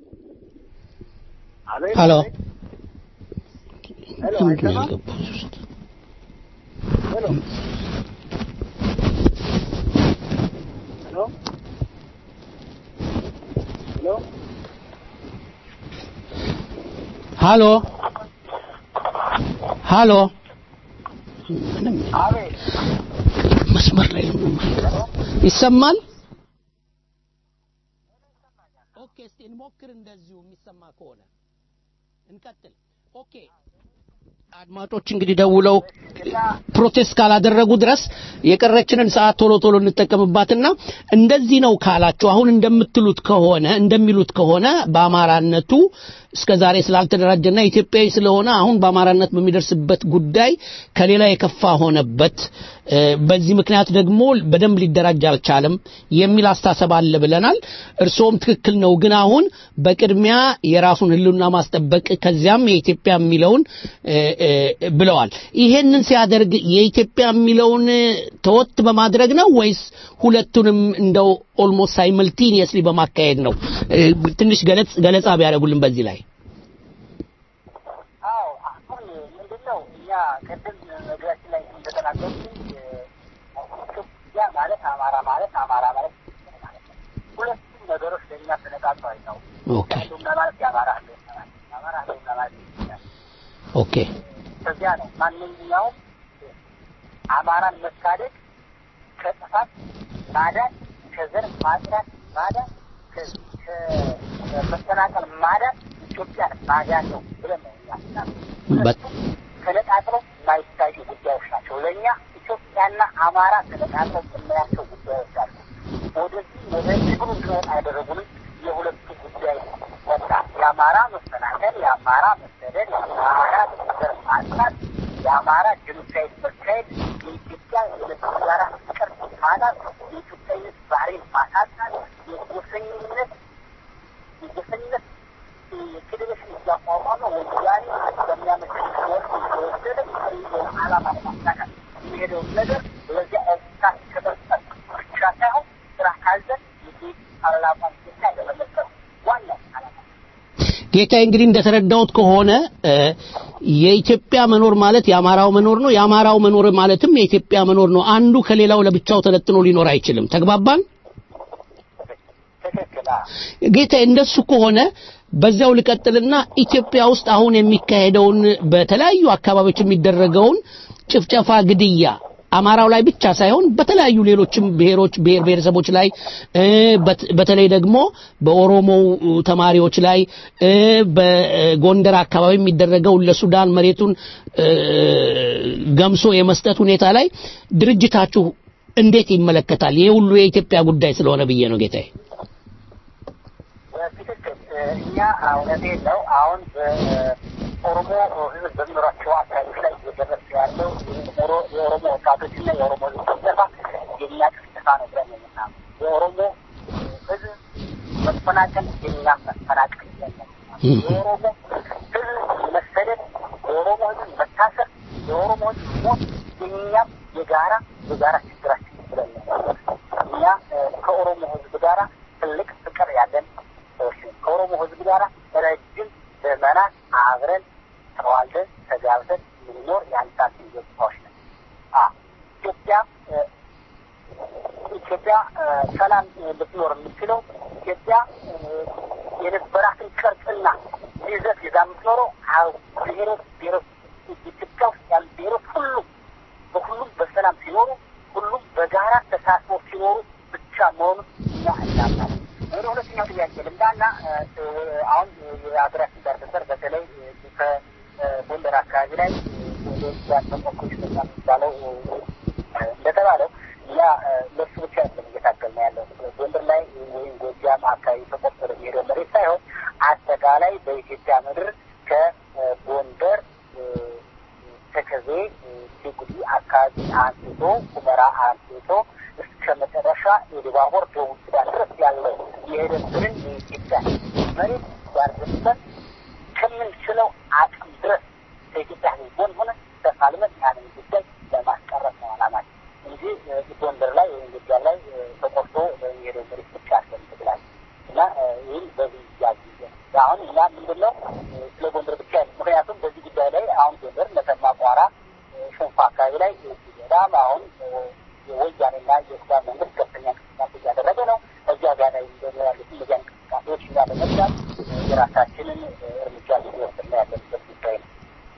አቤት ሀሎ ሄሎ ምንድን ነው አይሰማም ያልገባው እዚህ ውስጥ? ሄሎ ሄሎ ሄሎ ሀሎ ሀሎ ምንም አቤት መስመር ላይ ነው የማይገባው። ይሰማል? ኦኬ፣ እስቲ እንሞክር እንደዚሁ የሚሰማ ከሆነ እንቀጥል። ኦኬ አድማጮች እንግዲህ ደውለው ፕሮቴስት ካላደረጉ ድረስ የቀረችንን ሰዓት ቶሎ ቶሎ እንጠቀምባትና እንደዚህ ነው ካላችሁ አሁን እንደምትሉት ከሆነ እንደሚሉት ከሆነ በአማራነቱ እስከ ዛሬ ስላልተደራጀና ኢትዮጵያዊ ስለሆነ አሁን በአማራነት በሚደርስበት ጉዳይ ከሌላ የከፋ ሆነበት እ፣ በዚህ ምክንያት ደግሞ በደንብ ሊደራጅ አልቻለም የሚል አስተሳሰብ አለ ብለናል። እርስዎም ትክክል ነው። ግን አሁን በቅድሚያ የራሱን ህልውና ማስጠበቅ ከዚያም የኢትዮጵያ የሚለውን እ፣ እ፣ ብለዋል። ይሄንን ሲያደርግ የኢትዮጵያ የሚለውን ተወት በማድረግ ነው ወይስ ሁለቱንም እንደው ኦልሞስት ሳይመልቲኒየስሊ በማካሄድ ነው? እ፣ ትንሽ ገለጽ ገለጻ ቢያደርጉልን በዚህ ላይ አዎ አሁን ምንድን ነው እኛ ቅድም መግቢያችን ላይ እንደተናገሩት ኢትዮጵያ ማለት አማራ ማለት አማራ ማለት ኢትዮጵያ ማለት ነው። ሁለቱም ነገሮች ለእኛ ተነቃቅተው አይታወቁም። ኦኬ ህልውና ማለት የአማራ ህልውና ማለት ነው። የአማራ ህልውና ማለት የኢትዮጵያ ኦኬ ከዚያ ነው ማንኛውም አማራን መታደግ ከጥፋት ማዳን፣ ከዘር ማጽዳት ማዳን፣ ከ- ከመፈናቀል ማዳን ኢትዮጵያን ማዳን ነው ብለን ነው እኛ ምናምን። በት- ተነጣጥለው የማይታዩ ጉዳዮች ናቸው። ለእኛ ኢትዮጵያና አማራ ተነጣጥለው የምናያቸው ጉዳዮች አሉ። ወደዚህ ወደ ትግሉ እንድንወጣ ያደረጉንም የሁለቱ ጉዳይ ወጣ የአማራ መፈናቀል፣ የአማራ መሰደድ፣ የአማራ ዘር ማጥፋት፣ የአማራ ጄኖሳይድ መካሄድ፣ የኢትዮጵያ የሁለቱ ጋራ ፍቅር ማጣት፣ የኢትዮጵያዊነት ባህሪን ማሳጣት፣ የጎሰኝነት የጎሰኝነት ፌዴሬሽን እያቋቋመ ወያኔ በሚያመቸው ወርቅ የተወሰደ ዓላማ ለማሳካት የሚሄደውን ነገር በዚያ ኤርትራ ከመስጠት ብቻ ሳይሆን ስራ ካዘን ይህ ፓርላማ ኢትዮጵያ ለመለቀ ዋናው ዓላማ ጌታዬ እንግዲህ እንደተረዳሁት ከሆነ እ፣ የኢትዮጵያ መኖር ማለት የአማራው መኖር ነው። የአማራው መኖር ማለትም የኢትዮጵያ መኖር ነው። አንዱ ከሌላው ለብቻው ተለጥኖ ሊኖር አይችልም። ተግባባን? ጌታዬ እንደሱ ከሆነ በዚያው ልቀጥልና ኢትዮጵያ ውስጥ አሁን የሚካሄደውን በተለያዩ አካባቢዎች የሚደረገውን ጭፍጨፋ፣ ግድያ አማራው ላይ ብቻ ሳይሆን በተለያዩ ሌሎችም ብሔሮች ብሔር ብሔረሰቦች ላይ እ፣ በት- በተለይ ደግሞ በኦሮሞው ተማሪዎች ላይ እ፣ በጎንደር አካባቢ የሚደረገው ለሱዳን መሬቱን እ፣ ገምሶ የመስጠት ሁኔታ ላይ ድርጅታችሁ እንዴት ይመለከታል? ይሄ ሁሉ የኢትዮጵያ ጉዳይ ስለሆነ ብዬ ነው ጌታዬ። በትክክል እኛ እውነቴን ነው። አሁን በኦሮሞ ሕዝብ በሚኖራቸው አካባቢዎች ላይ እየደረሰ ያለው የኦሮ- የኦሮሞ ወጣቶችና የኦሮሞ ሕዝብ ጭፍጨፋ የእኛ ጭፍጨፋ ነው ብለን ነው የምናምነው። የኦሮሞ ሕዝብ መፈናቀል የእኛም መፈናቀል የለም። የኦሮሞ ሕዝብ መሰደድ፣ የኦሮሞ ሕዝብ መታሰር፣ የኦሮሞ ሕዝብ ሞት የእኛም የጋራ የጋራ ችግራችን ብለን ነው የምናምነው። እኛ እ፣ ከኦሮሞ ሕዝብ ጋራ ትልቅ ፍቅር ያለን ሰዎች ነን። ከኦሮሞ ህዝብ ጋር ረጅም ዘመናት አብረን ተዋልደን ተጋብተን የምንኖር የአንዳችን ገጽታዎች ነን። አ ኢትዮጵያ እ፣ ኢትዮጵያ እ፣ ሰላም እ፣ ልትኖር የምትችለው ኢትዮጵያ እ፣ የነበራትን ቅርጽና ይዘት ይዛ የምትኖረው አዎ ብሔሮች ብሔሮች ኢትዮጵያ ውስጥ ያሉ ብሔሮች ሁሉም በሁሉም በሰላም ሲኖሩ ሁሉም በጋራ ተሳስበው ሲኖሩ ብቻ መሆኑን እኛ እናምናለን። ወደ ሁለተኛው ጥያቄ ልምዳና እ፣ አሁን የሀገራችን ዳር ድንበር በተለይ እ፣ ከጎንደር አካባቢ ላይ ወደ ያተቆኮች በዛ የሚባለው እ፣ እንደተባለው እኛ እ፣ ለሱ ብቻ ያለም እየታገል ነው ያለው ጎንደር ላይ ወይም ጎጃም አካባቢ ተቆርጦ የሚሄደው መሬት ሳይሆን አጠቃላይ በኢትዮጵያ ምድር ከጎንደር እ፣ ተከዜ እ፣ ጅቡቲ አካባቢ አንስቶ ሁመራ አንስቶ እስከ መጨረሻ የደባቦር ደቡብ ሱዳን ድረስ ያለው የሄደብንን የኢትዮጵያ መሬት ያርገበት ከምንችለው አቅም ድረስ ከኢትዮጵያ ሕዝብ ጎን ሆነ ተፋልመን ያንን ጉዳይ ለማስቀረት ነው ዓላማችን እንጂ እ፣ ጎንደር ላይ ወይም ጎጃም ላይ እ፣ ተቆርጦ የሚሄደው መሬት ብቻ ያስፈልግላል እና እ፣ ይህን በዚህ ያዝ አሁን እኛ ምንድን ነው እ፣ ስለ ጎንደር ብቻ ያለ ምክንያቱም በዚህ ጉዳይ ላይ አሁን ጎንደር መተማ፣ ቋራ፣ እ፣ ሽንፋ አካባቢ ላይ እ፣ በጣም አሁን እ፣ የወያኔና የሱዳን መንግስት ከፍተኛ እንቅስቃሴ እያደረገ ነው። እዚያ ጋር ላይ ደግሞ ያሉት እነዚያ እንቅስቃሴዎች እኛ በመስራት እ፣ የራሳችንን እ፣ እርምጃ እየወሰድን ያለንበት ጉዳይ ነው።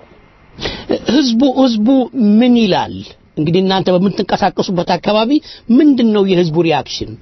ህዝቡ ህዝቡ ምን ይላል? እንግዲህ እናንተ በምትንቀሳቀሱበት አካባቢ ምንድን ነው የህዝቡ ሪያክሽን?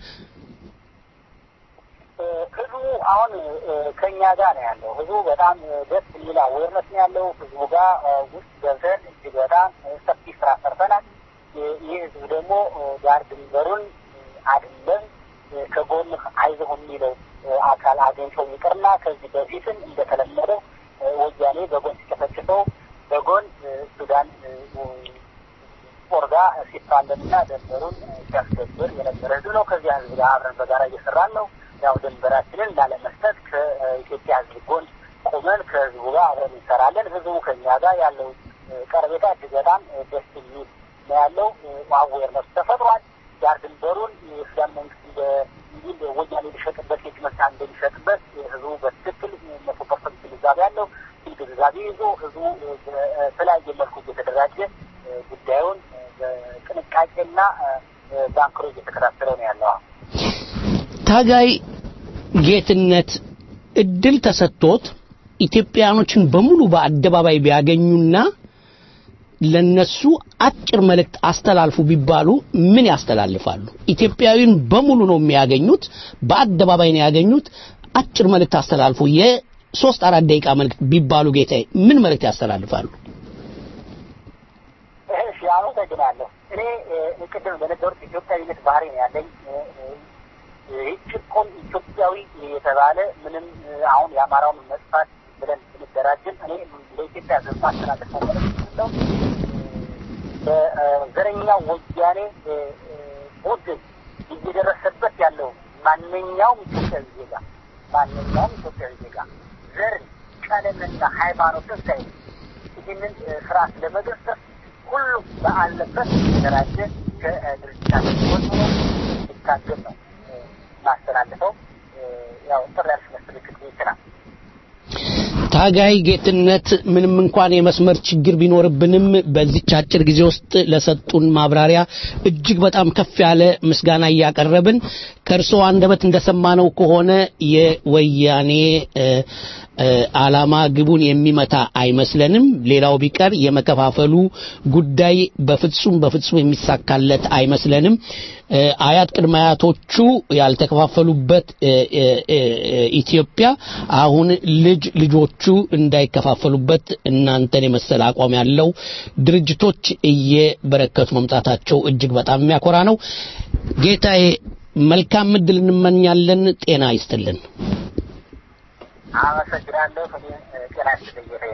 ህዝቡ አሁን እ፣ ከእኛ ጋር ነው ያለው። ህዝቡ በጣም እ፣ ደስ የሚል አዌርነስ ነው ያለው። ህዝቡ ጋር እ፣ ውስጥ ገብተን እጅግ በጣም እ፣ ሰፊ ስራ ሰርተናል። እ፣ ይህ ህዝብ ደግሞ እ፣ ዳር ድንበሩን እ፣ አይደለም እ፣ ከጎንህ አይዞህ የሚለው እ፣ አካል አገኝተው ይቅርና ከዚህ በፊትም እንደተለመደው እ፣ ወያኔ በጎን ሲጨፈጭፈው በጎን እ፣ ሱዳን እ፣ ጦር ጋር ሲፋለምና ድንበሩን ሲያስከብር የነበረ ህዝብ ነው። ከዚያ ህዝብ ጋር አብረን በጋራ እየሰራን ነው። ያው ድንበራችንን ላለመስጠት ከኢትዮጵያ ህዝብ ጎን ቆመን ከህዝቡ ጋር አብረን እንሰራለን። ህዝቡ ከኛ ጋር ያለው ቀረቤታ እጅግ በጣም ደስ የሚል ነው ያለው። አዌርነሱ ተፈጥሯል። ዳር ድንበሩን የሱዳን መንግስት እንደ እንዲህ ወያኔ ሊሸጥበት የእጅ መሳ እንደሚሸጥበት ህዝቡ በትክክል መቶ ፐርሰንት ግንዛቤ ያለው ይህ ግንዛቤ ይዞ ህዝቡ በተለያየ መልኩ እየተደራጀ ጉዳዩን በጥንቃቄና በአንክሮ እየተከታተለው ነው ያለው። ታጋይ ጌትነት እድል ተሰጥቶት ኢትዮጵያኖችን በሙሉ በአደባባይ ቢያገኙና ለነሱ አጭር መልእክት አስተላልፉ ቢባሉ ምን ያስተላልፋሉ? ኢትዮጵያዊን በሙሉ ነው የሚያገኙት፣ በአደባባይ ነው ያገኙት። አጭር መልእክት አስተላልፉ፣ የሶስት አራት ደቂቃ መልእክት ቢባሉ ጌታዬ ምን መልእክት ያስተላልፋሉ? እሺ፣ አመሰግናለሁ። እኔ ቅድም በነገሩት ኢትዮጵያዊነት ባህሪ ነው ያለኝ። ጭቆን ኢትዮጵያዊ የተባለ ምንም አሁን የአማራውን መጥፋት ብለን ብንደራጅም እኔ ለኢትዮጵያ ሕዝብ ማስተላለፈው መልዕክት ነው በዘረኛው ወያኔ ቡድን እየደረሰበት ያለው ማንኛውም ኢትዮጵያዊ ዜጋ ማንኛውም ኢትዮጵያዊ ዜጋ ዘር፣ ቀለምና ሃይማኖትን ሳይ ይህንን ስርዓት ለመገሰጽ ሁሉም በአለበት የተደራጀ ከድርጅታችን ጎን ሆኖ ሊታገል ነው ማስተላልፈው ያው ጥሪ ያልስመስልክት ይችላል። ታጋይ ጌትነት ምንም እንኳን የመስመር ችግር ቢኖርብንም በዚች አጭር ጊዜ ውስጥ ለሰጡን ማብራሪያ እጅግ በጣም ከፍ ያለ ምስጋና እያቀረብን ከእርስዎ አንደበት እንደሰማነው ከሆነ የወያኔ ዓላማ ግቡን የሚመታ አይመስለንም። ሌላው ቢቀር የመከፋፈሉ ጉዳይ በፍጹም በፍጹም የሚሳካለት አይመስለንም። አያት ቅድመ አያቶቹ ያልተከፋፈሉበት ኢትዮጵያ አሁን ልጅ ልጆቹ እንዳይከፋፈሉበት እናንተን የመሰለ አቋም ያለው ድርጅቶች እየበረከቱ መምጣታቸው እጅግ በጣም የሚያኮራ ነው። ጌታዬ መልካም እድል እንመኛለን። ጤና ይስጥልን። አመሰግናለሁ። እኔ ጤና ይስጥልኝ።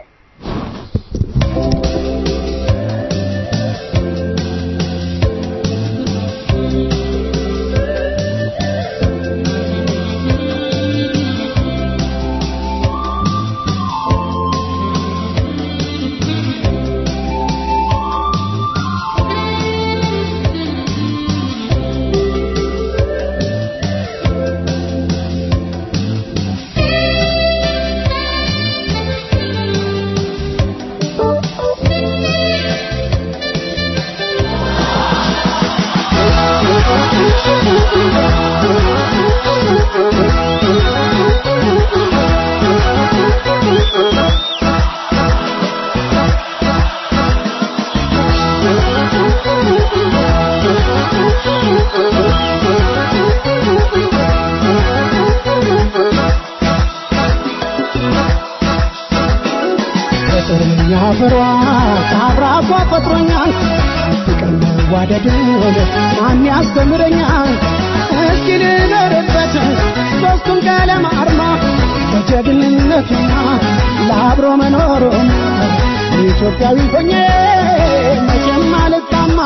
ፍቅርኛ ፍሯ ከአብራኳ ፈጥሮኛል ፍቅር መዋደድን ማን ያስተምረኛል እስኪ ልኖርበት ሶስቱም ቀለም አርማ በጀግንነቱና ለአብሮ መኖሩን ኢትዮጵያዊ ሆኜ መቼም አልጣማ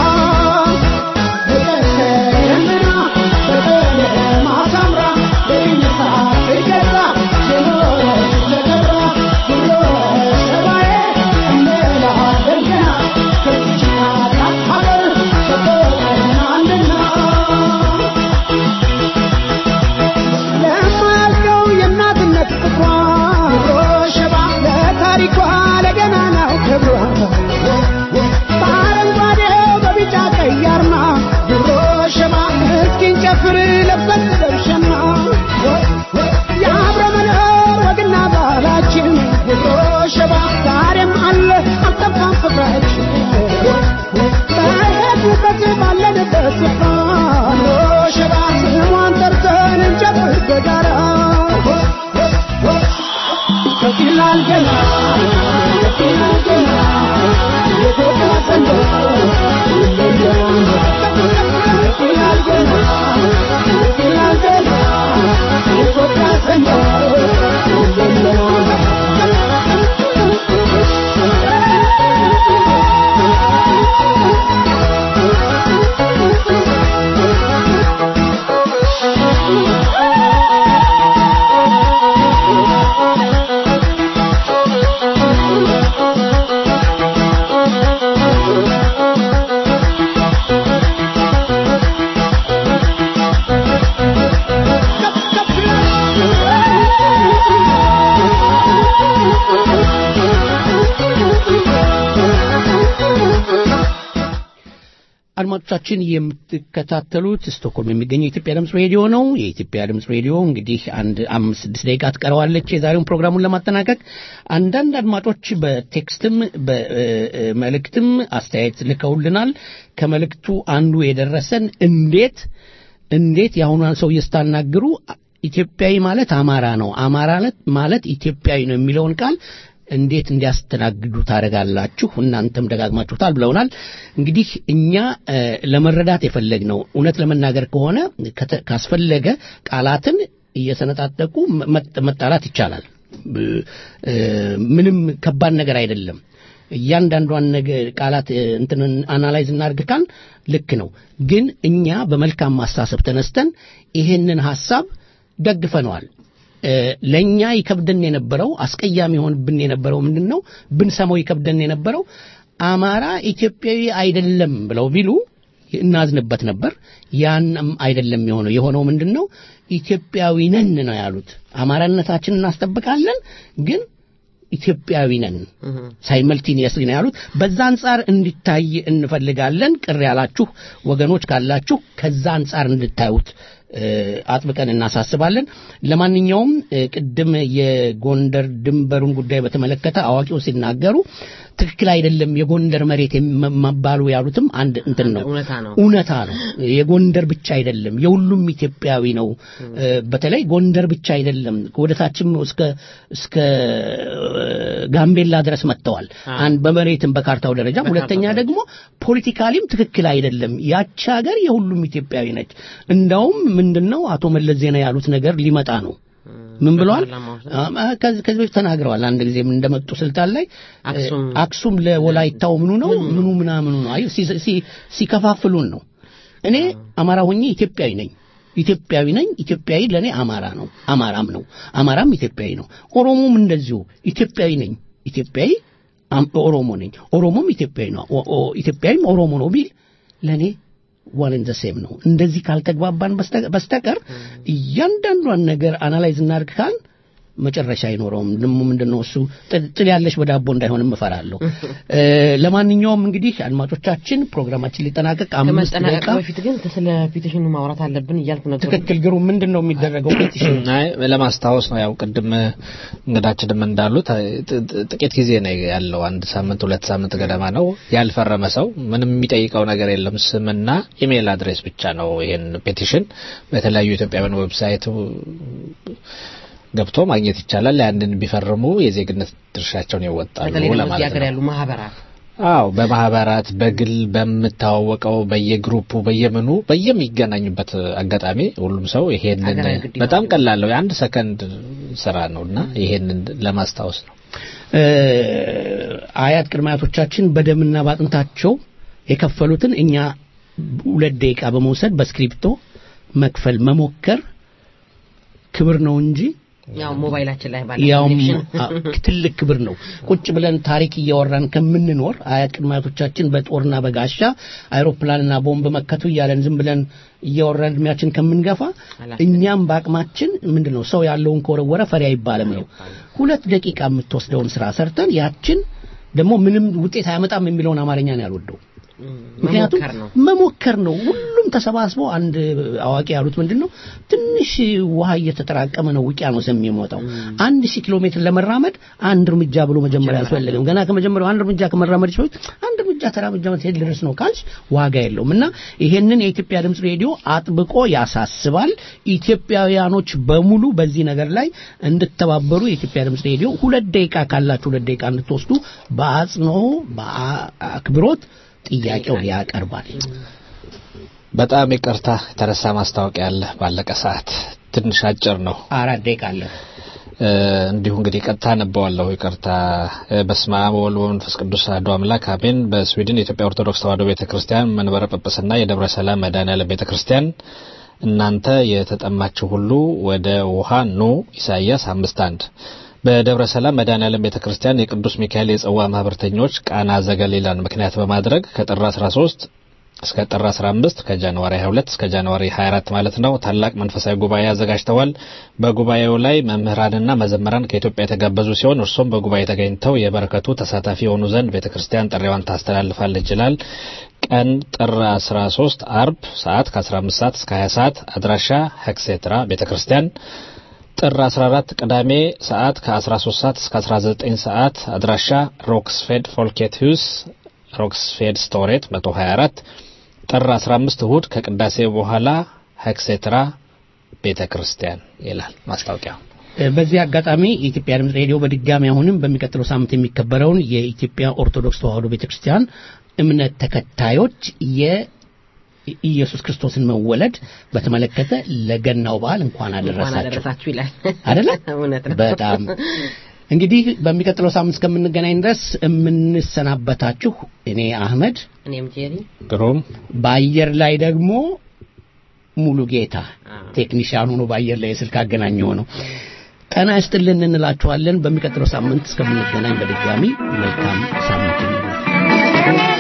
በቀሰምና በቀለም አሳምራ በይነሳ ትገዛ የኖረች ለከብራ ብሎ ሰባዬ እንላለን ገና ከዚች ታላቅ ሀገር ተቆጥረናልና ለማያልቀው የእናትነት ፍቅሯ ሸባ ለታሪኳ ለገናናው ክብሯ በአረንጓዴው በቢጫ ቀይ አርማ ድሮ ሸባ እስኪን ጨፍር ለበስ ለብሸማ የአብረ መኖር ወግና ባህላችን ድሮ ሸባ ዛሬም አለ አልጠፋም ፍቅራችን በሄድንበት ባለንበት ስፍራ ድሮ ሸባ ስሟን ጠርተን እንጨፍር በጋራ ከፍ ይላል ገና ከፍ ይላል ገና የኢትዮጵያ ሰንደቅ ከፍ ይላል ገና ከፍ ይላል ገና የኢትዮጵያ ሰንደቅ አድማጮቻችን የምትከታተሉት ስቶክሆልም የሚገኘው የኢትዮጵያ ድምፅ ሬዲዮ ነው። የኢትዮጵያ ድምፅ ሬዲዮ እንግዲህ አንድ አምስት ስድስት ደቂቃ ትቀረዋለች የዛሬውን ፕሮግራሙን ለማጠናቀቅ። አንዳንድ አድማጮች በቴክስትም በመልእክትም አስተያየት ልከውልናል። ከመልእክቱ አንዱ የደረሰን እንዴት እንዴት የአሁኗን ሰው ስታናግሩ ኢትዮጵያዊ ማለት አማራ ነው፣ አማራ ማለት ኢትዮጵያዊ ነው የሚለውን ቃል እንዴት እንዲያስተናግዱ ታደርጋላችሁ? እናንተም ደጋግማችሁታል ብለውናል። እንግዲህ እኛ ለመረዳት የፈለግነው እውነት ለመናገር ከሆነ ካስፈለገ ቃላትን እየሰነጣጠቁ መጣላት ይቻላል። ምንም ከባድ ነገር አይደለም። እያንዳንዷን ነገር ቃላት እንትን አናላይዝ እናድርግ ካል ልክ ነው። ግን እኛ በመልካም ማሳሰብ ተነስተን ይሄንን ሐሳብ ደግፈነዋል። ለእኛ ይከብደን የነበረው አስቀያሚ የሆንብን የነበረው ምንድን ነው? ብንሰማው ይከብደን የነበረው አማራ ኢትዮጵያዊ አይደለም ብለው ቢሉ እናዝንበት ነበር። ያንም አይደለም የሆነው። የሆነው ምንድን ነው? ኢትዮጵያዊ ነን ነው ያሉት። አማራነታችንን እናስጠብቃለን ግን ኢትዮጵያዊ ነን ሳይመልቲኒየስሊ ነው ያሉት። በዛ አንጻር እንዲታይ እንፈልጋለን። ቅር ያላችሁ ወገኖች ካላችሁ ከዛ አንጻር እንድታዩት አጥብቀን እናሳስባለን። ለማንኛውም ቅድም የጎንደር ድንበሩን ጉዳይ በተመለከተ አዋቂው ሲናገሩ ትክክል አይደለም የጎንደር መሬት መባሉ ያሉትም አንድ እንትን ነው፣ እውነታ ነው። የጎንደር ብቻ አይደለም የሁሉም ኢትዮጵያዊ ነው። በተለይ ጎንደር ብቻ አይደለም፣ ወደታችም እስከ እስከ ጋምቤላ ድረስ መጥተዋል። አንድ በመሬትም በካርታው ደረጃ፣ ሁለተኛ ደግሞ ፖለቲካሊም ትክክል አይደለም። ያቺ ሀገር የሁሉም ኢትዮጵያዊ ነች። እንዳውም ምንድነው አቶ መለስ ዜና ያሉት ነገር ሊመጣ ነው ምን ብለዋል? ከዚህ በፊት ተናግረዋል። አንድ ጊዜ እንደመጡ ስልጣን ላይ አክሱም ለወላይታው ምኑ ነው ምኑ ምናምኑ ነው አይ ሲከፋፍሉን ነው። እኔ አማራ ሆኜ ኢትዮጵያዊ ነኝ ኢትዮጵያዊ ነኝ። ኢትዮጵያዊ ለእኔ አማራ ነው፣ አማራም ነው። አማራም ኢትዮጵያዊ ነው። ኦሮሞም እንደዚሁ ኢትዮጵያዊ ነኝ። ኢትዮጵያዊ ኦሮሞ ነኝ። ኦሮሞም ኢትዮጵያዊ ነው። ኢትዮጵያዊም ኦሮሞ ነው ቢል ለእኔ ዋን ኢን ዘ ሴም ነው። እንደዚህ ካልተግባባን በስተቀር እያንዳንዷን ነገር አናላይዝ እናድርግ ካል መጨረሻ አይኖረውም። ደሞ ምንድነው እሱ ጥል ያለሽ በዳቦ እንዳይሆንም እፈራለሁ። ለማንኛውም እንግዲህ አድማጮቻችን ፕሮግራማችን ሊጠናቀቅ አምስት ደቂቃ በፊት ግን ስለ ፒቲሽኑ ማውራት አለብን እያልኩ ነበር። ትክክል ግሩ ምንድን ነው የሚደረገው ፒቲሽን? አይ ለማስታወስ ነው ያው ቅድም እንግዳችንም እንዳሉት ጥቂት ጊዜ ነው ያለው፣ አንድ ሳምንት ሁለት ሳምንት ገደማ ነው። ያልፈረመ ሰው ምንም የሚጠይቀው ነገር የለም። ስምና ኢሜይል አድሬስ ብቻ ነው። ይሄን ፔቲሽን በተለያዩ ኢትዮጵያውያን ዌብሳይት ገብቶ ማግኘት ይቻላል። ያንን ቢፈርሙ የዜግነት ድርሻቸውን ይወጣሉ ለማለት ነው። ያሉ ማህበራት አዎ፣ በማህበራት በግል በምታዋወቀው በየግሩፑ በየምኑ በየሚገናኙበት አጋጣሚ ሁሉም ሰው ይሄንን በጣም ቀላል ነው፣ የአንድ ሰከንድ ስራ ነው እና ይሄንን ለማስታወስ ነው። አያት ቅድመ አያቶቻችን በደምና ባጥንታቸው የከፈሉትን እኛ ሁለት ደቂቃ በመውሰድ በስክሪፕቶ መክፈል መሞከር ክብር ነው እንጂ ያው ሞባይላችን ላይ ባለ ያውም ትልቅ ክብር ነው። ቁጭ ብለን ታሪክ እያወራን ከምንኖር አያት ቅድመ አያቶቻችን በጦርና በጋሻ አይሮፕላንና ቦምብ መከቱ እያለን ዝም ብለን እያወራን እድሜያችን ከምንገፋ እኛም በአቅማችን ምንድን ነው ሰው ያለውን ከወረወረ ፈሪ አይባልም ነው። ሁለት ደቂቃ የምትወስደውን ስራ ሰርተን ያችን ደግሞ ምንም ውጤት አያመጣም የሚለውን አማርኛ ነው ያልወደው። ምክንያቱም መሞከር ነው። ሁሉም ተሰባስበው አንድ አዋቂ ያሉት ምንድን ነው ትንሽ ውሃ እየተጠራቀመ ነው ውቅያኖስ የሚሞጣው። አንድ ሺህ ኪሎ ሜትር ለመራመድ አንድ እርምጃ ብሎ መጀመሪያ አያስፈልግም። ገና ከመጀመሪያው አንድ እርምጃ ከመራመድ በፊት አንድ እርምጃ ተራምጃ መሄድ ድረስ ነው ካልሽ ዋጋ የለውም እና ይሄንን የኢትዮጵያ ድምፅ ሬዲዮ አጥብቆ ያሳስባል። ኢትዮጵያውያኖች በሙሉ በዚህ ነገር ላይ እንድተባበሩ የኢትዮጵያ ድምፅ ሬዲዮ ሁለት ደቂቃ ካላችሁ ሁለት ደቂቃ እንድትወስዱ በአጽንኦ በአክብሮት ጥያቄውን ያቀርባል። በጣም ይቅርታ የተረሳ ማስታወቂያ አለ። ባለቀ ሰዓት ትንሽ አጭር ነው። አራት ደቂቃ አለ። እንዲሁ እንግዲህ ቀጥታ ነበዋለሁ። ይቅርታ። በስመ አብ ወወልድ ወመንፈስ ቅዱስ አሐዱ አምላክ አሜን። በስዊድን የኢትዮጵያ ኦርቶዶክስ ተዋሕዶ ቤተክርስቲያን መንበረ ጵጵስና የደብረ ሰላም መድኃኔዓለም ቤተክርስቲያን እናንተ የተጠማችሁ ሁሉ ወደ ውሃ ኑ። ኢሳይያስ አምስት አንድ በደብረ ሰላም መድኃኔዓለም ቤተክርስቲያን የቅዱስ ሚካኤል የጽዋ ማህበርተኞች ቃና ዘገሊላን ምክንያት በማድረግ ከጥር 13 እስከ ጥር 15 ከጃንዋሪ 22 እስከ ጃንዋሪ 24 ማለት ነው ታላቅ መንፈሳዊ ጉባኤ አዘጋጅተዋል። በጉባኤው ላይ መምህራንና መዘመራን ከኢትዮጵያ የተጋበዙ ሲሆን እርሶም በጉባኤ ተገኝተው የበረከቱ ተሳታፊ የሆኑ ዘንድ ቤተክርስቲያን ጥሪዋን ታስተላልፋለች ይላል። ቀን ጥር 13 አርብ ሰዓት ከ15 ሰዓት እስከ 20 ሰዓት አድራሻ ሄክሴትራ ቤተ ክርስቲያን ጥር 14 ቅዳሜ ሰዓት ከ13 ሰዓት እስከ 19 ሰዓት አድራሻ ሮክስፌድ ፎልኬት ሂውስ ሮክስፌድ ስቶሬት 124 ጥር 15 እሁድ ከቅዳሴ በኋላ ሄክሴትራ ቤተ ክርስቲያን ይላል ማስታወቂያው። በዚህ አጋጣሚ የኢትዮጵያ ድምፅ ሬዲዮ በድጋሚ አሁንም በሚቀጥለው ሳምንት የሚከበረውን የኢትዮጵያ ኦርቶዶክስ ተዋሕዶ ቤተክርስቲያን እምነት ተከታዮች የኢየሱስ ክርስቶስን መወለድ በተመለከተ ለገናው በዓል እንኳን እንኳን አደረሳችሁ አደረሳችሁ ይላል። አይደለ? እውነት ነው። በጣም እንግዲህ በሚቀጥለው ሳምንት እስከምንገናኝ ድረስ የምንሰናበታችሁ እኔ አህመድ፣ እኔም ጄሪ ግሩም በአየር ላይ ደግሞ ሙሉ ጌታ ቴክኒሽያን ሆኖ በአየር ላይ የስልክ አገናኝ ሆነው ጤና ይስጥልን እንላችኋለን። በሚቀጥለው ሳምንት እስከምንገናኝ በድጋሚ መልካም ሳምንት ይሁን።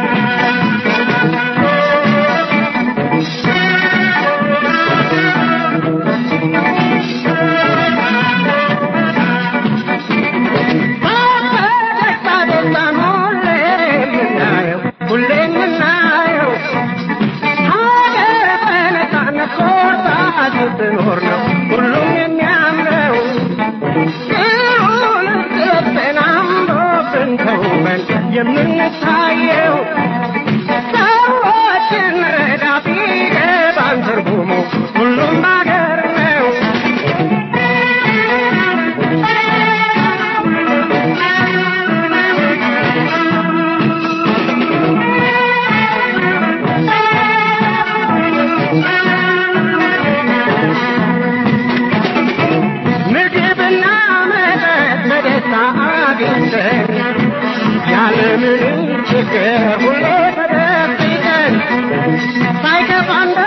ሁሌ የምናየው ሀገር በነፃነት ኮርታ ስትኖር ነው ሁሉም የሚያምረው ጥሩን ጥበብን አምሮብን ተውበን የምንታየው ሰዎችን ረዳ ቢገባን ትርጉሙ ሁሉም ሀገር ነው ምግብና መጠጥ በደስታ አግኝተን ያለምንም ችግር ሁሌ ተደብቀን ሳይከፋን